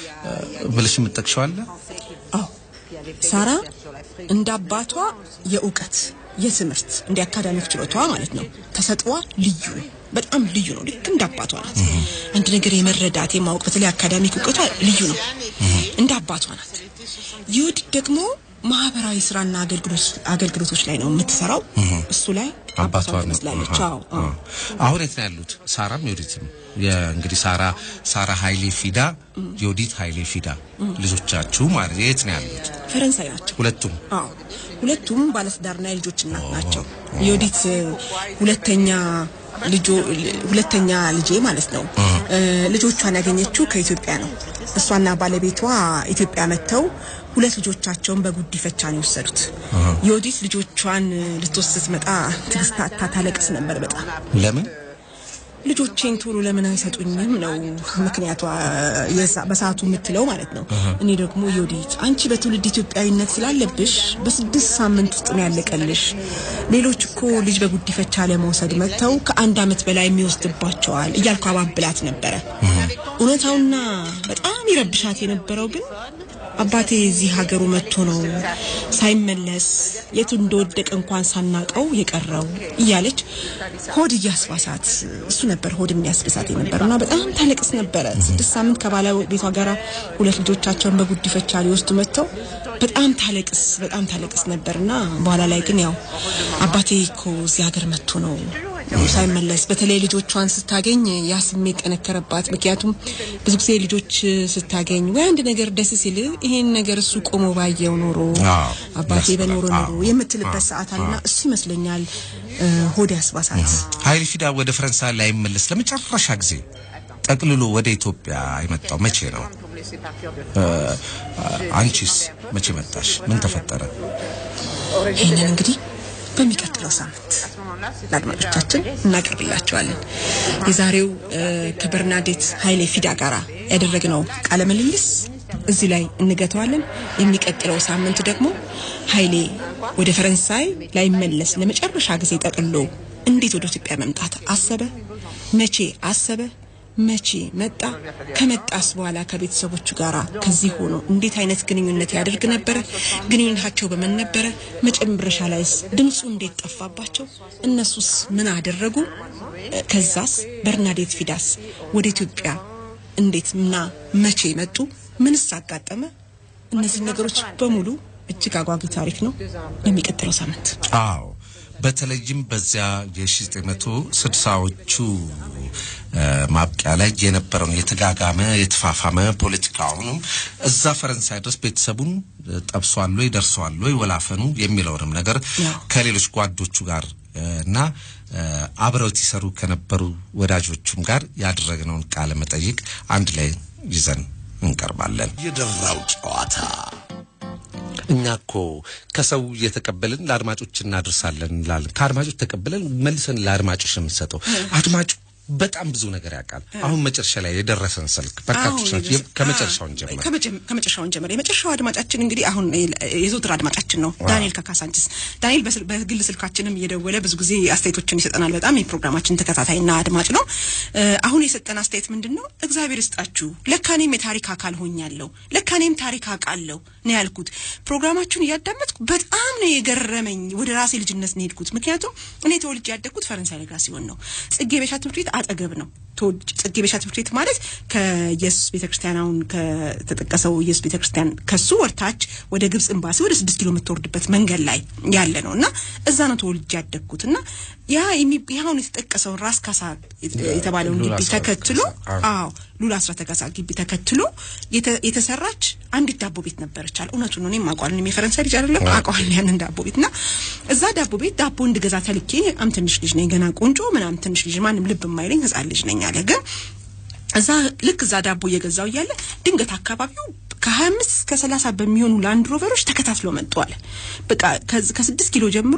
እ፣ ብለሽ የምትጠቅሸዋለ? አዎ ሳራ እንደ አባቷ የእውቀት የትምህርት እንደ አካዳሚክ ችሎቷ ማለት ነው ተሰጥዋ ልዩ ነው። በጣም ልዩ ነው። ልክ እንደ አባቷ ናት። አንድ ነገር የመረዳት የማወቅ በተለይ አካዳሚክ እውቀቷ ልዩ ነው። እንደ አባቷ ናት። ይሁዲት ደግሞ ማህበራዊ ስራና አገልግሎት አገልግሎቶች ላይ ነው የምትሰራው። እሱ ላይ አባቷ አባቷ ነው። ትመስላለች። አሃ፣ አዎ አዎ። አዎ። አሁን የት ነው ያሉት? ሳራም ዮዲትም እንግዲህ ሳራ ሳራ ኃይሌ ፊዳ፣ ዮዲት ኃይሌ ፊዳ ልጆቻችሁ ማለት የት ነው ያሉት? ፈረንሳይ ናቸው። ሁለቱም አዎ ሁለቱም ባለትዳርና የልጆች እናት ናቸው። የወዲት ሁለተኛ ልጆ ሁለተኛ ልጄ ማለት ነው። እ፣ ልጆቿን ያገኘችው ከኢትዮጵያ ነው። እሷና ባለቤቷ ኢትዮጵያ መጥተው ሁለት ልጆቻቸውን በጉዲፈቻ ነው የወሰዱት። የወዲት ልጆቿን ልትወስድ ስትመጣ ትግስት አጥታ ታለቅስ ነበር በጣም ለምን ልጆቼን ቶሎ ለምን አይሰጡኝም ነው ምክንያቷ የዛ- በሰዓቱ የምትለው ማለት ነው። እኔ ደግሞ ዮዲት አንቺ በትውልድ ኢትዮጵያዊነት ስላለብሽ በስድስት ሳምንት ውስጥ ነው ያለቀልሽ። ሌሎች እኮ ልጅ በጉዲፈቻ ለመውሰድ መጥተው ከአንድ ዓመት በላይ የሚወስድባቸዋል እያልኩ አባብላት ነበረ። እውነታውና በጣም ይረብሻት የነበረው ግን አባቴ እዚህ ሀገሩ መጥቶ ነው ሳይመለስ የቱ እንደወደቀ እንኳን ሳናቀው የቀረው እያለች ሆድ እያስባሳት እሱ ነበር ሆድ የሚያስብሳት የነበር እና በጣም ታለቅስ ነበረ። ስድስት ሳምንት ከባለቤቷ ጋር ሁለት ልጆቻቸውን በጉዲፈቻ ሊወስዱ መጥተው በጣም ታለቅስ በጣም ታለቅስ ነበርና በኋላ ላይ ግን ያው አባቴ እኮ እዚህ ሀገር መጥቶ ነው ሳይመለስ በተለይ ልጆቿን ስታገኝ ያ ስሜት ጠነከረባት። ምክንያቱም ብዙ ጊዜ ልጆች ስታገኝ ወይ አንድ ነገር ደስ ሲል ይሄን ነገር እሱ ቆሞ ባየው ኖሮ አዎ፣ አባቴ ያስብላል። በኖሮ ኖሮ አዎ፣ የምትልበት ሰዓት አለና እሱ ይመስለኛል እ፣ ሆድ ያስባሳት። ኃይሌ ፊዳ ወደ ፈረንሳይ ላይመለስ ለመጨረሻ ጊዜ ጠቅልሎ ወደ ኢትዮጵያ የመጣው መቼ ነው? እ፣ አንቺስ መቼ መጣሽ? ምን ተፈጠረ? ይህንን እንግዲህ በሚቀጥለው ሳምንት ለአድማጮቻችን እናቀርብላቸዋለን። የዛሬው እ፣ ከበርናዴት ኃይሌ ፊዳ ጋራ ያደረግነው ቃለ ምልልስ እዚህ ላይ እንገተዋለን። የሚቀጥለው ሳምንት ደግሞ ኃይሌ ወደ ፈረንሳይ ላይመለስ ለመጨረሻ ጊዜ ጠቅሎ እንዴት ወደ ኢትዮጵያ መምጣት አሰበ? መቼ አሰበ? መቼ መጣ? ከመጣስ በኋላ ከቤተሰቦቹ ጋር ከዚህ ሆኖ እንዴት አይነት ግንኙነት ያደርግ ነበረ? ግንኙነታቸው በምን ነበረ? መጨረሻ ላይስ ድምፁ እንዴት ጠፋባቸው? እነሱስ ምን አደረጉ? እ፣ ከዛስ በርናዴት ፊዳስ ወደ ኢትዮጵያ እንዴት እና መቼ መጡ? ምንስ አጋጠመ? እነዚህ ነገሮች በሙሉ እጅግ አጓጊ ታሪክ ነው። የሚቀጥለው ሳምንት አዎ በተለይም በዚያ የ1960ዎቹ ማብቂያ ላይ የነበረውን የተጋጋመ የተፋፋመ ፖለቲካውንም እዛ ፈረንሳይ ድረስ ቤተሰቡን እ፣ ጠብሷል ወይ ደርሰዋል ወይ ወላፈኑ የሚለውንም ነገር ያው። ከሌሎች ጓዶቹ ጋር እ፣ እና እ፣ አብረውት ይሰሩ ከነበሩ ወዳጆቹም ጋር ያደረግነውን ቃለ መጠይቅ አንድ ላይ ይዘን እንቀርባለን። የደራው ጨዋታ እኛ እኮ ከሰው እየተቀበልን ለአድማጮች እናደርሳለን እንላለን። ከአድማጮች ተቀበለን መልሰን ለአድማጮች ነው የምንሰጠው። አድማጩ በጣም ብዙ ነገር ያውቃል። አሁን መጨረሻ ላይ የደረሰን ስልክ በርካቶች ናቸው። የ- ከመጨረሻውን ጀምር። ከመጀ- ከመጨረሻውን ጀምር። የመጨረሻው አድማጫችን እንግዲህ አሁን የዘውትር አድማጫችን ነው ዳንኤል ከካሳንችስ። ዳንኤል በስል- በግል ስልካችንም እየደወለ ብዙ ጊዜ አስተያየቶችን ይሰጠናል። በጣም የፕሮግራማችን ተከታታይና አድማጭ ነው። እ፣ አሁን የሰጠን አስተያየት ምንድን ነው? እግዚአብሔር ይስጣችሁ። ለካኔም የታሪክ አካል ሆኛለሁ። ለካኔም ታሪክ አውቃለሁ ነው ያልኩት። ፕሮግራማችሁን እያዳመጥኩ በጣም ነው የገረመኝ። ወደ ራሴ ልጅነት ነው የሄድኩት። ምክንያቱም እኔ ተወልጄ ያደግኩት ፈረንሳይ ለጋ ሲሆን ነው። ጽጌ ቤሻ ትምህርት ቤት አጠገብ ነው። ተወልጄ- ጽጌ ቤሻ ትምህርት ቤት ማለት ከኢየሱስ ቤተክርስቲያን አሁን ከተጠቀሰው ኢየሱስ ቤተክርስቲያን ከሱ ወርታች ወደ ግብጽ ኤምባሲ ወደ ስድስት ኪሎ የምትወርድበት መንገድ ላይ ያለ ነው እና እዛ ነው ተወልጄ ያደግኩት እና ያ የሚ- ይህ አሁን የተጠቀሰውን ራስ ካሳ የተባለውን ሉላ ግቢ አስራት ተከትሎ ካሳ፣ አዎ። አዎ ሉላ አስራት ካሳ ግቢ ተከትሎ የተ- የተሰራች አንዲት ዳቦ ቤት ነበረች አለ። እውነቱን ነው። እኔም አውቀዋለሁ። እኔም የፈረንሳይ ልጅ አይደለም አውቀዋለሁ ያንን ዳቦ ቤት እና እዛ ዳቦ ቤት ዳቦ እንድገዛ ተልኬ በጣም ትንሽ ልጅ ነኝ ገና ቆንጆ ምናምን ትንሽ ልጅ ማንም ልብ የማይለኝ ህጻን ልጅ ነኝ አለ ግን እዛ ልክ እዛ ዳቦ እየገዛው እያለ ድንገት አካባቢው ከሀያ አምስት እስከ ሰላሳ በሚሆኑ ላንድ ሮቨሮች ተከታትለው መጡ አለ። በቃ ከዚ- ከስድስት ኪሎ ጀምሮ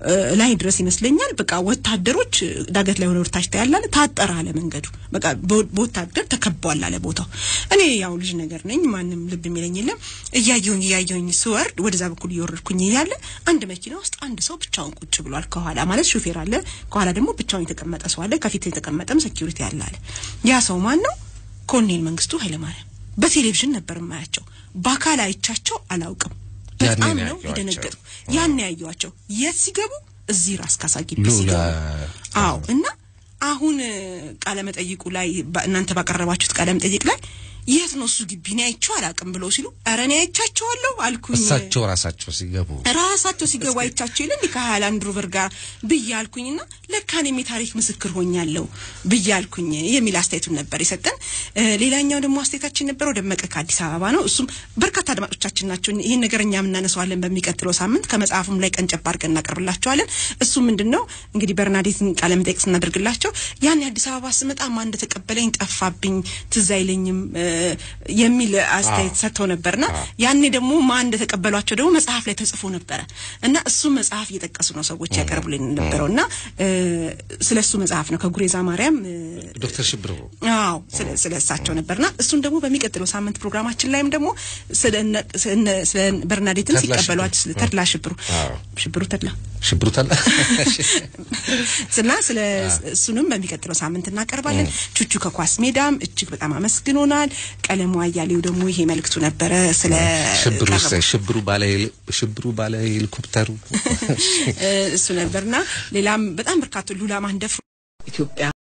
እ፣ ላይ ድረስ ይመስለኛል በቃ ወታደሮች እ፣ ዳገት ላይ ሆነ ወርታች ታያላለ ታጠረ አለ መንገዱ በቃ በ- በወታደር ተከቧል አለ ቦታው። እኔ ያው ልጅ ነገር ነኝ ማንም ልብ የሚለኝ የለም። እያየሁኝ እያየሁኝ ስወርድ ወደዛ በኩል እየወረድኩኝ እያለ አንድ መኪና ውስጥ አንድ ሰው ብቻውን ቁጭ ብሏል። ከኋላ ማለት ሹፌር አለ፣ ከኋላ ደግሞ ብቻውን የተቀመጠ ሰው አለ፣ ከፊት የተቀመጠም ሴኪሪቲ አለ አለ። ያ ሰው ማን ነው? ኮሎኔል መንግስቱ ኃይለማርያም። በቴሌቪዥን ነበር የማያቸው፣ በአካል አይቻቸው አላውቅም። ያኔ በጣም ነው ነው ያየኋቸው። የደነገጥኩ። ያን ያየኋቸው የት ሲገቡ እዚህ ራስ ካሳ ግቢ ሉላ ሲገቡ አዎ እና አሁን ቃለ መጠይቁ ላይ ባ- እናንተ ባቀረባችሁት ቃለ መጠይቅ ላይ የት ነው እሱ ግቢ እኔ አይቼው አላውቅም ብለው ሲሉ ኧረ እኔ አይቻቸዋለሁ አልኩኝ። እሳቸው ራሳቸው ሲገቡ ራሳቸው ሲገቡ አይቻቸው የለ እንዲህ ከሃይላንድ ሮቨር ጋር ብዬ አልኩኝና ለካ እኔም የታሪክ ምስክር ሆኛለሁ ብዬ አልኩኝ የሚል አስተያየቱን ነበር የሰጠን። እ፣ ሌላኛው ደግሞ አስተያየታችን ነበረው ደመቀ ከአዲስ አበባ ነው። እሱም በርካታ አድማጮቻችን ናቸው። ይህን ነገር እኛም እናነሳዋለን በሚቀጥለው ሳምንት ከመጽሐፉም ላይ ቀንጨብ አድርገን እናቀርብላቸዋለን። እሱ ምንድን ነው እንግዲህ በርናዴትን ቃለ መጠይቅ ስናደርግላቸው ያን የአዲስ አበባ ስመጣ ማን እንደተቀበለኝ ጠፋብኝ፣ ትዝ አይለኝም እ፣ የሚል አስተያየት ሰጥተው ነበርና ያኔ ደግሞ ማን እንደተቀበሏቸው ደግሞ መጽሐፍ ላይ ተጽፎ ነበረ እና እሱ መጽሐፍ እየጠቀሱ ነው ሰዎች ያቀርቡልን ነበረው እና እ፣ ስለ እሱ መጽሐፍ ነው ከጉሬዛ ማርያም እ፣ ዶክተር ሽብሩ አዎ ስለ ስለ እሳቸው ነበርና እሱን ደግሞ በሚቀጥለው ሳምንት ፕሮግራማችን ላይም ደግሞ ስለ እነ- ስለ እነ- ስለ በርናዴትን ተድላ ሲቀበሏቸው ስለ ተድላ ሽብሩ አዎ። ሽብሩ ተድላ ሽብሩ ታላ እና ስለ እሱንም በሚቀጥለው ሳምንት እናቀርባለን። ቹቹ ከኳስ ሜዳም እጅግ በጣም አመስግኖናል። ቀለሙ አያሌው ደግሞ ይሄ መልእክቱ ነበረ ስለ ሽብሩ ቀረቡ- ሽብሩ ባለ ሽብሩ ባለ ሄሊኮፕተሩ እ፣ እሱ ነበርና ሌላም በጣም በርካቶ ሉላ ማንደፍሮ ኢትዮጵያ